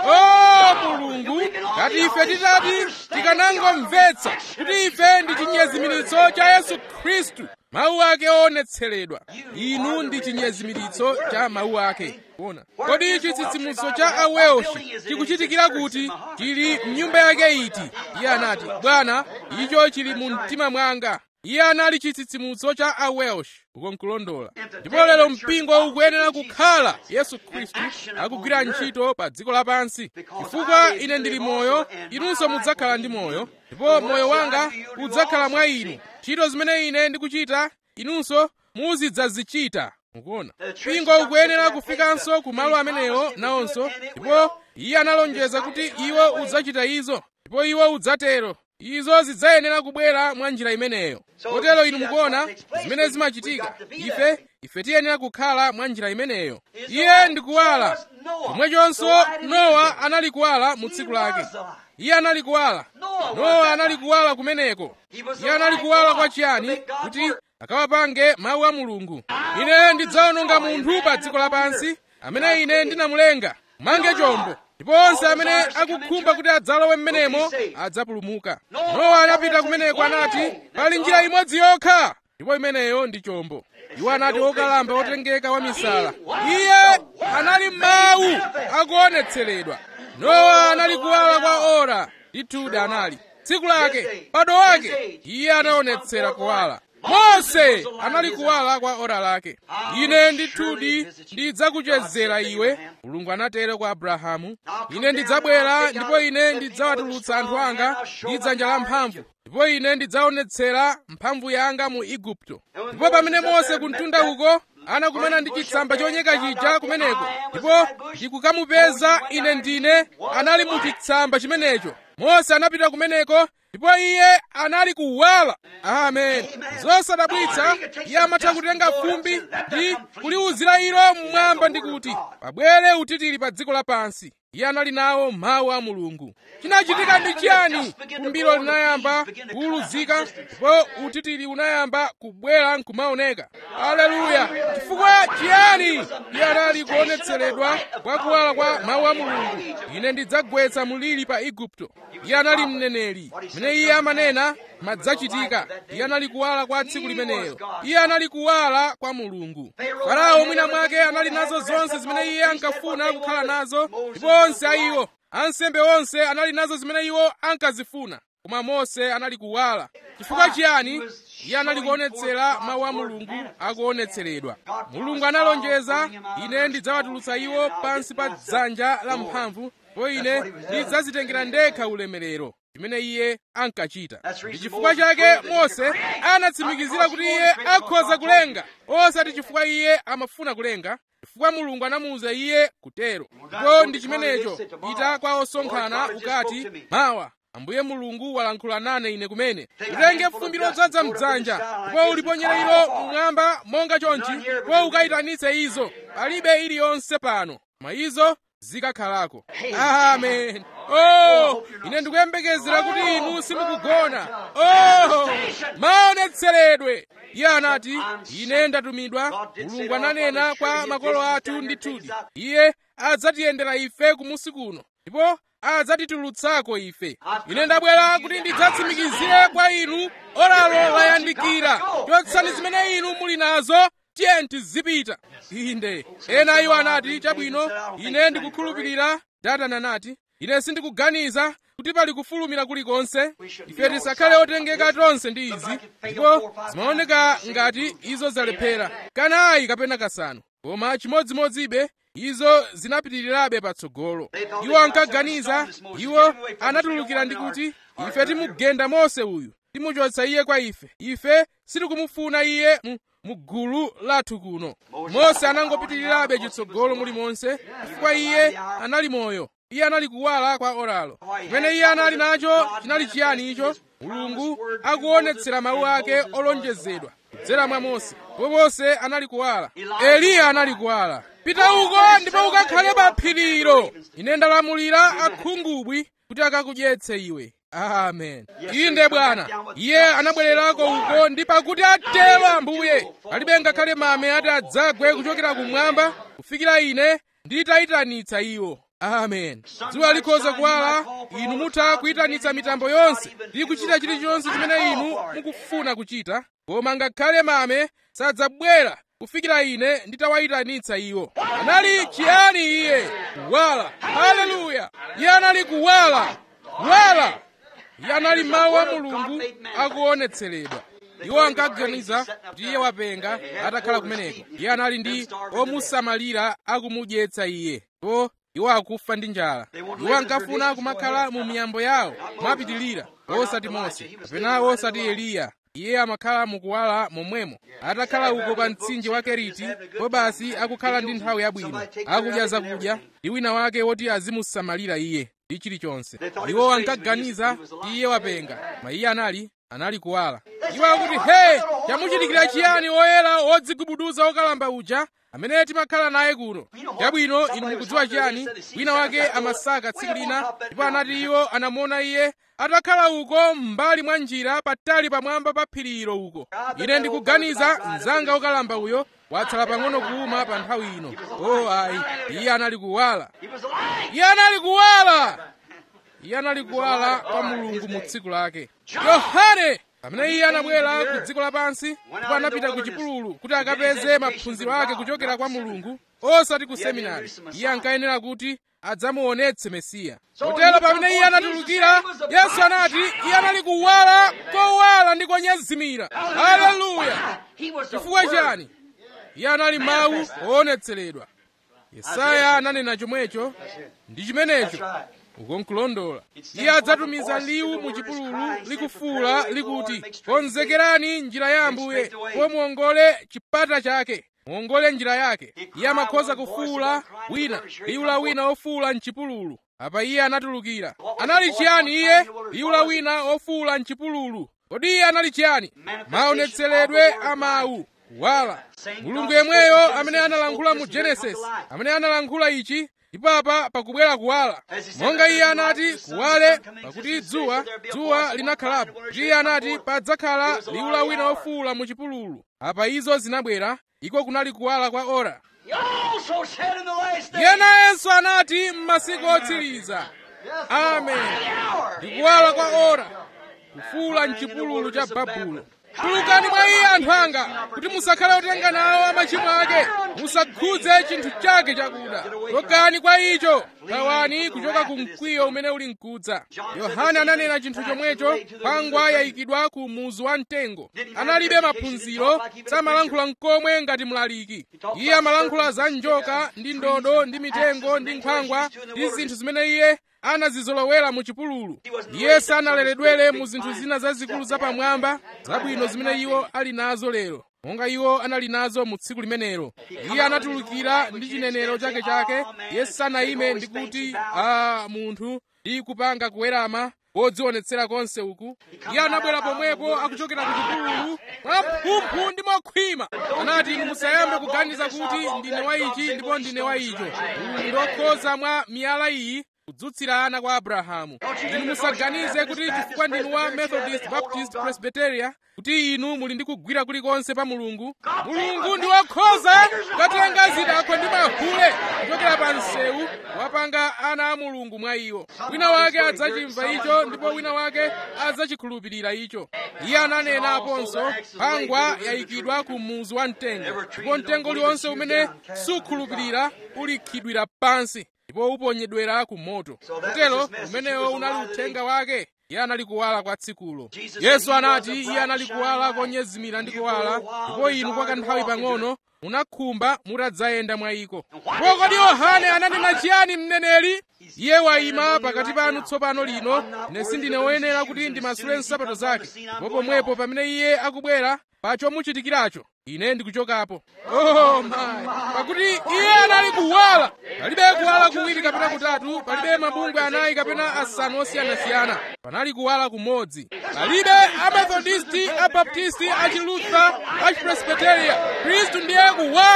oh mulungu ngati ife titati tikanangomvetsa kuti ife ndi chinyezimiritso cha yesu khristu mawu ake oonetseredwa inu ndi chinyezimiritso cha mawu ake kuona kodi chitsitsimutso cha awelshi chikuchitikira kuti chili mnyumba yake iti iye anati bwana icho chili mu mtima mwanga iye anali chitsitsimutso cha awelsh uko nkulondola ndipo lero mpingo ukuyenera kukhala yesu khristu akugwira ntchito pa dziko lapansi chifukwa ine ndili moyo inunso mudzakhala ndi moyo ndipo moyo wanga udzakhala mwa inu ntchito zimene ine ndikuchita inunso muzidzazichita mukuona mpingo ukuyenera kufikanso ku malo amenewo nawonso ndipo iye analonjeza kuti iwo udzachita izo ndipo iwo udzatero izo zidzayenera kubwera mwa njira imeneyo kotero inu mukuona zimene zimachitika ife ife tiyenera kukhala mwa njira imeneyo iye ndikuwala chomwechonso nowa anali kuwala mu tsiku lake iye anali kuwala nowa anali kuwala kumeneko iye anali kuwala kwa chiyani kuti akawapange mawu a mulungu ine ndidzawononga munthu pa dziko lapansi amene ine ndinamulenga mange chombo ndipo onse amene akukhumba kuti adzalowe m'menemo adzapulumuka nowa anapita kumeneko anati pali njira imodzi yokha ndipo imeneyo ndi chombo iwo anati wokalamba wotengeka wa misala iye anali mawu akuonetseredwa nowa anali kuwala kwa ora ndithudi anali tsiku lake bado wake iye anaonetsera kuwala mose anali kuwala kwa ora lake ine ndithudi ndidzakuchezera iwe mulungu anatero kwa abrahamu ine ndidzabwera ndipo ine ndidzawatulutsa anthu anga ndi dzanja la mphamvu ndipo ine ndidzaonetsera mphamvu yanga mu igupto ndipo pamene mose kuntunda uko anakumana ndi chitsamba chonyeka chija kumeneko ndipo ndikukamupeza ine ndine anali mu chitsamba chimenecho mose anapita kumeneko ndipo iye anali kuwala amen zosadabwitsa iye amatha kutenga fumbi ndi kuliwuzira ilo mmwamba ndi kuti pabwere utitiri pa dziko lapansi iye anali nawo mawu a mulungu chinachitika ndi chiyani fumbilo linayamba kuwuluzika ndipo utitiri unayamba kubwera nkumaoneka aleluya chifukwa chiyani iye anali kuonetseredwa kwa kuwala kwa mawu a mulungu ine ndidzagwetsa mulili pa igupto iye anali mneneri mene iye amanena madzachitika iye anali kuwala kwa tsiku limenelo iye anali kuwala kwa mulungu farao mwina mwake anali nazo zonse zimene iye ankafuna kukhala nazo ndipo onse a iwo ansembe onse anali nazo zimene iwo ankazifuna koma mose anali kuwala chifukwa chiyani iye anali kuonetsera mawu a mulungu akuonetseredwa mulungu analonjeza ine ndidzawatulutsa iwo pansi pa dzanja la mphamvu ndipo ine ndidzazitengera ndekha ulemerero chimene iye ankachita ndi chifukwa chake mose anatsimikizira kuti iye akhoza kulenga osati chifukwa iye amafuna kulenga chifukwa mulungu anamuwuza iye kutero ndipo ndi chimenecho pita kwa osonkhana ukati mawa ambuye mulungu walankhula nane ine kumene utenge fumbi lodzaza mdzanja ndipo uliponyere ilo mmwamba monga chonchi ndipo ukayitanitse izo palibe iliyonse pano koma izo zikakhalako amen oh ine ndikuyembekezera kuti inu simukugona oh maonetseredwe iye anati ine ndatumidwa mulungu ananena kwa makolo athu ndithudi iye adzatiyendera ife kumusi kuno ndipo adzatitulutsako ife ine ndabwera kuti ndidzatsimikizire kwa inu oralo layandikira chotsani zimene inu muli nazo tiye tizipita inde ena iwo anati chabwino ine ndikukhulupirira datana anati ine sindikuganiza kuti pali kufulumira kulikonse ife tisakhale otengeka tonse ndi izi ndipo zimaoneka ngati izo zalephera kanayi kapena kasanu koma chimodzimodzibe izo zinapitirirabe patsogolo iwo ankaganiza iwo anatulukira ndi kuti ife timugenda mose uyu timuchotsa iye kwa ife ife sitikumufuna iye mu mugulu lathu kuno mose anangopitirirabe chitsogolo mulimonse chifukwa iye anali moyo iye anali kuwala kwa oralo chimene iye anali nacho chinali chiyani icho mulungu akuonetsera mawu ake olonjezedwa kudzera mwa mose ndipo mose anali kuwala eliya anali kuwala pita uko ndipo ukakhale pa phirilo ine ndalamulira akhungubwi kuti akakudyetse iwe amen inde bwana iye anabwererako uko ndi pakuti atero ambuye palibe ngakhale mame ati adzagwe kuchokera kumwamba kufikira ine nditayitanitsa iwo amen dzuwa likhoza kuwala inu mutha kuyitanitsa mitambo yonse ndi kuchita chilichonse chimene inu mukufuna kuchita koma ngakhale mame sadzabwera kufikira ine nditawayitanitsa iwo anali chiyani iye kuwala haleluya iye anali kuwala kuwala iye anali mawu a mulungu akuonetseredwa iwo ankaganiza kuti iye wapenga atakhala kumeneko iye anali ndi omusamalira akumudyetsa iye po iwo akufa ndi njala iwo ankafuna kumakhala mu miyambo yawo mwapitilira osati mose kapena osati eliya iye amakhala mukuwala momwemo atakhala uko pa mtsinje wa keriti po basi akukhala ndi nthawi yabwino akudya zakudya ndi wina wake woti azimusamalira iye ndi chilichonse iwo ankaganiza kuti iye wapenga ma iye anali anali kuwala iwo akuti he chamuchitikira chiyani oyera odzigubuduza okalamba uja amene timakhala naye kuno chabwino inu mukudziwa chiyani wina wake amasaka tsiku lina ndipo anati iwo anamuona iye atakhala uko m'mbali mwa njira patali pamwamba pa phirilo uko ine ndikuganiza mzanga okalamba uyo watsala pang'ono kuuma pa nthawi ino o ayi iye anali kuwala iye anali kuwala iye anali kuwala kwa mulungu mu tsiku lake yohane pamene iye anabwera ku dziko lapansi ndipo anapita ku chipululu kuti akapeze maphunziro ake kuchokera kwa mulungu osati ku seminari iye ankayenera kuti adzamuonetse mesiya kotero pamene iye anatulukira yesu anati iye anali kuwala kowala ndi konyezimira haleluya chifukwa chani iye anali mawu oonetseredwa yesaya ananena chomwecho ndi chimenecho ukonkulondola iye adzatumiza liwu mu chipululu likufuula likuti konzekerani njira ya ambuye po muongole chipata chake muongole njira yake iye amakhoza kufuula wina liwu la wina ofuula mchipululu apa iye anatulukira anali chiyani iye liwu la wina ofuula mchipululu kodi iye anali chiyani maonetseredwe a mawu kuwala mulungu yemweyo amene analankhula mu genesis amene analankhula ichi ndipo apa pakubwera kuwala monga iye anati kuwale pakuti dzuwa dzuwa linakhalapo kuti iye anati padzakhala liwu la wina ofuula mu chipululu apa izo zinabwera iko kunali kuwala kwa ora iye nayenso anati m'masiku otsiriza amen ndikuwala kwa ora kufuula mchipululu cha babulo tulukani mwa iye anthu anga kuti musakhale otenga nawo amachimo ake musakhudze chinthu chake chakuda chokani kwa icho thawani kuchoka ku mkwiyo umene uli mkudza yohane ananena chinthu chomwecho pangwa yayikidwa ku muzu wa mtengo analibe maphunziro samalankhula mkomwe ngati mlaliki iye amalankhula za njoka ndi ndodo ndi mitengo ndi nkhwangwa ndi zinthu zimene iye anazizolowera mu chipululu iye sanaleredwere mu zinthu zina zazikulu zapamwamba zabwino zimene iwo ali nazo lero monga iwo anali nazo mu tsiku limenelo iye anatulukira ndi chinenero chake chake iye sanayime ndi kuti a munthu ndi kupanga kuwerama wodzionetsera konse uku iye anabwera pomwepo akuchokera ku chipululu mwamphumphu ndi mokhwima anati inu musayambe kuganiza kuti ndine wa ichi ndipo ndine wa icho uyu ndokhoza mwa miyala iyi kudzutsira ana kwa abrahamu inu musaganize kuti chifukwa ndinu wa methodist baptist presbyteria kuti inu muli ndi kugwira kulikonse pa mulungu mulungu ndi wokhoza kukatenga zidakwa ndi mahule kuchokera pa msewu wapanga ana a mulungu mwa iwo wina wake adzachimva icho ndipo wina wake adzachikhulupirira icho iye ananena aponso pangwa yayikidwa ku muzu wa mtengo ndipo mtengo uliwonse umene sukhulupirira ulikhidwira pansi ndipo uponyedwera ku moto kutero umenewo unali uthenga wake iye anali kuwala kwa tsikulo yesu anati iye anali kuwala konyezimira ndi kuwala ndipo inu kwa kanthawi pang'ono munakhumba mutadzayenda mwa iko ndipo kodi yohane ananena chiyani mneneri iye wayima pakati panu tsopano lino ine sindine woyenera kuti ndimasule nsapato zake ndipo pomwepo pamene iye akubwera pa chomuchitikiracho ine ndikuchokapo oh my pakuti iye anali kuwala palibe kuwala kuwiri kapena kutatu palibe mabungwe anayi kapena asanu osiyanasiyana panali kuwala kumodzi palibe amethodisti abaptisti achilutha achipresbiteria khristu ndiye kuwala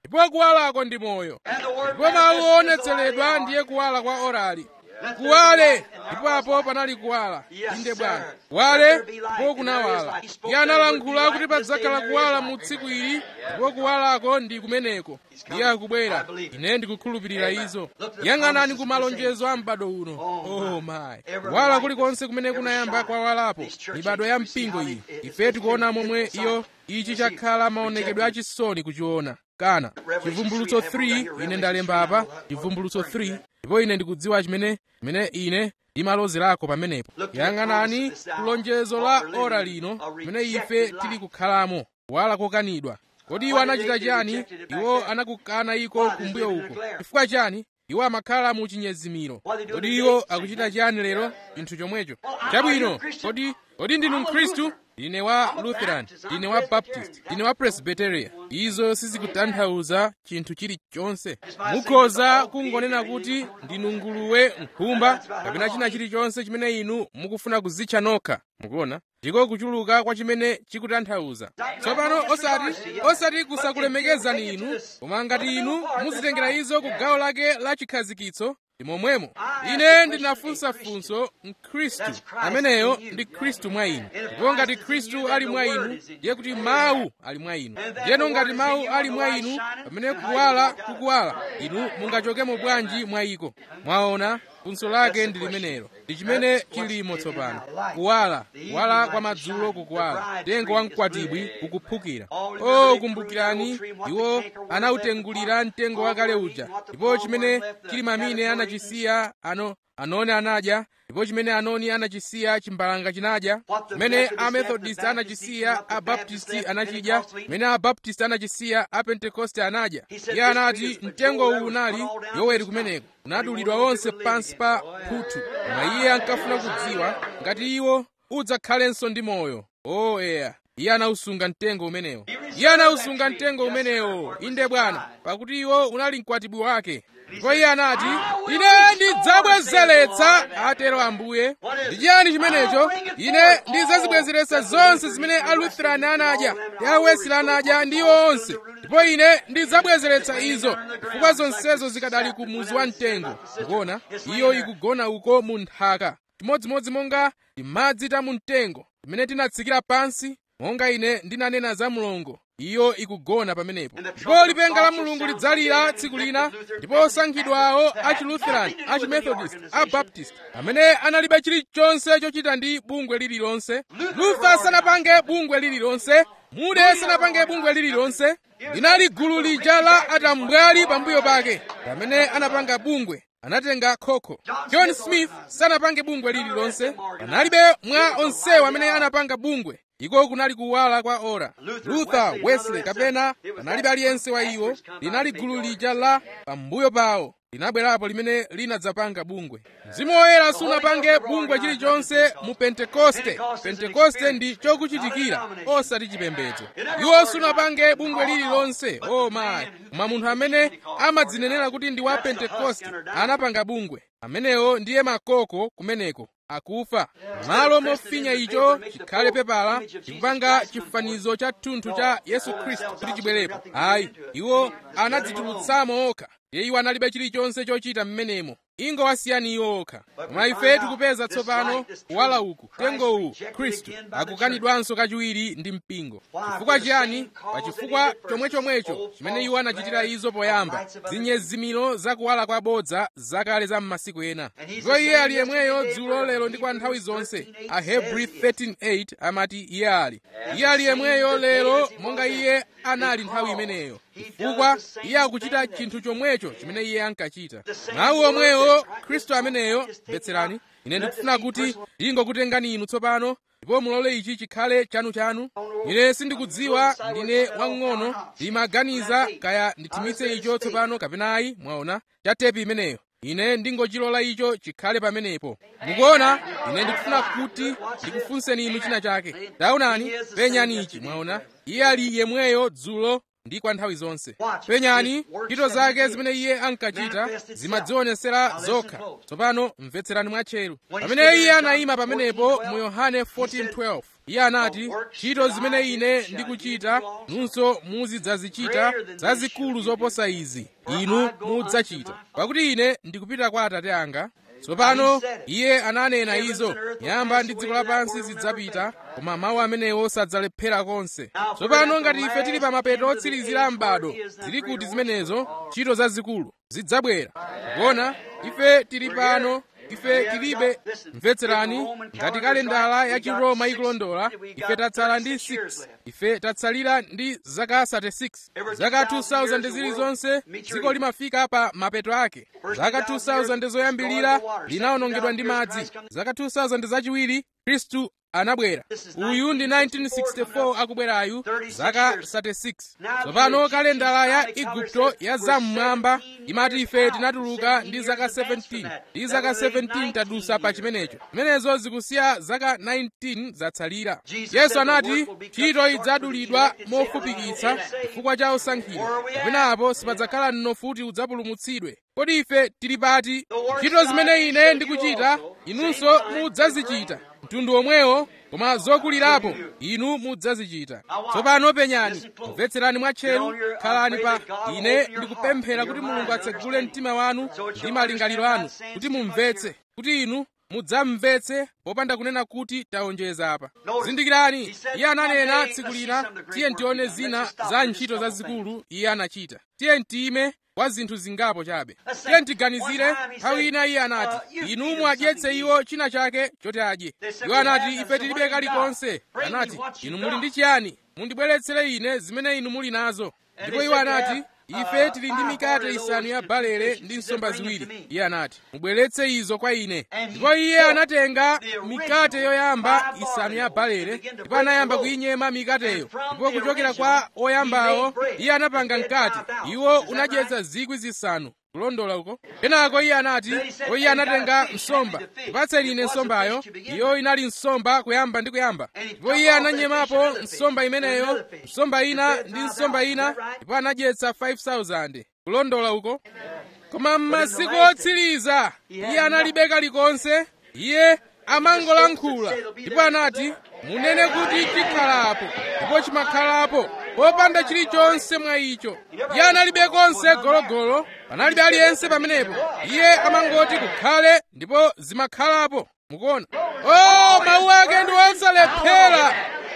ndipo kuwalako ndi moyo ndipo mawu oonetseredwa ndiye kuwala kwa orali kuwale ndipo apo panali kuwala inde bwana kuwale ndipo kunawala iye analankhula kuti padzakhala kuwala mu tsiku ili ndipo kuwalako ndi kumeneko iye akubwera ine ndikukhulupirira izo yang'anani ku malonjezo a m'bado uno oh my kuwala kulikonse kumene kunayamba kwawalapo mibado ya mpingo iyi ife tikuona momwe iyo ichi chakhala maonekedwe achisoni kuchiona kana chivumbulutso 3 ine ndalemba apa chivumbulutso 3 ndipo ine ndikudziwa chimene chimene ine ndimalozerako pamenepo yang'anani kulonjezo la ora lino limene ife tili kukhalamo kuwala kokanidwa kodi iwo anachita chani iwo anakukana iko kumbuyo uko chifukwa chani iwo amakhala mu chinyezimiro kodi iwo akuchita chani lero chinthu chomwecho chabwino kodi kodi ndinu mkhristu ndine wa lutheran ndine wa baptist ndine wa presbyteria izo sizikutanthauza chinthu chilichonse mukhoza kungonena kuti ndinu nguluwe nkhumba kapena china chilichonse chimene inu mukufuna kuzitcha nokha mukuona ndiko kuchuluka kwa chimene chikutanthauza tsopano osati osati kusakulemekezani inu koma ngati inu muzitengera izo ku gawo lake la chikhazikitso ndi momwemo ine ndinafunsa funso mkhristu ameneyo ndi khristu mwa inu ndipo ngati khristu ali mwa inu ndiye kuti mawu ali mwa inu ndiyeno ngati mawu ali mwa inu pamene kuwala kukuwala inu mungachokemo bwanji mwa iko mwaona funso lake ndi limenelo ndi chimene chilimo tsopano kuwala kuwala kwa madzulo kukuwala mtengo wa mkwatibwi ukuphukira o kumbukirani iwo anawutengulira mtengo wakale uja ndipo chimene chili mamine anachisiya ano anoni anadya ndipo chimene anoni anachisiya chimbalanga chinadya chimene amethodist anachisiya abaptisti anachidya chimene abaptisti anachisiya apentekoste anadya iye anati mtengo uwu unali yoweri kumeneko unadulidwa wonse pansi pa phuthu koma iye ankafuna kudziwa ngati iwo udzakhalenso ndi moyo o eya iye anawusunga mtengo umenewo iye anawusunga mtengo umenewo inde bwana pakuti iwo unali mkwatibwi wake ndipo iye anati ine ndidzabwezeretsa atero ambuye ndi chiyani chimenecho ine ndidzazibwezeretsa zonse zimene alutherani anadya ndi awesile anadya ndi iwo onse ndipo ine ndidzabwezeretsa izo chifukwa zonsezo zikadali ku muzi wa mtengo mukuona iyo ikugona uko mu nthaka chimodzimodzi monga timadzi ta mu mtengo timene tinatsikira pansi monga ine ndinanena za mlongo iyo ikugona pamenepo ndipo lipenga la mulungu lidzalira tsiku lina ndipo osankhidwawo a chilutheran a chimethodist a baptist amene analibe chilichonse chochita ndi bungwe lililonse luther sanapange bungwe lililonse mude sanapange bungwe lililonse linali gulu lija la atambwali pambuyo pake pamene anapanga bungwe anatenga khokho john smith sanapange bungwe lililonse panalibe mwa onsewo amene anapanga bungwe iko kunali kuwala kwa ora luther wesley kapena panalibe aliyense wa iwo linali gulu lija la pambuyo pawo linabwerapo limene linadzapanga bungwe mzimu woyera sunapange bungwe chilichonse mu pentekoste pentekoste ndi chokuchitikira osati chipembedzo iwo sunapange bungwe lililonse o mayi koma munthu amene amadzinenera kuti ndi wa pentekoste anapanga bungwe amenewo ndiye makoko kumeneko akufa malo mofinya icho chikhale pepala chikupanga chifanizo cha thunthu cha yesu khristu kuti chibwerepo ayi iwo anadzitulutsamo okha iye iwo analibe chilichonse chochita mmenemo ingowasiyani iwo okha koma ife tikupeza tsopano kuwala uku mtengo uwu khristu akukanidwanso kachiwiri ndi mpingo chifukwa chiyani pa chifukwa chomwechomwecho chimene iwo anachitira izo poyamba zinyezimiro zakuwala kwabodza zakale za m'masiku ena ndipo iye ali yemweyo dzulo lero ndi kwa nthawi zonse ahebri 13:8 amati iye ali iye ali yemweyo lero monga iye anali nthawi imeneyo chifukwa iye akuchita chinthu chomwecho chimene iye ankachita mawu omwewo khristu ameneyo mvetserani ine ndikufuna kuti ndingokutengani inu tsopano ndipo mulole ichi chikhale chanuchanu ine sindikudziwa ndine wang'ono ndimaganiza kaya ndithimitse icho tsopano kapena ayi mwaona cha tepi imeneyo ine ndingochilola icho chikhale pamenepo mukuona ine ndikufuna kuti ndikufunseni inu china chake taonani penyani ichi mwaona iye ali yemweyo dzulo ndi kwa nthawi zonse penyani ntchito zake zimene iye ankachita zimadzionesera zokha tsopano mvetserani mwatcheru pamene iye anayima pamenepo mu yohane 14:12 iye anati ntchito zimene ine ndikuchita nunso muzidzazichita zazikulu zoposa izi inu mudzachita pakuti ine ndikupita kwa atate anga tsopano iye ananena izo nyamba ndi dziko lapansi zidzapita koma mawu amenewo sadzalephera konse tsopano ngati ife tili pa mapeto otsirizira m'bado zili kuti zimenezo ntchito zazikulu zidzabwera kuona ife tili pano ife tilibe mvetserani ngati kalendala ya chiroma ikulondola ife tatsala ndi 6 ife tatsalira ndi zaka 36 zaka 2000 zilizonse dziko limafika pa mapeto ake zaka 2000 zoyambilira linawonongedwa ndi madzi zaka 2000 zachiwiri khristu anabwera uyu ndi 1964 akubwerayu zaka 36 tsopano kalendala ya igupto ya zam'mwamba imati ife tinatuluka ndi zaka 17 ndi zaka 17 tadusa pa chimenecho zimenezo zikusiya zaka 19 zatsalira yesu anati ntchito idzadulidwa mofupikitsa chifukwa cha osankhidwa kapenapo sipadzakhala mnofuti udzapulumutsidwe kodi ife tili pati ntchito zimene ine ndikuchita inunso mudzazichita mtundu omwewo koma zokulirapo inu mudzazichita tsopano penyani mvetserani mwatcheru khalani pa ine ndikupemphera kuti mulungu atsegule mtima wanu ndi malingaliro anu kuti mumvetse kuti inu mudzamvetse popanda kunena kuti taonjeza apa zindikirani iye ananena tsiku lina tiye ntione zina za ntchito zazikulu iye anachita tiye ntime kwa zinthu zingapo chabe tiye ntiganizire nthawi ina iye anati inu muadyetse iwo china chake choti adye iwo anati ife tilibe kalikonse anati inu muli ndi chiyani mundibweretsere ine zimene inu muli nazo ndipo iwo anati ife tili ndi mikate isanu ya balere ndi nsomba ziwiri iye anati mubweretse izo kwa ine ndipo iye anatenga mikate yoyamba isanu ya balere ndipo anayamba kuyinyema mikateyo ndipo kuchokera kwa oyambawo iye anapanga mkate iwo unadyetsa zikwi zisanu kulondola uko kenako iye anati o iye anatenga nsomba ipatseni ine nsombayo iyo inali nsomba kuyamba ndi kuyamba ndipo iye ananyemapo nsomba imeneyo nsomba ina ndi nsomba ina ndipo anadyetsa 5000 kulondola uko koma m'masiku otsiriza iye analibe kalikonse iye amangolankhula ndipo anati munene kuti chikhalapo ndipo chimakhalapo popanda chilichonse mwa icho iye analibe konse gologolo panalibe aliyense pamenepo iye amangoti kukhale ndipo zimakhalapo mukuona o mawu ake ndi osalephera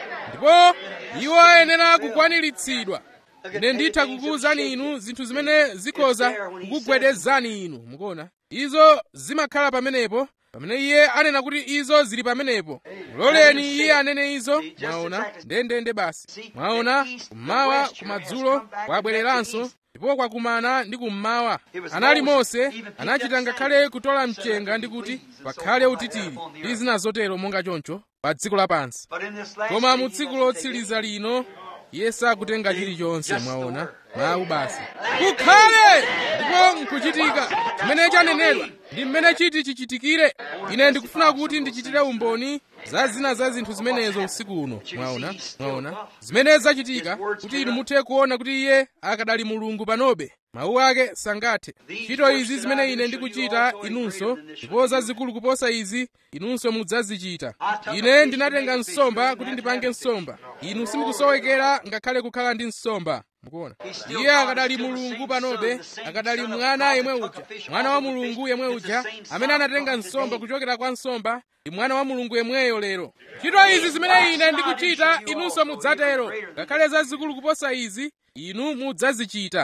ndipo iwo ayenera kukwaniritsidwa ine nditha kukuwuzani inu zinthu zimene zikhoza kukugwedezani inu mukuona izo zimakhala pamenepo pamene iye anena kuti izo zili pamenepo muloleni iye anene izo mwaona ndendende basi mwaona kummawa kumadzulo kwabwereranso ndipo kwakumana ndi kummawa anali mose anachita ngakhale kutola mchenga ndi kuti pakhale utitiri ndi zina zotero monga choncho pa dziko lapansi koma mu tsiku lotsiriza lino iye sakutenga chilichonse mwaona mawu basi kukhale ndipo nkuchitika chimene chanenedwa ndi mmene chiti chichitikire ine ndikufuna kuti ndichitire umboni za zina za zinthu zimenezo usiku uno mwaona mwaona zimene zachitika kuti inu muthe kuona kuti iye akadali mulungu panobe mawu ake sangathe ntchito izi zimene ine ndikuchita inunso ndipo zazikulu kuposa izi inunso mudzazichita ine ndinatenga nsomba kuti ndipange nsomba inu simukusowekera ngakhale kukhala ndi nsomba mukuona iye akadali mulungu panobe akadali mwana yemwe uja mwana wa mulungu yemwe uja amene anatenga nsomba kuchokera kwa nsomba ndi mwana wa mulungu yemweyo lero ntchito izi zimene ine ndikuchita inunso mudzatero ngakhale zazikulu kuposa izi inu mudzazichita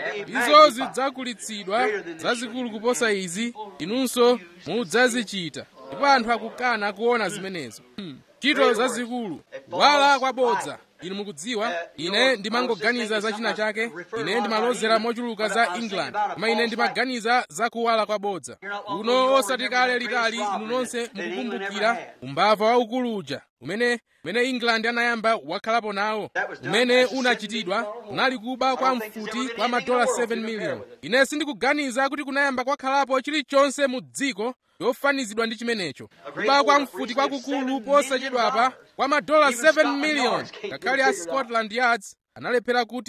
izo zidzakulitsidwa zazikulu kuposa izi inunso mudzazichita ndipo anthu akukana kuona zimenezo ntchito hmm. zazikulu wala kwabodza inu mukudziwa ine ndimangoganiza za china chake ine ndimalozera mochuluka za england koma ine ndimaganiza za kuwala kwabodza uno osati kale litali inu nonse mukukumbukira umbava waukulu uja umene umene england anayamba wakhalapo nawo umene unachitidwa unali kuba kwa mfuti kwa madola 7 million ine sindikuganiza kuti kunayamba kwakhalapo chilichonse mu dziko yofanizidwa ndi chimenecho kuba kwa mfuti kwakukulu posachedwapa kwa madola 7 million ngakhale a scotland yards analephera kuti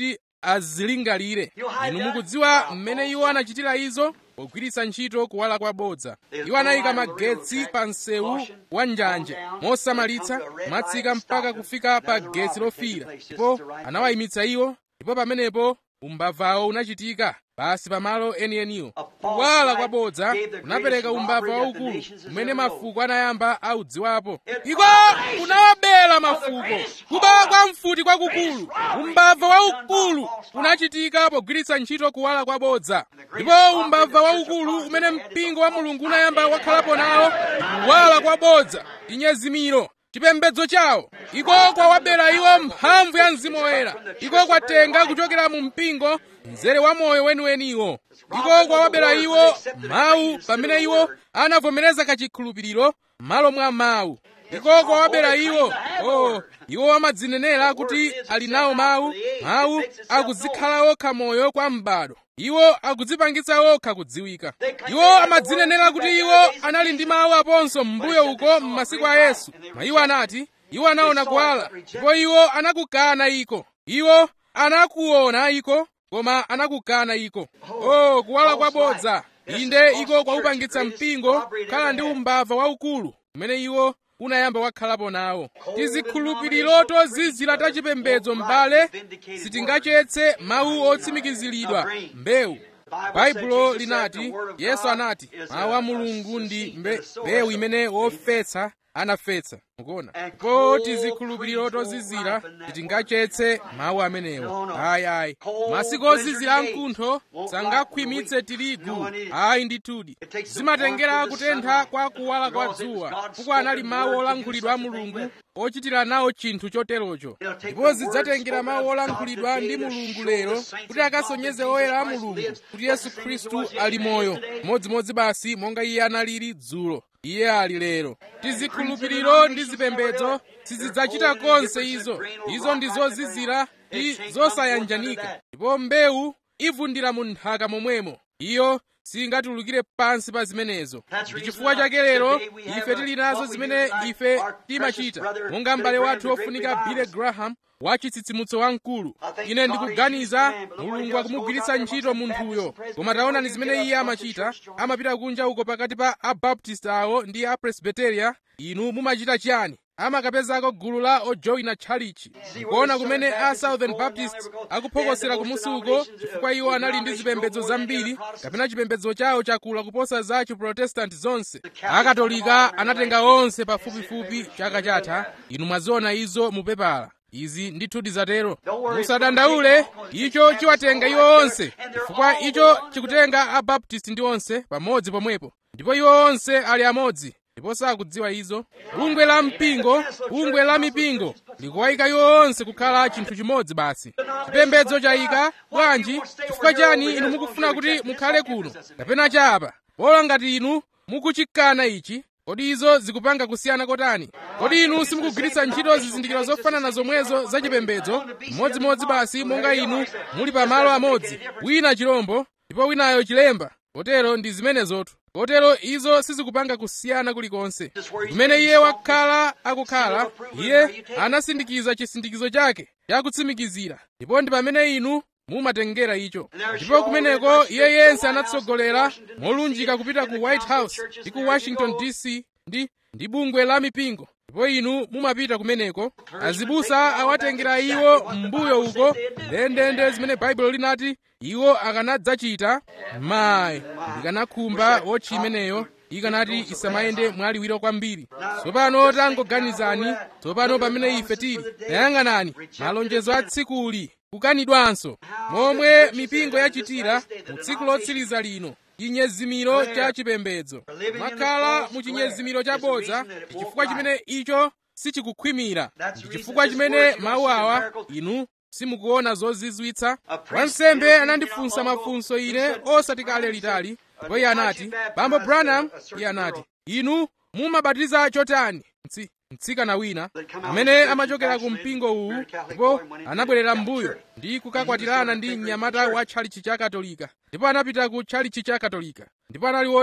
azilingalire inu mukudziwa mmene iwo anachitira izo pogwiritsa ntchito kuwala kwabodza iwo anayika magetsi pa msewu wa njanje mosamalitsa mwatsika mpaka kufika pa getsi lofiira ndipo anawayimitsa iwo ndipo pamenepo umbavawo unachitika basi pamalo enieniwo kuwala kwabodza kunapereka umbava waukulu umene mafuko anayamba audziwapo iko kunawabera mafuko kuba kwa mfuti kwakukulu umbava waukulu unachitika pogwiritsa ntchito kuwala kwabodza ndipo umbava waukulu umene mpingo wa mulungu unayamba wakhalapo nawo kuwala kwabodza chinyezimiro chipembedzo chawo iko kwawabera iwo mphamvu ya mzimu woyera iko kwatenga kuchokera mu mpingo mzere wa moyo weniweniwo iko kwawabera iwo mawu pamene iwo anavomereza kachikhulupiriro m'malo mwa mawu iko kwawabera iwo oh iwo amadzinenera kuti ali nawo mawu mawu akuzikhala okha moyo kwa m'bado iwo akudzipangitsa okha kudziwika iwo amadzinenera kuti iwo anali ndi mawu aponso m'mbuyo uko m'masiku a yesu ma iwo anati iwo anaona kuwala ndipo iwo anakukana iko iwo anakuona iko koma anakukana iko oh kuwala kwabodza inde iko kwaupangitsa mpingo kukhala ndi umbava waukulu umene iwo unayamba wakhalapo nawo tizikhulupiriro tozizira tachipembedzo m'bale sitingachetse mawu otsimikiziridwa mbewu baibulo linati yesu anati mawu a mulungu ndi mbe, mbewu imene wofetsa anafetsa mukuona po tizikhulupiriro tozizira titingachetse mawu amenewo ayi ayi masiku ozizira amkuntho sangakhwimitse tirigu ayi ndithudi zimatengera kutentha kwa kuwala kwa dzuwa kuko anali mawu olankhulidwa a mulungu ochitira nawo chinthu choterocho ndipo zidzatengera mawu olankhulidwa ndi mulungu lero kuti akasonyeze oyera a mulungu kuti yesu khristu ali moyo modzimodzi basi monga iye analili dzulo iye ali lero tizikhulupiriro ndi zipembedzo sizidzachita konse izo izo ndi zozizira ndi zosayanjanika ndipo mbewu ivundira mu nthaka momwemo iyo singatulukire pansi pa zimenezo ndi chifukwa chake lero ife tili nazo zimene ife timachita monga m'bale wathu wofunika billy graham wa chitsitsimutso wamkulu ine ndikuganiza mulungu akumugwiritsa ntchito munthuyo koma taonani zimene iye amachita amapita kunja uko pakati pa abaptist awo ndi apresbiteria inu mumachita chiyani amakapezako gulu la ojoyina tchalichi ndikuona kumene a southern baptist akuphokosera kumusi uko chifukwa iwo anali ndi zipembedzo zambiri kapena chipembedzo chawo chakula kuposa za chiprotestanti zonse akatolika anatenga onse pafupifupi chaka chatha inu mwaziona izo mupepala izi ndithudi zatero musadandaule icho chiwatenga iwo onse chifukwa icho chikutenga abaptist ndi onse pamodzi pomwepo ndipo iwo onse ali amodzi ndipo sakudziwa izo bungwe la mpingo bungwe la mipingo likuwayika iwo onse kukhala chinthu chimodzi basi chipembedzo chayika bwanji chifukwa chani inu mukufuna kuti mukhale kuno kapena chapa bola ngati inu mukuchikana ichi kodi izo zikupanga kusiyana kotani kodi inu simukugwiritsa ntchito zizindikiro zofanana zomwezo zachipembedzo mmodzimodzi basi monga inu muli pamalo amodzi wina chirombo ndipo winayo chilemba kotero ndi zimenezotu kotero izo sizikupanga kusiyana kulikonse kumene iye wakhala akukhala iye anasindikiza chisindikizo chake chakutsimikizira ndipo ndi pamene inu mumatengera icho ndipo kumeneko iye yense anatsogolera molunjika kupita ku white house ndi ku washington dc ndi ndi bungwe la mipingo ndipo inu mumapita kumeneko azibusa awatengera iwo m'mbuyo uko ndendende zimene baibulo linati iwo akanadzachita mayi ndikanakhumba wotchi imeneyo ikanati isamayende mwaliwiro kwambiri tsopano tangoganizani tsopano pamene ife tili tayang'anani malonjezo a tsikuli kukanidwanso momwe mipingo yachitira mu tsiku lotsiriza lino chinyezimiro cha chipembedzo mwakhala mu chinyezimiro chabodza ndi chifukwa chimene icho sichikukhwimira ndi chifukwa chimene mawu awa inu simukuona zozizwitsa wansembe anandifunsa mafunso ine osati kale litali ndipo iye anati bambo branham iye anati inu mumabatiza chotani Mtsi, mtsikana wina amene amachokera ku mpingo uwu ndipo anabwerera m'mbuyo ndi kukakwatirana ndi mnyamata wa tchalichi cha katolika ndipo anapita ku tchalichi cha katolika ndipo anali woti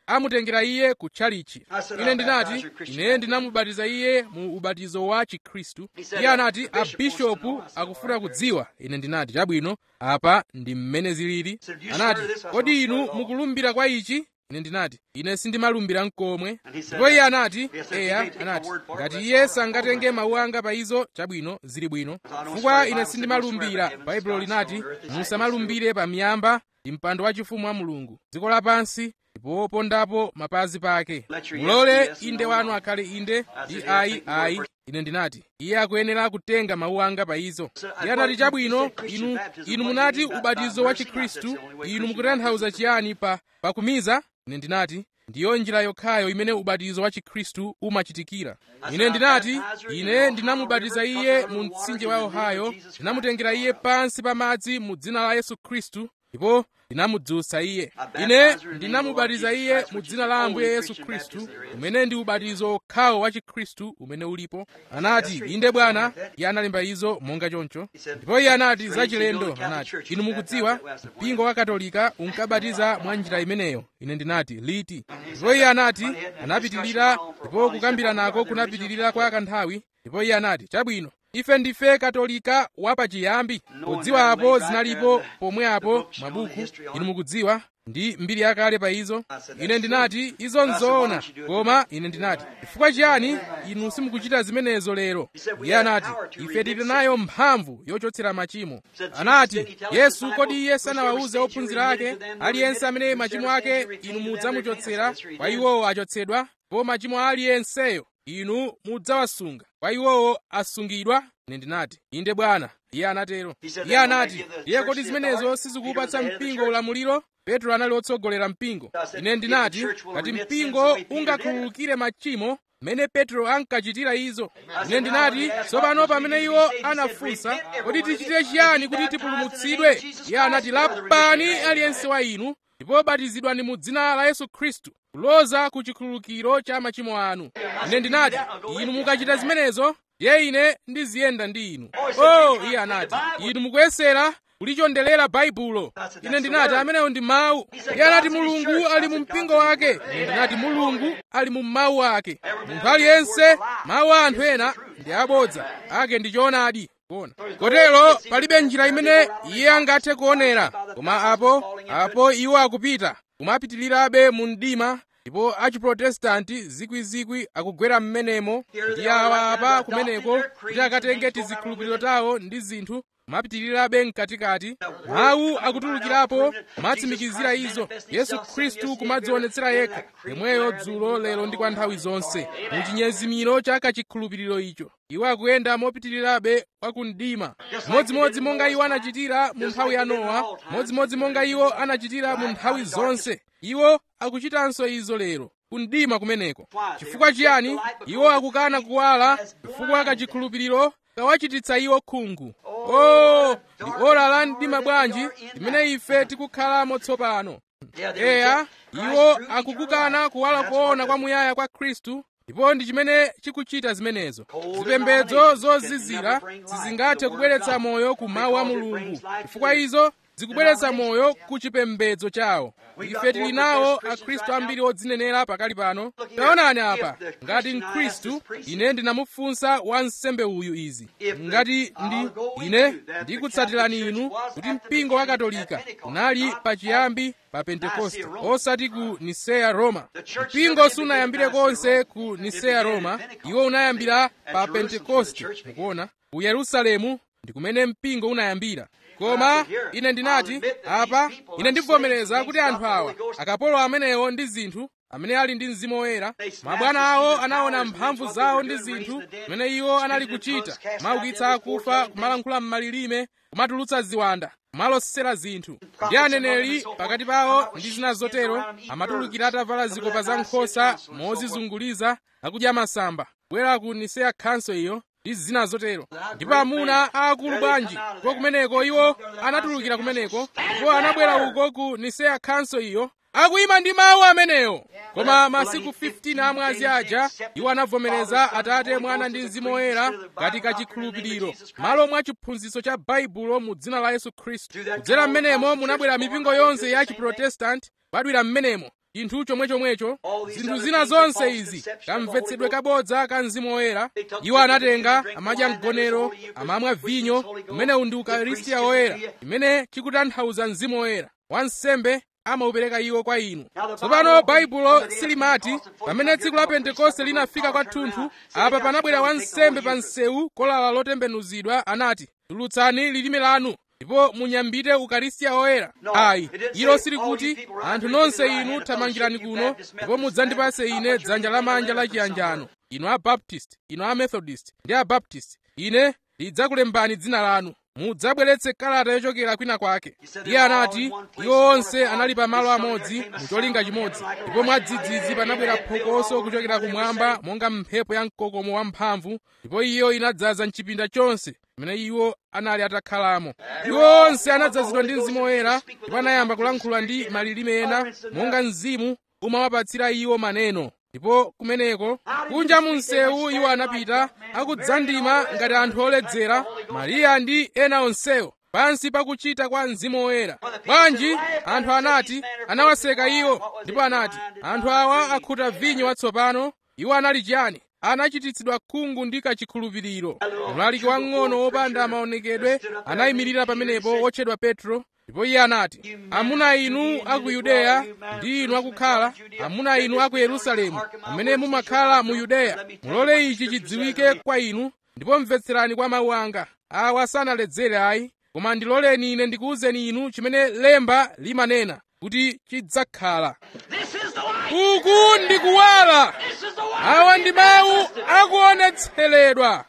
amutengera iye ku tchalichi I said, ine "I'll ndinati baptize you Christian ine ndinamubatiza iye mu ubatizo wa chikhristu iye anati "The bishop wants to abishopu know." I said, akufuna "All right, kudziwa ine ndinati chabwino apa ndi mmene zilili said, "You anati swear this?" I said, kodi "I'll inu swear it all." mukulumbira kwa ichi ine ndinati ine sindimalumbira mkomwe And he said, ndipo iye anati Yes, if you eya may take my anati word for it, ngati that's iye all right. sangatenge mawu anga pa izo chabwino zili bwino I don't chifukwa swear, the ine Bible said, sindimalumbira "Don't swear by baibulo heaven, linati stone, earth, is musamalumbire pa miyamba ndi mpando wachifumu wa mulungu dziko lapansi ndipo pondapo mapazi pake Let your yes mulole be yes and inde no wanu no. akhale inde said, ndi yes, ayi take your word ayi for- ine ndinati iye akuyenera kutenga mawu anga pa izo So, I iye anati thought you chabwino said Christian inu baptism, inu what do you munati mean by ubatizo wa mercy? I said, chikhristu "That's the only way inu Christian mukutanthauza baptism chiyani pa pakumiza ine ndinati ndiyo njira yokhayo imene ubatizo wa chikhristu umachitikira ine ndinati ine ndinamubatiza iye mu mtsinje wa ohio ndinamutengera iye pansi pa madzi mu dzina la yesu khristu ndipo ndinamudzutsa iye ine ndinamubatiza iye mu dzina la ambuye yesu khristu umene ndi ubatizo okhawo wa chikhristu umene ulipo anati inde bwana iye analemba izo monga choncho ndipo iye anati zachilendo anati inu mukudziwa mpingo wa katolika unkabatiza mwa njira imeneyo ine ndinati liti ndipo iye anati anapitirira ndipo kukambira nako kunapitirira kwa kanthawi ndipo iye anati chabwino ife ndife katolika wapachiyambi podziwa apo zinalipo pomwe apo mabuku inu mukudziwa ndi mbiri yakale pa izo ine ndinati izo nzoona koma ine ndinati chifukwa chiyani inu simukuchita zimenezo lero iye anati ife tili nayo mphamvu yochotsera machimo anati yesu kodi iye sanawawuze ophunzira ake aliyense amene machimo ake inu mudzamuchotsera kwa iwowo achotsedwa ndipo machimo a aliyenseyo inu mudzawasunga kwa iwowo asungidwa ine ndinati inde bwana iye anatero iye anati iye kodi zimenezo sizikupatsa mpingo ulamuliro petro anali otsogolera mpingo ine ndinati ngati mpingo ungakhululukire machimo mmene petro ankachitira izo ine ndinati tsopano pamene iwo anafunsa kodi tichite chiyani kuti tipulumutsidwe iye anati lapani aliyense wa inu ndipo batizidwani mu dzina la yesu khristu kuloza ku chikhululukiro cha machimo anu ine ndinati inu mukachita zimenezo ndiye ine ndiziyenda ndi inu oh iye anati inu mukuyesera kulichondelera baibulo ine ndinati amenewo ndi mawu iye anati mulungu ali mu mpingo wake ine ndinati mulungu ali mu mawu ake munthu aliyense mawu a anthu ena ndi abodza ake ndi choonadi kuona kotero palibe njira imene iye angathe kuonera koma apo apo iwo akupita kumapitirirabe mu mdima ndipo achiprotestanti zikwizikwi akugwera m'menemo ndi awa apa kumeneko kuti akatenge tizikhulupiriro tawo ndi zinthu kumapitirirabe mkatikati mawu akutulukirapo kumatsimikizira izo yesu khristu kumadzionetsera yekha yemweyo dzulo lero ndi kwa nthawi zonse mu chinyezimiro cha kachikhulupiriro icho iwo akuyenda mopitirirabe kwa kumdima modzimodzi monga iwo anachitira mu nthawi ya nowa modzimodzi monga iwo anachitira mu nthawi zonse iwo akuchitanso izo lero kumdima kumeneko chifukwa chiyani iwo akukana kuwala chifukwa kachikhulupiriro kawachititsa iwo khungu oh ndi ora la mdima bwanji limene ife tikukhalamo tsopano eya iwo akukukana kuwala koona kwamuyaya kwa khristu ndipo ndi chimene chikuchita zimenezo zipembedzo zozizira sizingathe kubweretsa moyo ku mawu a mulungu chifukwa izo zikubweretsa moyo ku chipembedzo chawo ife tili nawo akhristu ambiri odzinenera pakali pano taonani apa ngati mkhristu ine ndinamufunsa wansembe uyu izi ngati ndi ine ndikutsatirani inu kuti mpingo wa katolika unali pachiyambi pa pentekoste osati ku niseya roma mpingo sunayambire konse ku niseya roma iwo unayambira pa pentekoste mukuona ku yerusalemu ndi kumene mpingo unayambira koma ine ndinati apa ine ndivomereza kuti anthu awa akapolo amenewo ndi zinthu amene ali ndi mzimu woyera mabwana awo anaona mphamvu zawo ndi zinthu zimene iwo anali kuchita kumaukitsa akufa kumalankhula m'malilime kumatulutsa ziwanda kumalosera zinthu ndi aneneri pakati pawo ndi zina zotero amatulukira atavala zikopa za nkhosa mozizunguliza nakudya masamba kubwera ku niseya khanso iyo ndi zina zotero ndipo amuna aakulu bwanji ndipo kumeneko iwo anatulukira kumeneko ndipo anabwera uko ku niseya khanso iyo akuyima ndi mawu amenewo koma masiku 15 amwazi aja iwo anavomereza atate mwana ndi mzimu woyera ngati kachikhulupiriro malo mwa chiphunzitso cha baibulo mu dzina la yesu khristu kudzera mmenemo munabwera mipingo yonse ya chiprotestanti badwira mmenemo chinthu chomwechomwecho zinthu zina zonse izi kamvetsedwe kabodza ka mzimu woyera iwo anatenga amadya mgonero amamwa vinyo umenewu ndi ukaristiya woyera imene chikutanthauza mzimu woyera wansembe amaupereka iwo kwa inu tsopano baibulo silimati pamene tsiku la pentekoste linafika kwathunthu apa panabwera wansembe pa msewu kolala lotembenuzidwa anati tulutsani lilime lanu ndipo munyambite ukaristiya woyera ayi ilo silikuti anthu nonse inu thamangirani kuno ndipo mudzandipase ine dzanja lamanja la chiyanjano inu abaptist inu amethodist ndi abaptist ine lidzakulembani dzina lanu mudzabweretse kalata yochokera kwina kwake iye anati iwo onse anali pa malo amodzi mucholinga chimodzi ndipo mwadzidzidzi panabwera phokoso kuchokera kumwamba monga mphepo ya mkokomo wamphamvu ndipo iyo inadzaza mchipinda chonse pamene iwo anali atakhalamo iwo onse anadzazidwa ndi mzimu woyera ndipo anayamba kulankhula ndi malilime ena monga mzimu umawapatsira iwo maneno ndipo kumeneko kunja mu msewu iwo anapita akudzandima ngati anthu oledzera mariya ndi ena onsewo pansi pakuchita kwa mzimu woyera bwanji anthu anati anawaseka iwo ndipo anati anthu awa akhuta vinyo watsopano iwo anali chiyani anachititsidwa khungu ndi kachikhulupiriro mlaliki wang'ono wopanda maonekedwe anayimirira pamenepo wotchedwa petro ndipo iye anati amuna inu a ku yudeya ndi inu akukhala amuna inu a ku yerusalemu amene mumakhala mu yudeya mulole ichi chidziwike kwa inu ndipo mvetserani kwa mawu anga awa sanaledzere ayi koma ndiloleni ine ndikuwuzeni inu chimene lemba limanena kuti chidzakhala uku ndi kuwala awa ndi mawu akuonetseredwa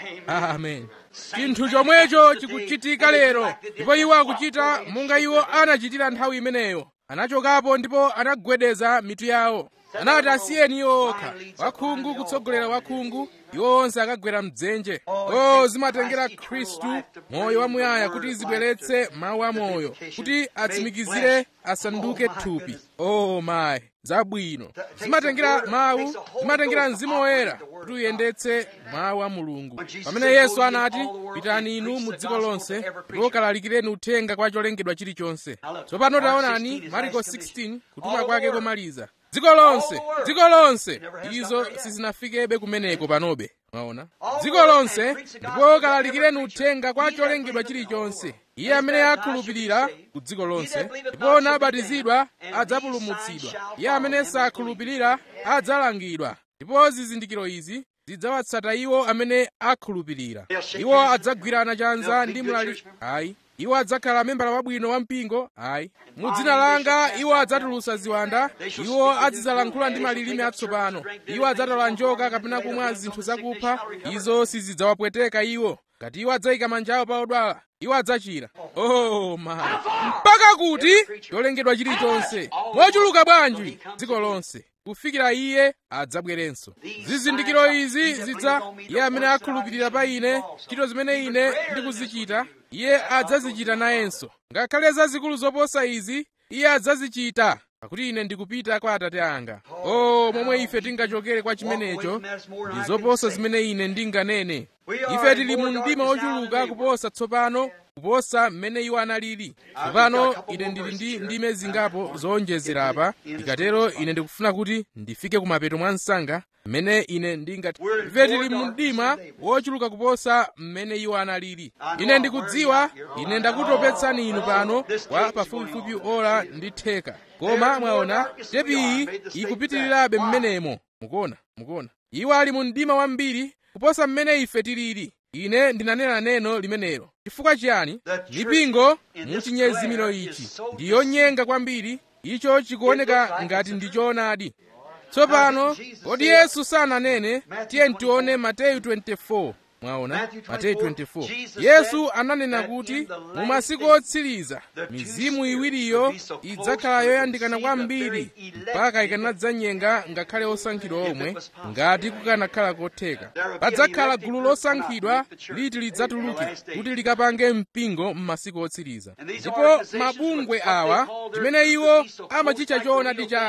amen chinthu chomwecho chikuchitika lero ndipo iwo akuchita monga iwo anachitira nthawi imeneyo anachokapo ndipo anagwedeza mitu yawo anati asiyeni iwo okha wakhungu kutsogolera wakhungu iwo onse akagwera mdzenje o zimatengera khristu moyo wamuyaya kuti zibweretse mawu amoyo kuti atsimikizire asanduke thupi o mayi zabwino zimatengera mawu zimatengera mzimu woyera kuti uyendetse mawu a mulungu pamene yesu anati pitani inu mu dziko lonse ndipo kalalikireni uthenga kwa cholengedwa chilichonse tsopano taonani mariko 16 kutuma kwake komaliza dziko lonse dziko lonse izo sizinafikebe kumeneko panobe mwaona dziko lonse ndipo kalalikireni uthenga kwa cholengedwa chilichonse iye amene akhulupirira ku dziko lonse ndipo nabatizidwa adzapulumutsidwa iye amene sakhulupirira adzalangidwa ndipo zizindikiro izi zidzawatsata iwo amene akhulupirira iwo adzagwirana chanza ndi mlaliki ayi iwo adzakhala membala wabwino wa mpingo ayi mu dzina langa iwo adzatulutsa ziwanda iwo azidzalankhula ndi malilime atsopano iwo adzatola njoka kapena kumwa zinthu zakupha izo sizidzawapweteka iwo ngati iwo adzayika manja awo pa odwala iwo adzachira oh my mpaka kuti cholengedwa chilichonse mochuluka bwanji dziko lonse kufikira iye adzabwerenso zizindikiro izi zidza iye amene akhulupirira pa ine ntchito zimene ine ndikuzichita iye adzazichita nayenso ngakhale zazikulu zoposa izi iye adzazichita pakuti ine ndikupita kwa atate anga o momwe ife tingachokere kwa chimenecho ndi zoposa zimene ine ndinganene ife tili mu mdima wochuluka kuposa tsopano kuposa mmene iwo analili tsopano ine ndili ndi ndime zingapo zowonjezera apa ndikatero ine ndikufuna kuti ndifike kumapeto mwa msanga mmene ine ndingati ife tili mu mdima wochuluka kuposa mmene iwo analili ine ndikudziwa ine ndakutopetsani inu pano kwa pafupifupi ola ndi theka koma mwaona tepiyi ikupitirirabe mmenemo mukuona mukuona iwo ali mu mdima wambiri kuposa mmene ife tilili ine ndinanena neno limenelo chifukwa chiyani mipingo muchinyezimiro ichi ndi yonyenga kwambiri icho chikuoneka ngati ndi choonadi tsopano kodi yesu sananene tiye tione mateyu 24 mwaona mateyu 24 yesu ananena kuti mu masiku otsiriza mizimu iwiriyo idzakhala yoyandikana kwambiri mpaka ikanadzanyenga ngakhale osankhidwa omwe ngati kukanakhala kotheka padzakhala gulu losankhidwa liti lidzatuluke kuti likapange mpingo m'masiku otsiriza ndipo mabungwe awa chimene iwo amachitcha choonadi chawo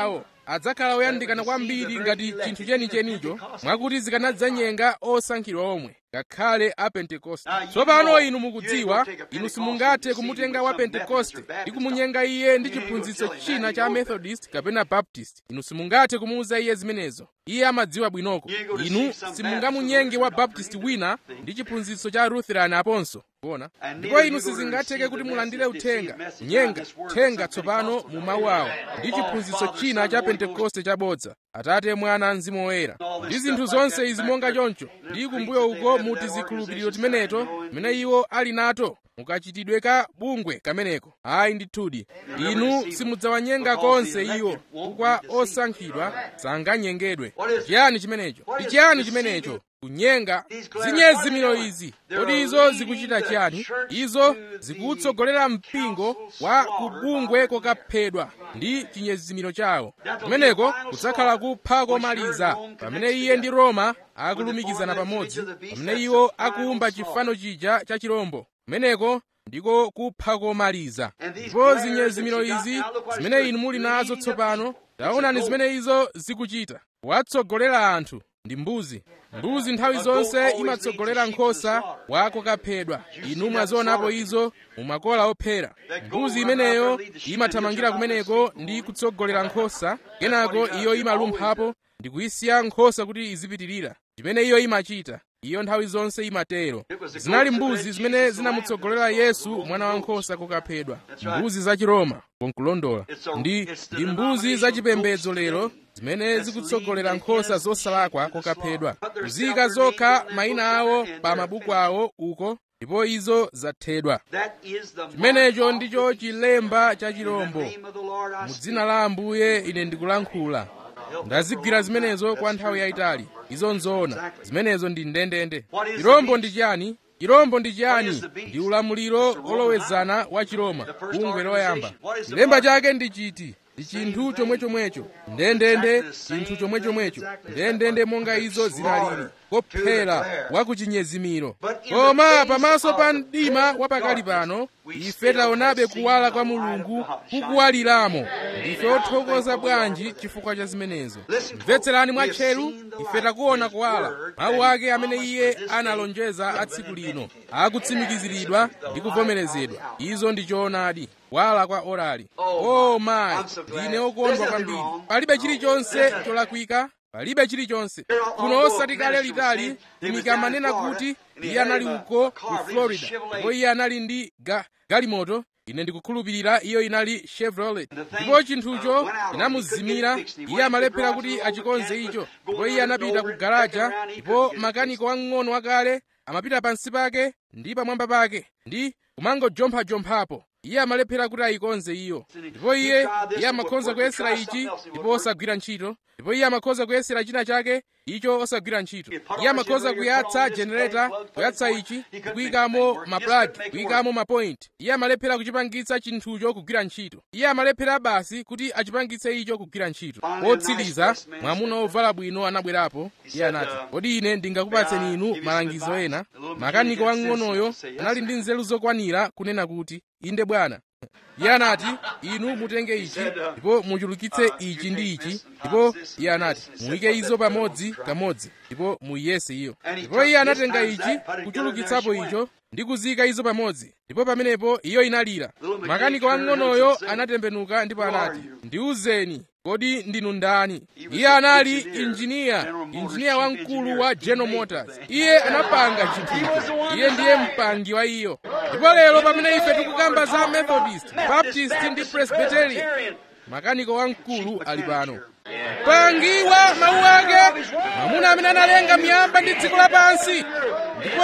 adzakhala oyandikana kwambiri ngati chinthu chenichenicho mwakuti zikanadzanyenga osankhidwa omwe ngakhale a pentekoste tsopano inu mukudziwa inu simungathe kumutenga wa pentekoste ndi kumunyenga iye ndi chiphunzitso china cha methodist kapena baptist inu simungathe kumuuza iye zimenezo iye amadziwa bwinoko inu simungamunyenge wa baptist wina ndi chiphunzitso cha lutheran aponso kuona ndipo inu sizingatheke kuti mulandire uthenga kunyenga uthenga tsopano mu mawu awo ndi chiphunzitso china cha pentekoste chabodza atate mwana mzimu woyera ndi zinthu zonse izi monga choncho ndi kumbuyo uko muti zikhulupiriro timeneto timene iwo ali nato mukachitidwe ka bungwe kameneko ayi ndithudi inu simudzawanyenga konse iwo chifukwa osankhidwa sanganyengedwe chiyani chimenecho ndi chiyani chimenecho kunyenga zinyezimiro izi kodi izo zikuchita chiyani izo zikutsogolera mpingo wa kubungwe kokaphedwa ndi chinyezimiro chawo kumeneko kudzakhala kupha komaliza pamene iye ndi roma akulumikizana pamodzi pamene iwo akuumba chifano chija cha chirombo kumeneko ndiko kupha komaliza ndipo zinyezimiro izi zimene inu muli nazo tsopano taonani zimene izo zikuchita watsogolera anthu ndi mbuzi mbuzi nthawi zonse imatsogolera nkhosa wako kaphedwa inu mwazionapo izo mumakola ophera mbuzi imeneyo imathamangira kumeneko ndi kutsogolera nkhosa kenako iyo imalumphapo ndi kuyisiya nkhosa kuti izipitirira chimene iyo imachita iyo nthawi zonse imatero zinali mbuzi zimene zinamutsogolera yesu mwana wankhosa kukaphedwa mbuzi za chiroma konkulondola ndi ndi mbuzi zachipembedzo lero zimene zikutsogolera nkhosa zosalakwa kukaphedwa kuzika zokha mayina awo pa mabuku awo uko ndipo izo zathedwa chimenecho ndicho chilemba cha chirombo mu dzina la ambuye ine ndikulankhula ndazigwira zimenezo kwa nthawi yayitali izo nzoona zimenezo ndi ndendende chirombo ndi chiyani chirombo ndi chiyani ndi ulamuliro olowezana wa chiroma bungwe loyamba chilemba chake ndi chiti ndi chinthu chomwechomwecho ndendende chinthu chomwechomwecho ndendende monga izo zinalili kophera wa kuchinyezimiro koma pamaso pa mdima wapakali pano ife taonabe kuwala kwa mulungu kukuwaliramo ndife othokoza bwanji chifukwa cha zimenezo mvetserani mwatcheru ife takuona kuwala mawu ake amene iye analonjeza a tsiku lino akutsimikiziridwa ndi kuvomerezedwa izo ndi choonadi kuwala kwa orali oh mayi ndine okondwa kwambiri palibe chilichonse cholakwika palibe chilichonse kuno osati kale litali tumiki amanena kuti iye anali uko ku florida ndipo iye anali ndi ga, galimoto ine ndikukhulupirira iyo inali chevrolet ndipo chinthucho chinamuzimira iye amalephera kuti achikonze icho ndipo iye anapita ku garaja ndipo makaniko wamng'ono wakale amapita pansi pake ndi pamwamba pake ndi kumangojomphajomphapo iye amalephera kuti ayikonze iyo ndipo iye iye amakhoza kuyesera ichi ndipo osagwira ntchito ndipo iye amakhoza kuyesera china chake icho osagwira ntchito iye amakhoza kuyatsa generator kuyatsa ichi kuyikamo maplagi kuyikamo mapoint iye amalephera kuchipangitsa chinthucho kugwira ntchito iye amalephera basi kuti achipangitse icho kugwira ntchito potsiriza mwamuna wovala bwino anabwerapo iye anati kodi ine ndingakupatseni inu malangizo ena makaniko wang'onoyo anali ndi nzeru zokwanira kunena kuti inde bwana iye anati inu mutenge ichi ndipo muchulukitse ichi ndi ichi ndipo iye anati muyike izo pamodzi kamodzi ndipo muyese iyo ndipo iye anatenga ichi kuchulukitsapo icho ndi kuzika izo pamodzi ndipo pamenepo iyo inalira makaniko wang'onoyo anatembenuka ndipo anati ndiwuzeni kodi ndinu ndani iye anali injiniya injiniya wamkulu wa general motors iye anapanga chinthucho iye ndiye mpangi wa iyo ndipo lero pamene ife tikukamba za methodist baptist ndi presbyterian makaniko wamkulu ali pano mpangi wa mawu ake mwamuna amene analenga miyamba ndi dziko lapansi ndipo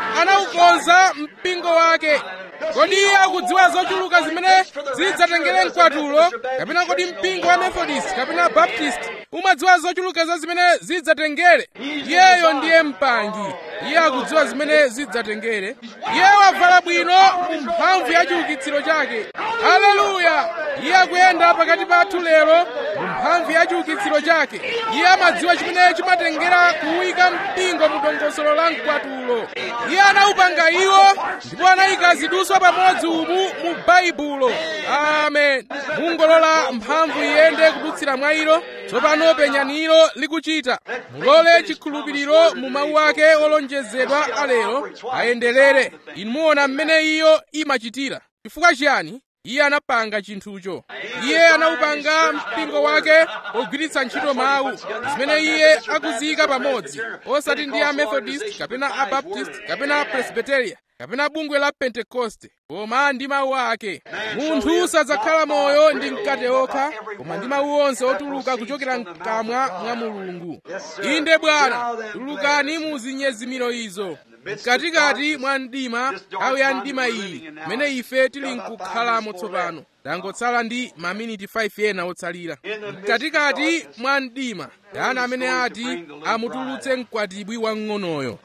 anawukonza mpingo wake kodi iye akudziwa zochuluka zimene zidzatengere mkwatulo kapena kodi mpingo wa methodist kapena baptist umadziwa zochuluka za zimene zidzatengere iyeyo ndiye mpangi iye akudziwa zimene zidzatengere iye wavala bwino mu mphamvu ya chiukitsiro chake haleluya iye akuyenda pakati pathu lero mu mphamvu ya chiukitsiro chake iye amadziwa chimene chimatengera kuwika mpingo mu dongosolo la mkwatulo iye anawupanga iwo ndipo anayika ziduswa pamodzi umu mu baibulo amen mungolola mphamvu iyende kudutsira mwa ilo tsopano penyani ilo likuchita mulole chikhulupiriro mu mawu ake olonjezedwa alero ayenderere inu muona mmene iyo imachitira chifukwa chiyani iye anapanga chinthucho iye anawupanga mpingo wake pogwiritsa ntchito mawu zimene iye akuziyika pamodzi osati ndi a methodist kapena a baptist kapena presbyteria kapena bungwe la pentekoste koma ndi mawu ake munthu sadzakhala moyo ndi mkate okha koma ndi mawu onse otuluka kuchokera mkamwa mwa mulungu inde bwana tulukani mu zinyezimiro izo mkatikati mwa mdima nthawi ya mdima iyi mmene ife tili nkukhalamo tsopano tangotsala ndi maminiti 5 ena otsalira mkatikati mwa mdima ndani amene ati amutulutse mkwatibwi wamng'onoyo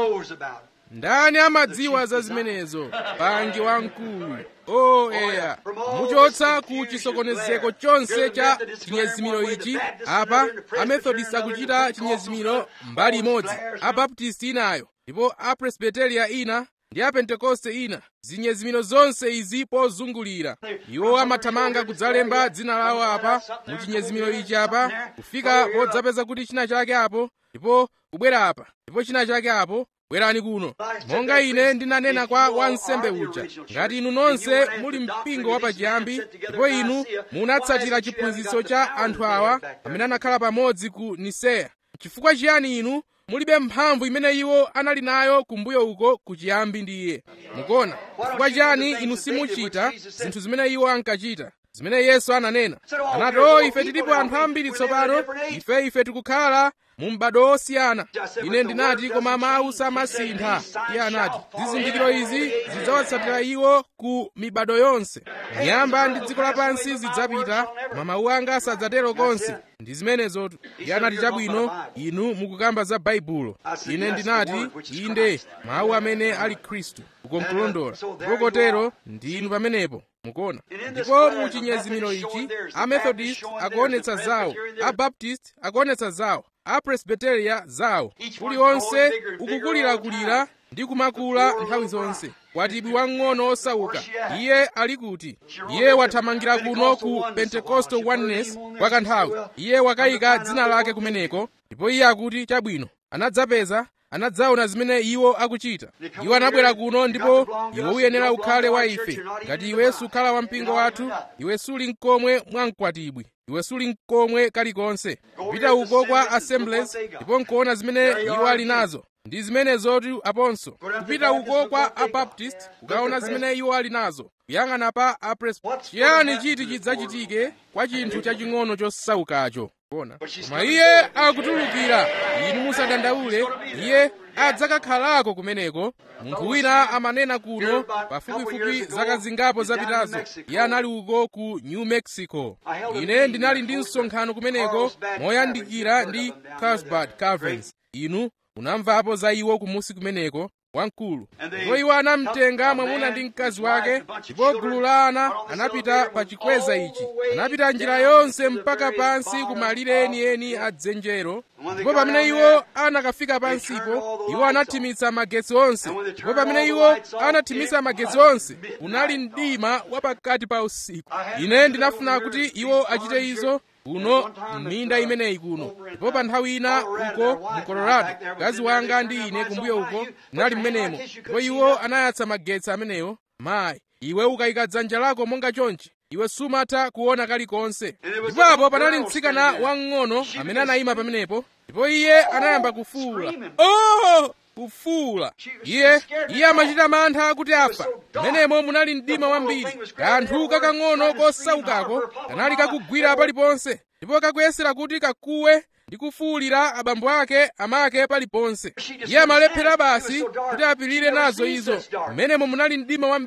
ndani amadziwa za zimenezo pangi wamkulu o eya muchotsa ku chisokonezeko chonse cha chinyezimiro ichi apa amethodist akuchita chinyezimiro mbali imodzi abaptisti inayo ndipo apresbiteria ina ndi apentekoste ina zinyezimiro zonse izi pozungulira iwo amathamanga kudzalemba dzina lawo apa mu chinyezimiro ichi apa kufika podzapeza kuti china chake apo ndipo kubwera apa ndipo china chake apo bwerani kuno monga ine ndinanena kwa wansembe uja ngati inu nonse muli mpingo wapachiyambi ndipo inu munatsatira chiphunzitso cha anthu awa amene anakhala pamodzi ku niseya chifukwa chiyani inu mulibe mphamvu imene iwo anali nayo kumbuyo uko kuchiyambi ndi iye mukuona chifukwa chiyani inu simuchita zinthu zimene iwo ankachita zimene yesu ananena anati o ife tilipo anthu ambiri tsopano ife ife tikukhala mu m'bado osiyana ine ndinati koma mawu samasintha iye anati zizindikiro izi zidzawatsatira iwo ku mibado yonse miyamba ndi dziko lapansi zidzapita koma mawu anga sadzatero konse ndi zimenezotu iye anati chabwino inu mukukamba za baibulo ine ndinati inde mawu amene ali khristu ukonkulondola ndipo kotero ndi inu pamenepo mukuona ndipo mu chinyezimiro ichi amethodist akuonetsa zawo abaptist akuonetsa zawo apresbiteria zawo uliwonse ukukulirakulira ndi kumakula nthawi zonse kwatibwi wang'ono osauka iye ali kuti iye wathamangira kuno ku pentecostal oneness kwa kanthawi iye wakayika dzina lake kumeneko ndipo iye akuti chabwino anadzapeza anadzaona zimene iwo akuchita iwo anabwera kuno ndipo iwe uyenera ukhale wa ife ngati iwe sukhala wa mpingo wathu iwe suli mkomwe mwa mkwatibwi iwe suli mkomwe kalikonse pita uko kwa assemblies ndipo nkuona zimene iwo ali nazo ndi zimenezotu aponso kupita uko kwa abaptist ukaona zimene iwo ali nazo kuyang'ana pa apresbiteria chiyani chiti chidzachitike kwa chinthu chaching'ono chosaukacho kuona koma iye akutulukira inu musadandaule iye adzakakhalako kumeneko munthu wina amanena kuno pafupifupi zaka zingapo zapitazo iye anali uko ku new mexico ine ndinali ndi msonkhano kumeneko moyandikira ndi carlsbad caverns inu munamvapo za iwo kumusi kumeneko wamkulu ndipo iwo anamtenga mwamuna ndi mkazi wake ndipo gulu la ana anapita pa chikweza ichi anapita njira yonse mpaka pansi ku malire enieni a dzenjero ndipo pamene iwo anakafika pansipo iwo anathimitsa magetsi onse ndipo pamene iwo anathimitsa magetsi onse unali mdima wapakati pa usiku ine ndinafuna kuti iwo achite izo kuno m'minda imeneyi kuno ndipo pa nthawi ina uko mu colorado mkazi wanga ndi ine kumbuyo uko ndinali mmenemo ndipo iwo anayatsa magetsi amenewo mayi iwe ukayika dzanja lako monga chonchi iwe sumatha kuona kalikonse ndipapo panali mtsikana wamng'ono amene anayima pamenepo ndipo iye anayamba kufuwula oh kufuwula iye iye amachita mantha kuti afa mmenemo munali mdima wambiri kanthu kakang'ono kosaukako kanali kakugwira paliponse ndipo kakuyesera kuti kakuwe ndi kufuwulira abambo ake amake paliponse iye amalephera basi kuti apirire nazo izo mmenemo munali mdima wambiri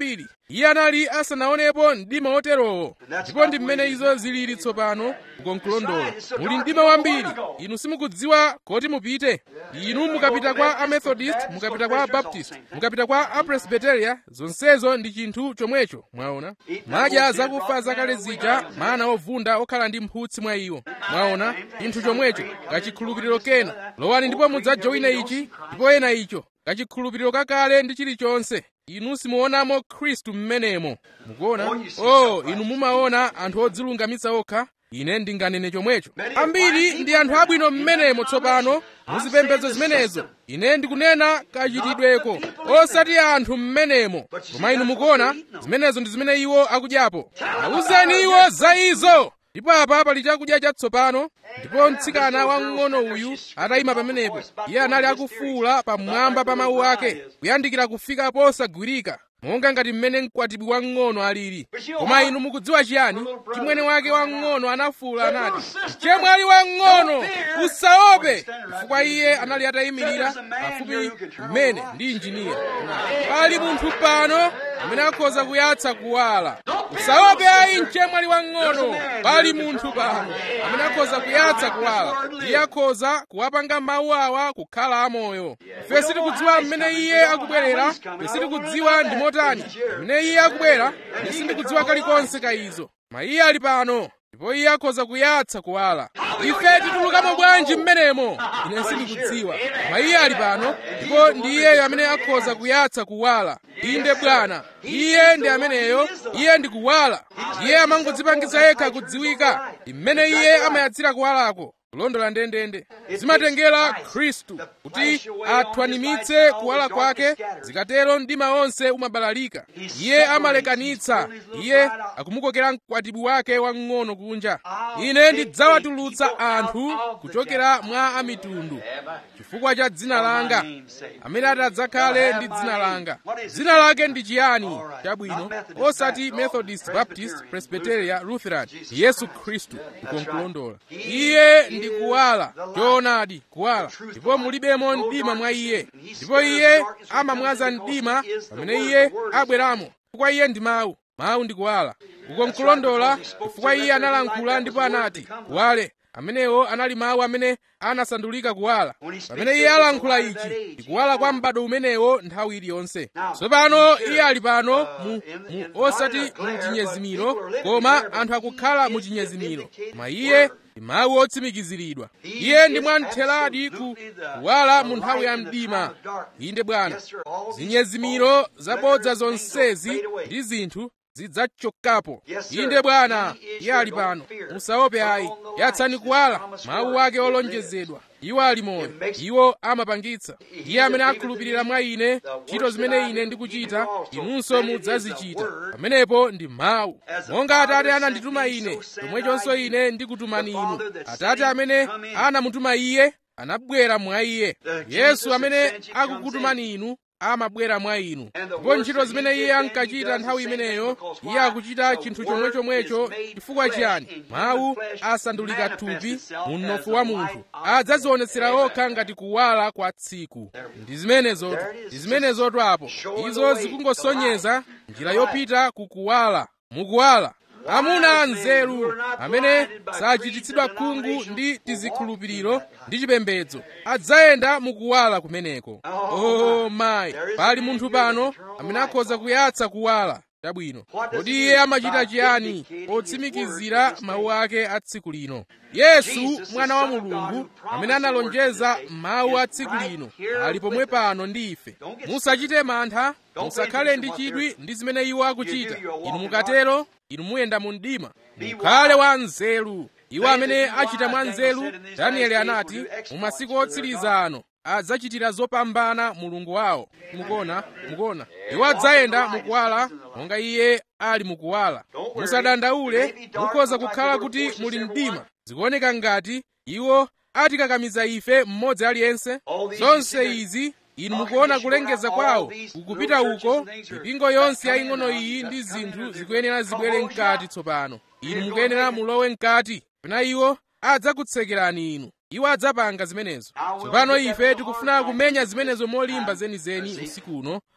iye anali asanaonepo mdima woterowo ndipo ndi mmene izo zilili tsopano kukonkulondola muli mdima wambiri inu simukudziwa koti mupite inu mukapita kwa amethodist mukapita kwa abaptist mukapita kwa apresbiteria zonsezo ndi chinthu chomwecho mwaona madya zakufa zakale zija mana ovunda okhala ndi mphutsi mwa iwo mwaona chinthu chomwecho kachikhulupiriro kena lowani ndipo mudzajoine ichi ndipo ena icho kachikhulupiriro kakale ndi chilichonse inu simuonamo khristu mmenemo mukuona oh inu mumaona anthu odzilungamitsa okha ine ndinganene chomwecho ambiri ndi anthu abwino mmenemo tsopano muzipembedzo zimenezo ine ndikunena kachitidweko osati anthu mmenemo koma inu mukuona zimenezo ndi zimene iwo akudyapo awuzeni iwo za izo ndipo apa pali chakudya chatsopano ndipo mtsikana wamng'ono uyu atayima pamenepo iye anali akufuwula pamwamba pa mawu ake kuyandikira kufika posagwirika monga ngati mmene mkwatibwi wamng'ono alili koma inu mukudziwa chiyani chimwene wake wamng'ono anafuwula anati mchemwali wamng'ono usaope chifukwa iye anali atayimirira pafupi mmene ndi injiniya pali munthu pano amene akhoza kuyatsa kuwala usaope ayi mchemwali wamng'ono pali munthu pano amene akhoza kuyatsa kuwala iye akhoza kuwapanga mawu awa kukhala amoyo ife sitikudziwa mmene iye akubwerera ife sitikudziwa ndi motani mmene iye akubwera ine sindikudziwa kalikonse ka izo ma iye ali pano ndipo iye akhoza kuyatsa kuwala ife titulukamo bwanji mmenemo ine sindikudziwa ma iye ali pano ndipo ndi iyeyo amene akhoza kuyatsa kuwala inde bwana iye ndi ameneyo iye ndi kuwala iye amangodzipangitsa yekha kudziwika mmene iye amayatsira kuwalako kulondola ndendende zimatengera khristu kuti athwanimitse kuwala kwake zikatero mdima wonse umabalalika iye amalekanitsa iye akumukokera mkwatibwi wake wamng'ono kunja ine ndidzawatulutsa anthu kuchokera mwa amitundu chifukwa cha dzina langa amene atadzakhale ndi dzina langa dzina lake ndi chiyani chabwino osati methodist baptist presbyteria lutheran yesu khristu ukonkulondola iye ndi kuwala choonadi kuwala ndipo mulibemo mdima mwa iye ndipo iye amamwaza mdima pamene iye abweramo chifukwa iye ndi mawu mawu ndi kuwala ukonkulondola chifukwa iye analankhula ndipo anati kuwale amenewo anali mawu amene anasandulika kuwala pamene iye alankhula ichi ndi kuwala kwa m'bado umenewo nthawi iliyonse tsopano iye ali pano mu, mu osati mu chinyezimiro koma anthu akukhala mu chinyezimiro koma iye ndi mawu otsimikiziridwa iye ndi mwamtheradi ku kuwala mu nthawi ya mdima inde bwana zinyezimiro zabodza zonsezi ndi zinthu zidzachokapo inde bwana iye ali pano musaope ayi yatsani kuwala mawu ake olonjezedwa iwo ali moyo iwo amapangitsa iye amene akhulupirira mwa ine ntchito zimene ine ndikuchita inunso mudzazichita pamenepo ndi mawu monga atate anandituma ine chomwechonso ine ndikutumani inu atate amene anamutuma iye anabwera mwa iye yesu amene akukutumani inu amabwera mwa inu ndipo ntchito zimene iye ankachita nthawi imeneyo iye akuchita chinthu chomwechomwecho chifukwa chiyani mawu asandulika thupi mu mnofu wa munthu adzazionetsera okha ngati kuwala kwa tsiku ndi zimenezotu ndi zimenezotu apo izo zikungosonyeza njira yopita kukuwala mukuwala amuna anzeru amene sachititsidwa khungu ndi tizikhulupiriro ndi chipembedzo adzayenda mukuwala kumeneko oh mayi pali munthu pano amene akhoza kuyatsa kuwala chabwino kodi iye amachita chiyani potsimikizira mawu ake a tsiku lino yesu mwana wa mulungu amene analonjeza mawu a tsiku lino ali pomwe pano ndi ife musachite mantha musakhale ndi chidwi ndi zimene iwo akuchita inu mukatero inu muyenda mu mdima mukhale wa nzeru iwo amene achita mwa nzeru danieli anati mu masiku otsiriza ano adzachitira zopambana mulungu wawo mukuona mukuona iwo adzayenda mukuwala monga iye ali mukuwala musadandaule mukhoza kukhala kuti muli mdima zikuoneka ngati iwo atikakamiza ife mmodzi aliyense zonse izi inu mukuona kulengeza kwawo kukupita uko mipingo yonse yaying'ono iyi ndi zinthu zikuyenera zibwere mkati tsopano inu mukuyenera mulowe mkati pena iwo adzakutsekerani inu iwo adzapanga zimenezo tsopano ife tikufuna kumenya zimenezo molimba zenizeni usiku uno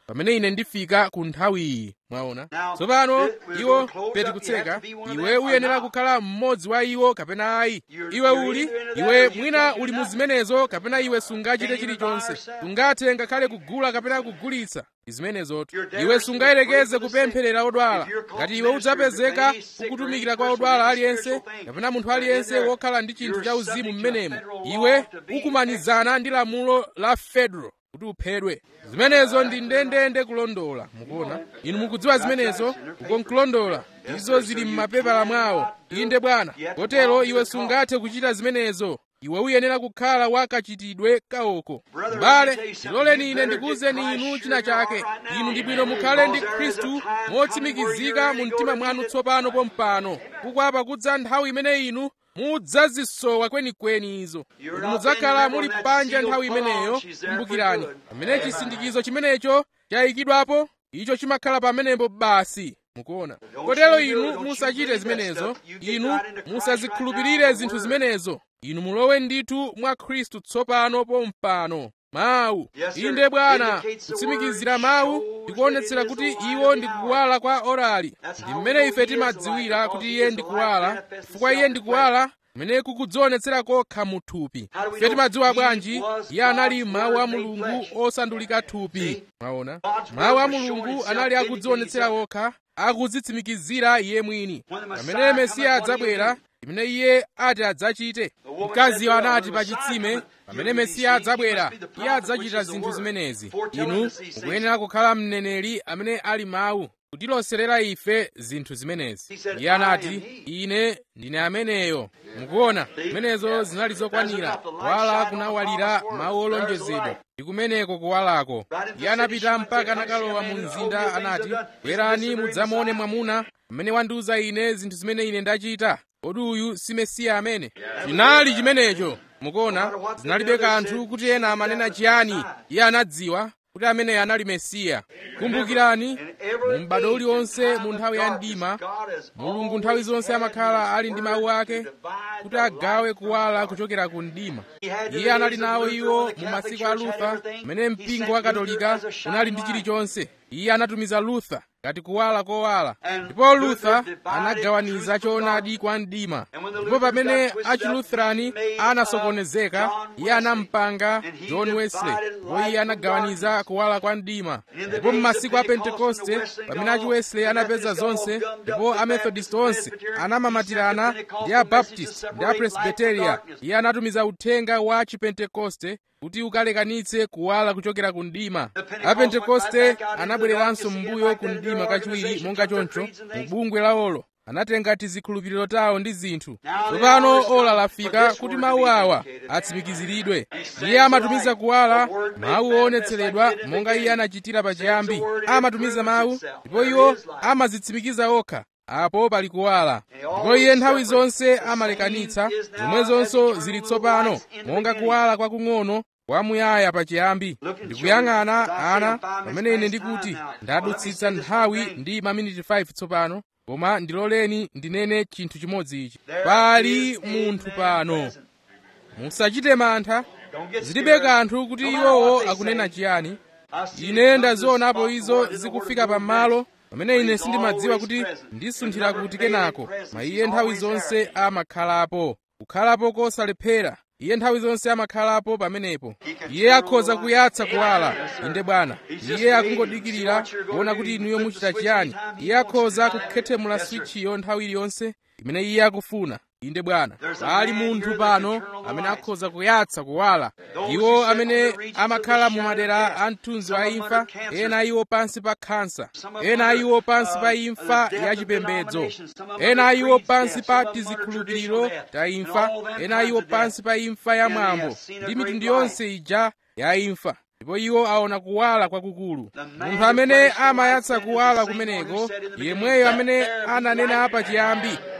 pamene ine ndifika ku nthawiyi mwaona tsopano iwo peti kutseka iwe uyenera kukhala mmodzi wa iwo kapena ayi iwe uli iwe mwina uli mu zimenezo kapena iwe sungachite chilichonse sungathe ngakhale kugula kapena kugulitsa zimenezotu iwe sungayerekeze kupempherera odwala ngati iwe udzapezeka ukutumikira kwa odwala aliyense kapena munthu aliyense wokhala ndi chinthu cha uzimu mmenemo iwe ukumanizana ndi lamulo la fedro kuti uphedwe zimenezo ndi ndendende kulondola mukuona inu mukudziwa zimenezo ukonkulondola izo zili m'mapepala mwawo inde bwana kotero iwe sungathe kuchita zimenezo iwe uyenera kukhala wakachitidwe kaoko m'bale ndiloleni ine ndikuwuzeni inu china chake inu ndi bwino mukhale ndi khristu motsimikizika mu mtima mwanu tsopano pompano kukwa pakudza nthawi imene inu mudzazisowa kwenikweni izo inu mudzakhala muli panja nthawi imeneyo kumbukirani pamene chisindikizo chimenecho chayikidwapo icho chimakhala pamenepo basi mukuona kotero inu musachite zimenezo inu musazikhulupirire zinthu zimenezo inu mulowe ndithu mwa khristu tsopano pompano mawu inde bwana kutsimikizira mawu ndikuonetsera kuti iwo ndi kuwala kwa orali ndi mmene ife timadziwira kuti iye ndi kuwala chifukwa iye ndi kuwala kumene kukudzionetsera kokha mu thupi ife timadziwa bwanji iye anali mawu a mulungu osandulika thupi mwaona mawu a mulungu anali akudzionetsera okha akudzitsimikizira iye mwini pamene mesiya adzabwera imene iye ati adzachite mkaziyo anati pa chitsime pamene mesiya adzabwera iye adzachita zinthu zimenezi inu mukuyenera kukhala mneneri amene ali mawu kutiloserera ife zinthu zimenezi iye anati ine ndine ameneyo mukuona zimenezo zinali zokwanira kuwala kunawalira mawu olonjezedwa ndi kumeneko kuwalako iye anapita mpaka anakalowa mu mzinda anati bwerani mudzamuone mwamuna amene wandiwuza ine zinthu zimene ine ndachita kodi uyu si mesiya amene chinali chimenecho mukuona zinalibe kanthu kuti ena amanena chiyani iye anadziwa kuti ameneyo anali mesiya kumbukirani mu m'bado uliwonse mu nthawi ya mdima mulungu nthawi zonse amakhala ali ndi mawu ake kuti agawe kuwala kuchokera ku mdima iye anali nawo iwo mu masiku a lutha pamene mpingo wa katolika unali ndi chilichonse iye anatumiza lutha ngati kuwala kowala ndipo lutha anagawaniza choonadi kwa mdima ndipo pamene achilutherani anasokonezeka iye anampanga john wesley ndipo iye anagawaniza kuwala kwa mdima ndipo m'masiku a pentekoste pamene achi wesley anapeza zonse ndipo amethodist onse anamamatirana ndi abaptist ndi apresbiteria iye anatumiza uthenga wa chipentekoste kuti ukalekanitse kuwala kuchokera ku mdima apentekoste anabwereranso m'mbuyo ku mdima kachiwiri monga choncho mu bungwe lawolo anatenga tizikhulupiriro tawo ndi zinthu tsopano ola lafika kuti mawu awa atsimikiziridwe iye amatumiza kuwala mawu oonetseredwa monga iye anachitira pachiyambi amatumiza mawu ndipo iwo amazitsimikiza okha apo pali kuwala ndipo iye nthawi zonse amalekanitsa zomwezonso zili tsopano monga kuwala kwakung'ono kwamuyaya pachiyambi ndikuyang'ana ana pamene ine ndikuti ndadutsitsa nthawi ndi maminiti 5 tsopano koma ndiloleni ndinene chinthu chimodzi ichi pali munthu pano musachite mantha zilibe kanthu kuti iwowo akunena chiyani ine ndazionapo izo zikufika pamalo pamene ine sindimadziwa kuti ndisunthira kuti kenako ma iye nthawi zonse amakhalapo kukhalapo kosalephera iye nthawi zonse amakhalapo pamenepo iye akhoza kuyatsa kuwala inde bwana iye akungodikirira kuona kuti inuyo muchita chiyani iye akhoza kukhethemula switchiyo nthawi iliyonse imene iye akufuna inde bwana pali munthu pano amene akhoza kuyatsa kuwala iwo amene amakhala mu madera a mthunzi wa imfa ena iwo pansi pa khansa ena iwo pansi pa imfa yachipembedzo ena iwo pansi pa tizikhulupiriro ta imfa ena iwo pansi pa imfa ya mwambo ndi mitundu yonse ija ya imfa ndipo iwo aona kuwala kwakukulu munthu amene amayatsa kuwala kumeneko yemweyo amene ananena pachiyambi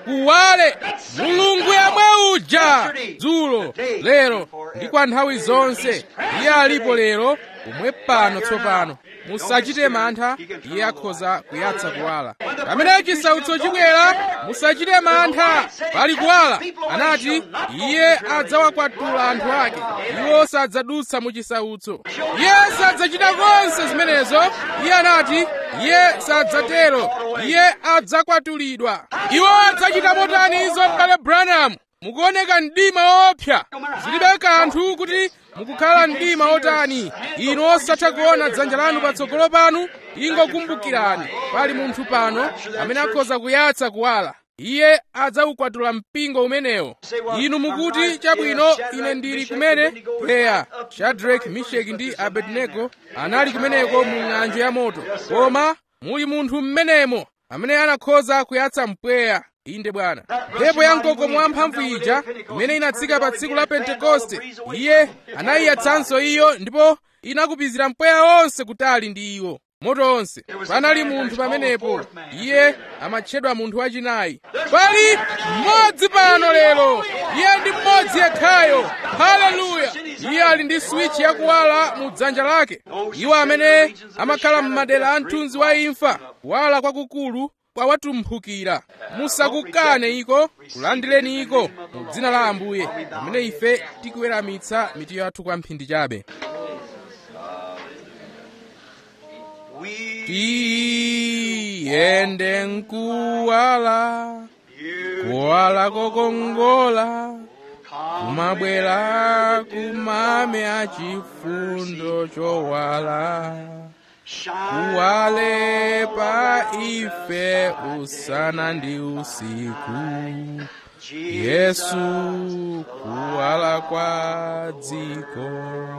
kuwale mulungu yemwe uja dzulo lero ndi kwa nthawi zonse iye alipo lero pomwe pano tsopano musachite mantha iye akhoza kuyatsa kuwala pamene chisautso chibwera musachite mantha pali kuwala anati iye adzawakwatula anthu ake iwo sadzadutsa mu chisautso iye sadzachita konse zimenezo iye anati iye sadzatero iye adzakwatulidwa iwo adzachita motani izo m'bale branham mukuoneka mdima woopsa zilibe kanthu kuti mukukhala mdima otani inu osatha kuona dzanja lanu patsogolo panu ingokumbukirani pali munthu pano amene akhoza kuyatsa kuwala iye adzaukwatula mpingo umenewo inu mukuti chabwino ine ndili kumene eya shadrack misheki ndi abednego anali kumeneko mu ng'anjo ya moto koma muli munthu mmenemo amene anakhoza kuyatsa mpweya inde bwana mphepo ya mkokomo wamphamvu ija imene inatsika pa tsiku la pentekoste iye anayiyatsanso iyo ndipo inakupizira mpweya wonse kutali ndi iwo moto onse panali munthu pamenepo iye amatchedwa munthu wachinayi pali mmodzi pano lero iye ndi mmodzi yekhayo haleluya iye ali ndi swichi yakuwala mu dzanja lake iwo amene amakhala m'madera a mthunzi wa imfa kuwala kwakukulu kwawatumphukira musakukane iko kulandireni iko mu dzina la ambuye pamene ife tikuweramitsa mitu yathu kwa mphindi chabe tiyende nkuwala kuwala kokongola kumabwera kumame achifundo chowala kuwale pa ife usana ndi usiku yesu kuwala kwa dziko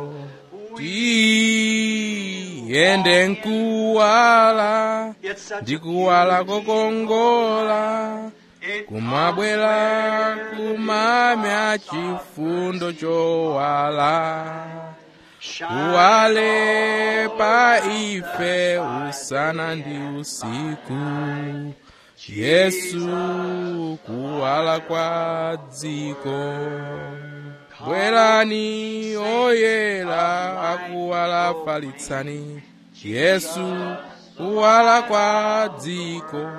tiyende nkuwala ndi kuwala kokongola kumabwera kumame achifundo chowala kuwale pa ife usana ndi usiku yesu kuwala kwa dziko bwerani oyera akuwala falitsani yesu kuwala kwa dziko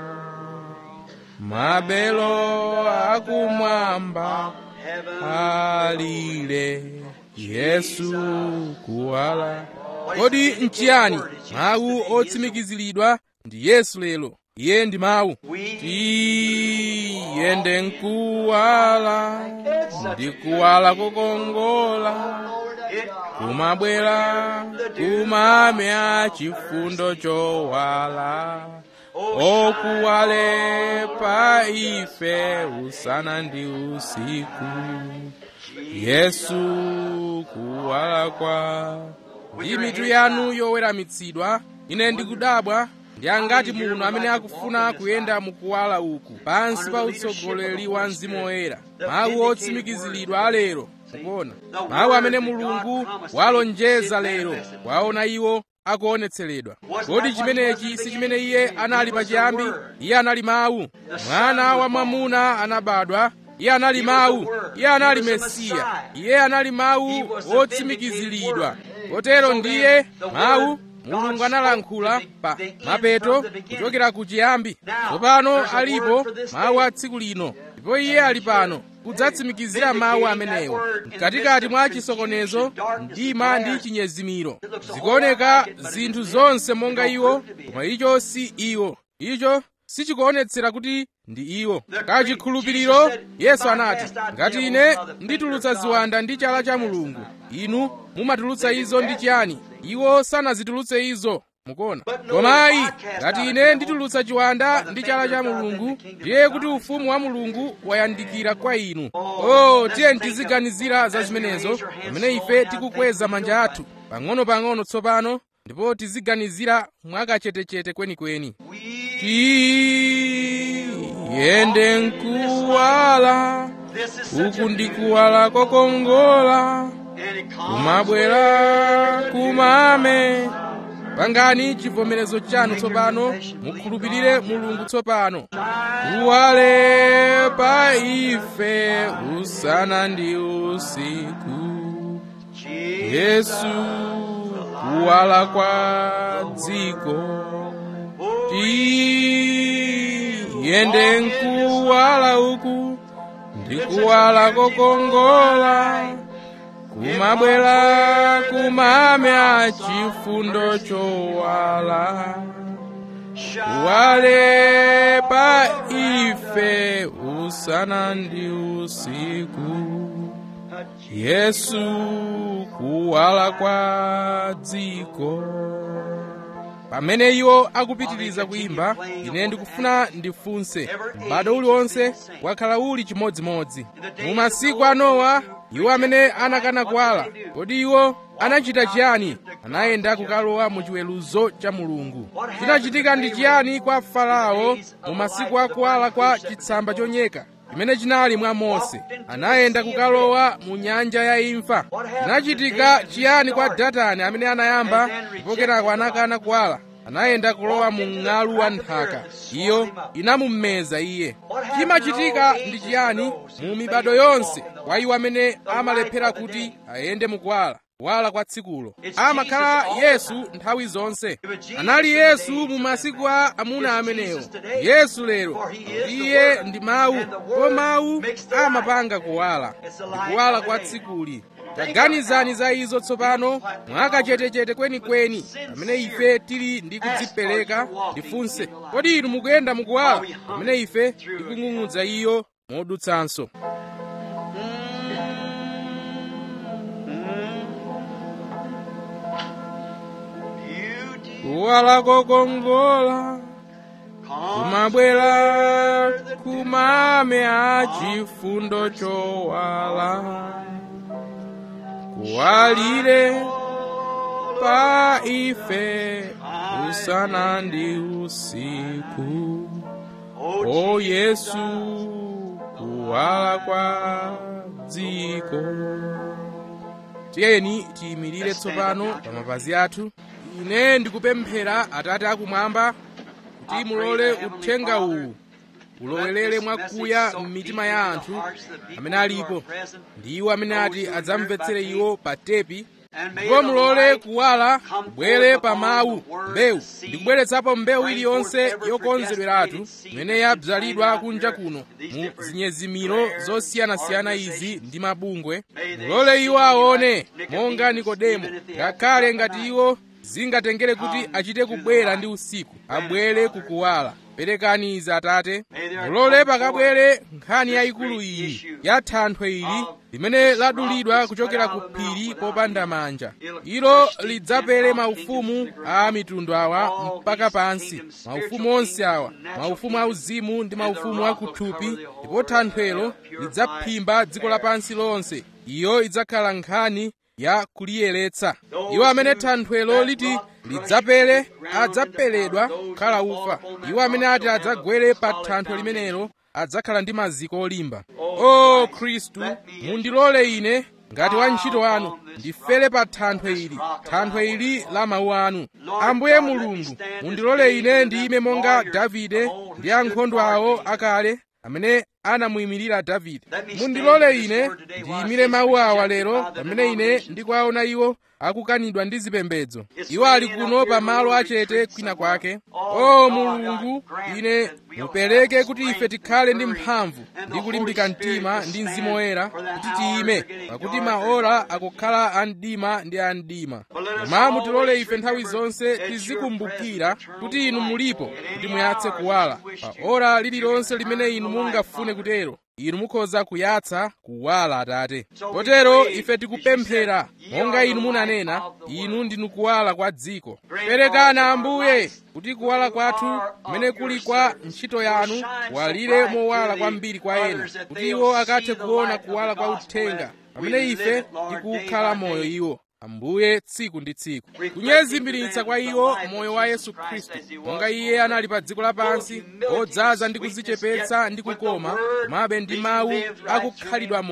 mabelo akumwamba alile yesu kuwala kodi nchiyani mawu otsimikiziridwa ndi yesu lero iye ndi mawu tiyende nkuwala ndi kuwala kokongola kumabwera kumame achifundo chowala okuwale pa ife usana ndi usiku yesu kuwala kwa ndi mitu yanu yoweramitsidwa ine ndikudabwa ndi angati muno amene akufuna kuyenda mukuwala uku pansi pa utsogoleri wa mzimu woyera mawu otsimikiziridwa alero mukuona mawu amene mulungu walonjeza lero waona iwo akuonetseredwa kodi chimenechi si chimene iye anali pachiyambi iye anali mawu mwana wa mwamuna anabadwa iye anali mawu iye anali mesiya iye anali mawu otsimikiziridwa kotero ndiye mawu mulungu analankhula pa mapeto kuchokera ku chiyambi tsopano alipo mawu a tsiku lino ndipo iye ali pano kudzatsimikizira mawu amenewo mkatikati mwa chisokonezo mdima ndi chinyezimiro zikuoneka zinthu zonse monga iwo koma icho si iwo icho sichikuonetsera kuti ndi iwo kachikhulupiriro yesu anati ngati ine nditulutsa ziwanda ndi chala cha mulungu inu mumatulutsa izo ndi chiyani iwo sanazitulutse izo mukuona koma ayi ngati ine nditulutsa chiwanda ndi chala cha mulungu ndiye kuti ufumu wa mulungu wayandikira kwa inu oh tiye tiziganizira za zimenezo pamene ife tikukweza manja athu pang'ono-pang'ono tsopano ndipo tiziganizira mwakachetechete kwenikweni tiyende nkuwala uku ndi kuwala kokongola kumabwera kumame pangani chivomerezo chanu tsopano mukhulupirire mulungu tsopano kuwale pa ife usana ndi usiku yesu kuwala kwa dziko tiyende nkuwala uku ndi kuwala kokongola kumabwera kumamya chifundo chowala kuwale pa ife usana ndi usiku yesu kuwala kwa dziko pamene iwo akupitiriza kuyimba ine ndikufuna ndifunse m'bado uliwonse wakhala uli chimodzimodzi mu masiku a nowa iwo amene anakana kuwala kodi iwo anachita chiyani anayenda kukalowa mu chiweruzo cha mulungu chinachitika ndi chiyani kwa farao mu masiku akuwala kwa chitsamba chonyeka chimene chinali mwa mose anayenda kukalowa mu nyanja ya imfa chinachitika chiyani kwa datani amene anayamba ndipo kenako anakana kuwala anayenda kulowa mu ng'alu wa nthaka iyo inamumeza iye chimachitika ndi chiyani mu mibado yonse kwa iwo amene amalephera kuti ayende mukuwala kuwala kwa tsikulo amakhala yesu nthawi zonse anali yesu mu masiku a amuna amenewo yesu lero iye ndi mawu ndipo mawu amapanga kuwala ndi kuwala kwa tsikuli taganizani za izo tsopano mwakachetechete kwenikweni pamene ife tili ndi kudzipereka ndifunse kodi inu mukuyenda mukuwala pamene ife tikung'ung'udza iyo modutsanso kuwala kokongola kumabwera kumamya chifundo chowala kuwalire pa ife usana ndi usiku o yesu kuwala kwa dziko tiyeni tiyimirire tsopano pa mapazi athu ine ndikupemphera atate akumwamba kuti mulole uthenga uwu ulowelere mwakuya m'mitima ya anthu amene alipo ndi iwo amene ati adzamvetsere iwo pa tepi ndipo mulole kuwala kubwere pa mawu mbewu ndikubweretsapo mbewu iliyonse yokonzedweratu imene yabzalidwa kunja kuno mu zinyezimiro zosiyanasiyana izi ndi mabungwe mulole iwo aone monga nikodemo ngakhale ngati iwo zingatengere kuti achite kubwera ndi usiku abwere kukuwala perekani izi atate mulole pakabwere nkhani yayikulu iyi ya thanthwe ili limene ladulidwa kuchokera ku phiri popanda manja ilo lidzapere maufumu a mitundu awa mpaka pansi maufumu onse awa maufumu auzimu ndi maufumu akuthupi ndipo thanthwelo lidzaphimba dziko lapansi lonse iyo idzakhala nkhani ya kuliyeretsa iwo amene thanthwelo liti lidzapere adzaperedwa kukhala ufa iwo amene ati adzagwere pa thanthwe limenelo adzakhala ndi maziko olimba o khristu mundilole ine ngati wantchito wanu ndifere pa thanthwe ili thanthwe ili la mawu anu ambuye mulungu mundilole ine ndiyime monga davide ndi ankhondo awo akale amene anamuyimirira davide mundilole ine ndiyimire mawu awa lero pamene ine ndikuwaona iwo akukanidwa ndi zipembedzo iwo ali kuno pa malo achete kwina kwake o mulungu ine mupereke kuti ife tikhale ndi mphamvu ndi kulimbika mtima ndi mzimu woyera kuti tiyime pakuti maora akukhala a mdima ndi a mdima koma mutilole ife nthawi zonse tizikumbukira kuti inu mulipo kuti muyatse kuwala pa ora lililonse limene inu mungafune kutero inu mukhoza kuyatsa kuwala atate kotero ife tikupemphera monga inu munanena inu ndinu kuwala kwa dziko perekani ambuye kuti kuwala kwathu kumene kuli kwa ntchito yanu kuwalire mowala kwambiri kwa ena kuti iwo akathe kuona kuwala kwa uthenga pamene ife tikukhala moyo iwo ambuye tsiku ndi tsiku kunyezimiritsa kwa iwo moyo wa yesu khristu monga iye anali pa dziko lapansi odzaza ndi kudzichepetsa ndi kukoma komabe ndi mawu akukhalidwa moyo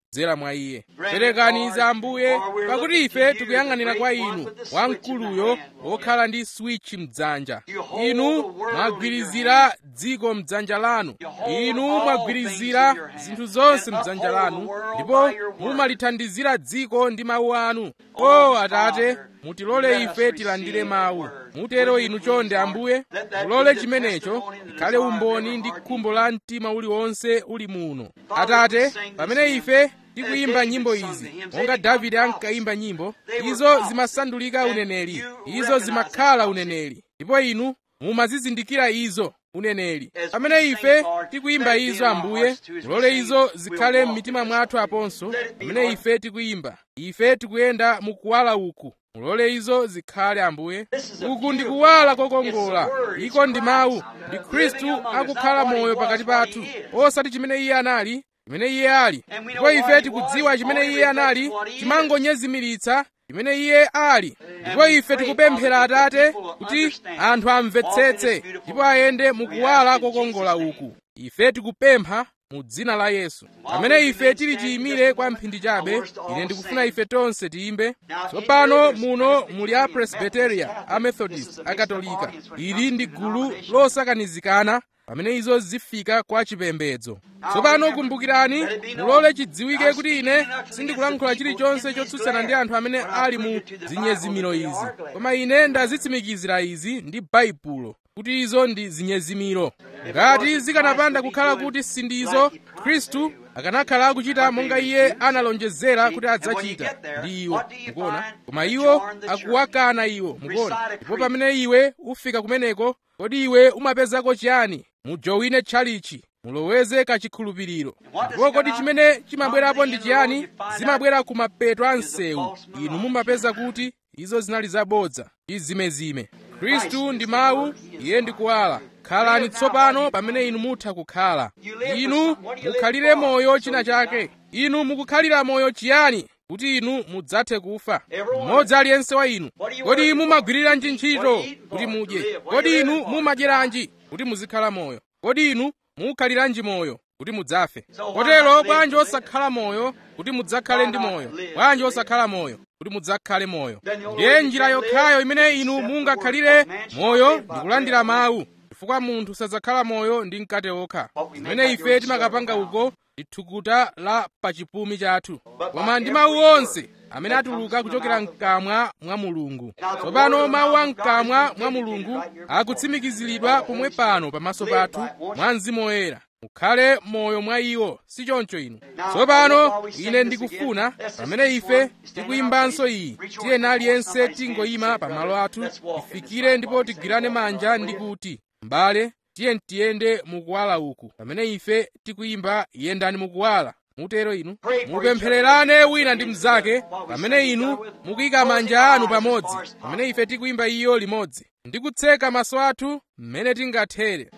kudzera mwa iye perekani za ambuye pakuti ife tikuyang'anira kwa inu wamkuluyo wokhala ndi switch mdzanja inu mwagwirizira dziko mdzanja lanu inu mwagwirizira zinthu zonse mdzanja lanu ndipo mumalithandizira dziko ndi mawu anu o atate mutilole ife tilandire mawu mutero inu chonde ambuye mulole chimenecho ikhale umboni ndi khumbo la mtima uliwonse uli muno atate pamene ife tikuyimba nyimbo izi monga davide ankayimba nyimbo izo zimasandulika uneneri izo zimakhala uneneri ndipo inu mumazizindikira izo uneneri pamene ife tikuyimba izo ambuye mulole izo zikhale m'mitima mwathu aponso pamene ife tikuyimba ife tikuyenda mukuwala uku mulole izo zikhale ambuye uku ndi kuwala kokongola iko ndi mawu ndi khristu akukhala moyo pakati pathu osati chimene iye anali chimene iye ali ndipo ife tikudziwa chimene iye anali timangonyezimiritsa chimene iye ali ndipo ife tikupemphera atate kuti anthu amvetsetse ndipo ayende mukuwala kokongola uku ife tikupempha mu dzina la yesu pamene ife tili chiyimire kwa mphindi chabe ine ndikufuna ife tonse tiyimbe tsopano muno muli a presbyteria a methodist a katolika ili ndi gulu losakanizikana pamene izo zifika kwa chipembedzo tsopano kumbukirani mulole chidziwike kuti ine sindikulankhula chilichonse chotsutsana ndi anthu amene ali mu zinyezimiro izi koma ine ndazitsimikizira izi ndi baibulo kuti izo ndi zinyezimiro ngati zikanapanda kukhala kuti sindizo khristu akanakhala akuchita monga iye analonjezera kuti adzachita ndi iwo mukuona koma iwo akuwakana iwo mukuona ndipo pamene iwe ufika kumeneko kodi iwe umapezako chiyani mujowine tchalichi muloweze kachikhulupiriro ndipo kodi chimene chimabwerapo ndi chiyani zimabwera ku mapeto a msewu inu mumapeza kuti izo zinali zabodza ndi zimezime khristu ndi mawu iye ndi kuwala khalani tsopano pamene inu mutha kukhala inu mukhalire moyo china chake inu mukukhalira moyo chiyani kuti inu mudzathe kufa mmodzi aliyense wa inu kodi mumagwiriranji ntchito kuti mudye kodi inu mumadyeranji kuti muzikhala moyo kodi inu mukhaliranji moyo kuti mudzafe kotero bwanji osakhala moyo kuti mudzakhale ndi moyo bwanji osakhala moyo kuti mudzakhale moyo ndiye njira yokhayo imene inu mungakhalire moyo ndi kulandira mawu chifukwa munthu sadzakhala moyo ndi mkate okha zimene ife timakapanga uko ndi thukuta la pachipumi chathu koma ndi mawu onse amene atuluka kuchokera mkamwa mwa mulungu tsopano mawu a mkamwa mwa mulungu akutsimikiziridwa pomwe pano pamaso pathu mwa mzimu woyera mukhale moyo mwa iwo si choncho inu tsopano ine ndikufuna pamene ife tikuyimbanso iyi tiyeni aliyense tingoyima pamalo athu tifikire ndipo tigwirane manja ndi kuti m'bale tiye tiyende mukuwala uku pamene ife tikuyimba yendani mukuwala mutero inu mupemphererane wina ndi mnzake pamene inu mukuyika manja anu pamodzi pamene ife tikuyimba iyo limodzi ndi kutseka maso athu mmene tingathere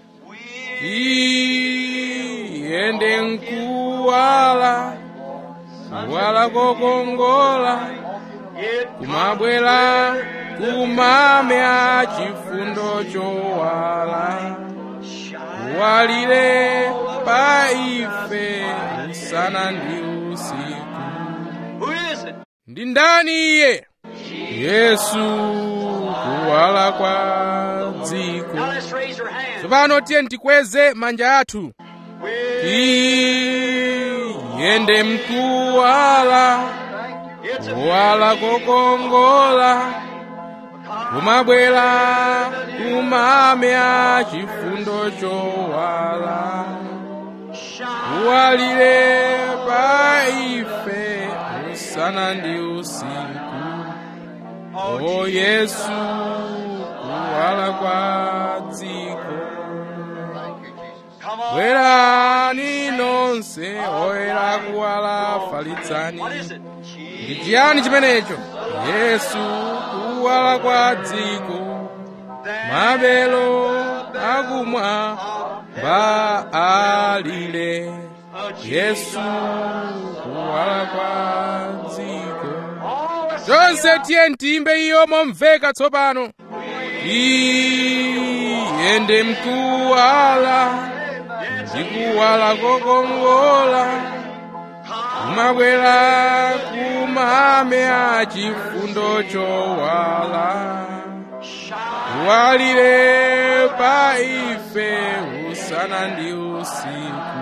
tiyende mkuwala kuwala kokongola kumabwera kumame a chifundo chowala kuwalire pa ife usana ndi usiku ndi ndani iye yesu kuwala kwa dziko tsopano tiye tikweze manja athu tiyende mkuwala kuwala kokongola kumabwera kumame a chifundo chowala kuwalire pa ife usana ndi usiku o yesu kuwala kwa dziko bwerani nonse oyera kuwala falitsani ndi chiyani chimenecho yesu kuwala kwa dziko mabelo akumwa alire yesu kuwala kwa dziko tonse tiye tiyimbe iyo momveka tsopano iyende mkuwala ndikuwala kokongola kumabwera kumame achifundo chowala walire pa ife usana ndi usiku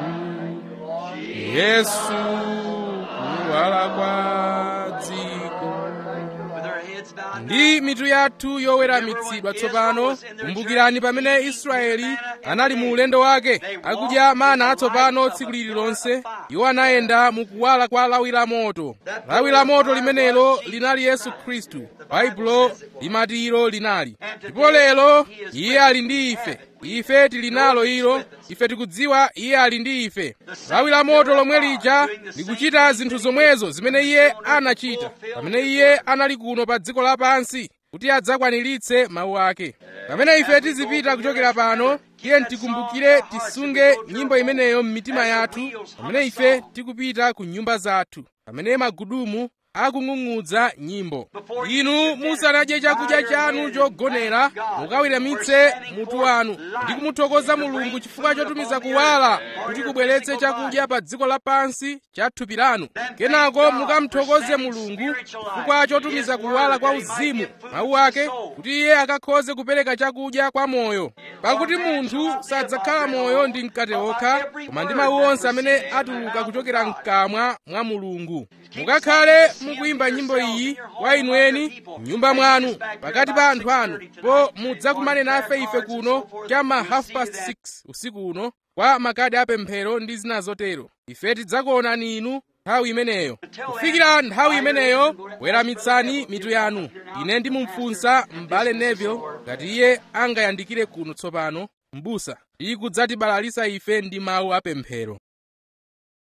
yesu kuwala kwa dziko ndi mitu yathu yoweramitsidwa tsopano kumbukirani pamene israeli anali mu ulendo wake akudya mana atsopano tsiku lililonse iwo anayenda mu kuwala kwa lawi la moto lawi la moto limenelo linali yesu khristu baibulo limati ilo linali ndipo lero iye ali ndi ife ife tili nalo ilo ife tikudziwa iye ali ndi ife lawi la moto lomwe lija likuchita zinthu zomwezo zimene iye anachita pamene iye anali kuno pa dziko lapansi kuti adzakwaniritse mawu ake pamene ife tizipita kuchokera pano tiye tikumbukire tisunge nyimbo imeneyo m'mitima yathu pamene ife tikupita ku nyumba zathu pamene magudumu akung'ung'udza nyimbo inu musanadye chakudya chanu chogonera mukaweramitse mutu wanu ndi kumuthokoza mulungu chifukwa chotumiza kuwala kuti kubweretse chakudya pa dziko lapansi cha thupi lanu kenako mukamuthokoze mulungu chifukwa chotumiza kuwala kwa uzimu mawu ake kuti iye akakhoze kupereka chakudya kwa moyo pakuti munthu sadzakhala moyo ndi mkate okha koma ndi mawu onse amene atuluka kuchokera mkamwa mwa mulungu mukakhale mukuyimba nyimbo iyi kwa inu eni m'nyumba mwanu pakati pa anthu anu po mudzakumane nafe ife kuno cham'ma half past 6 usiku uno kwa makadi apemphero ndi zina zotero ife tidzakuonani inu nthawi imeneyo kufikira nthawi imeneyo weramitsani mitu yanu ine ndimumfunsa m'bale neville ngati iye angayandikire kuno tsopano m'busa ndi kudzatibalalisa ife ndi mawu apemphero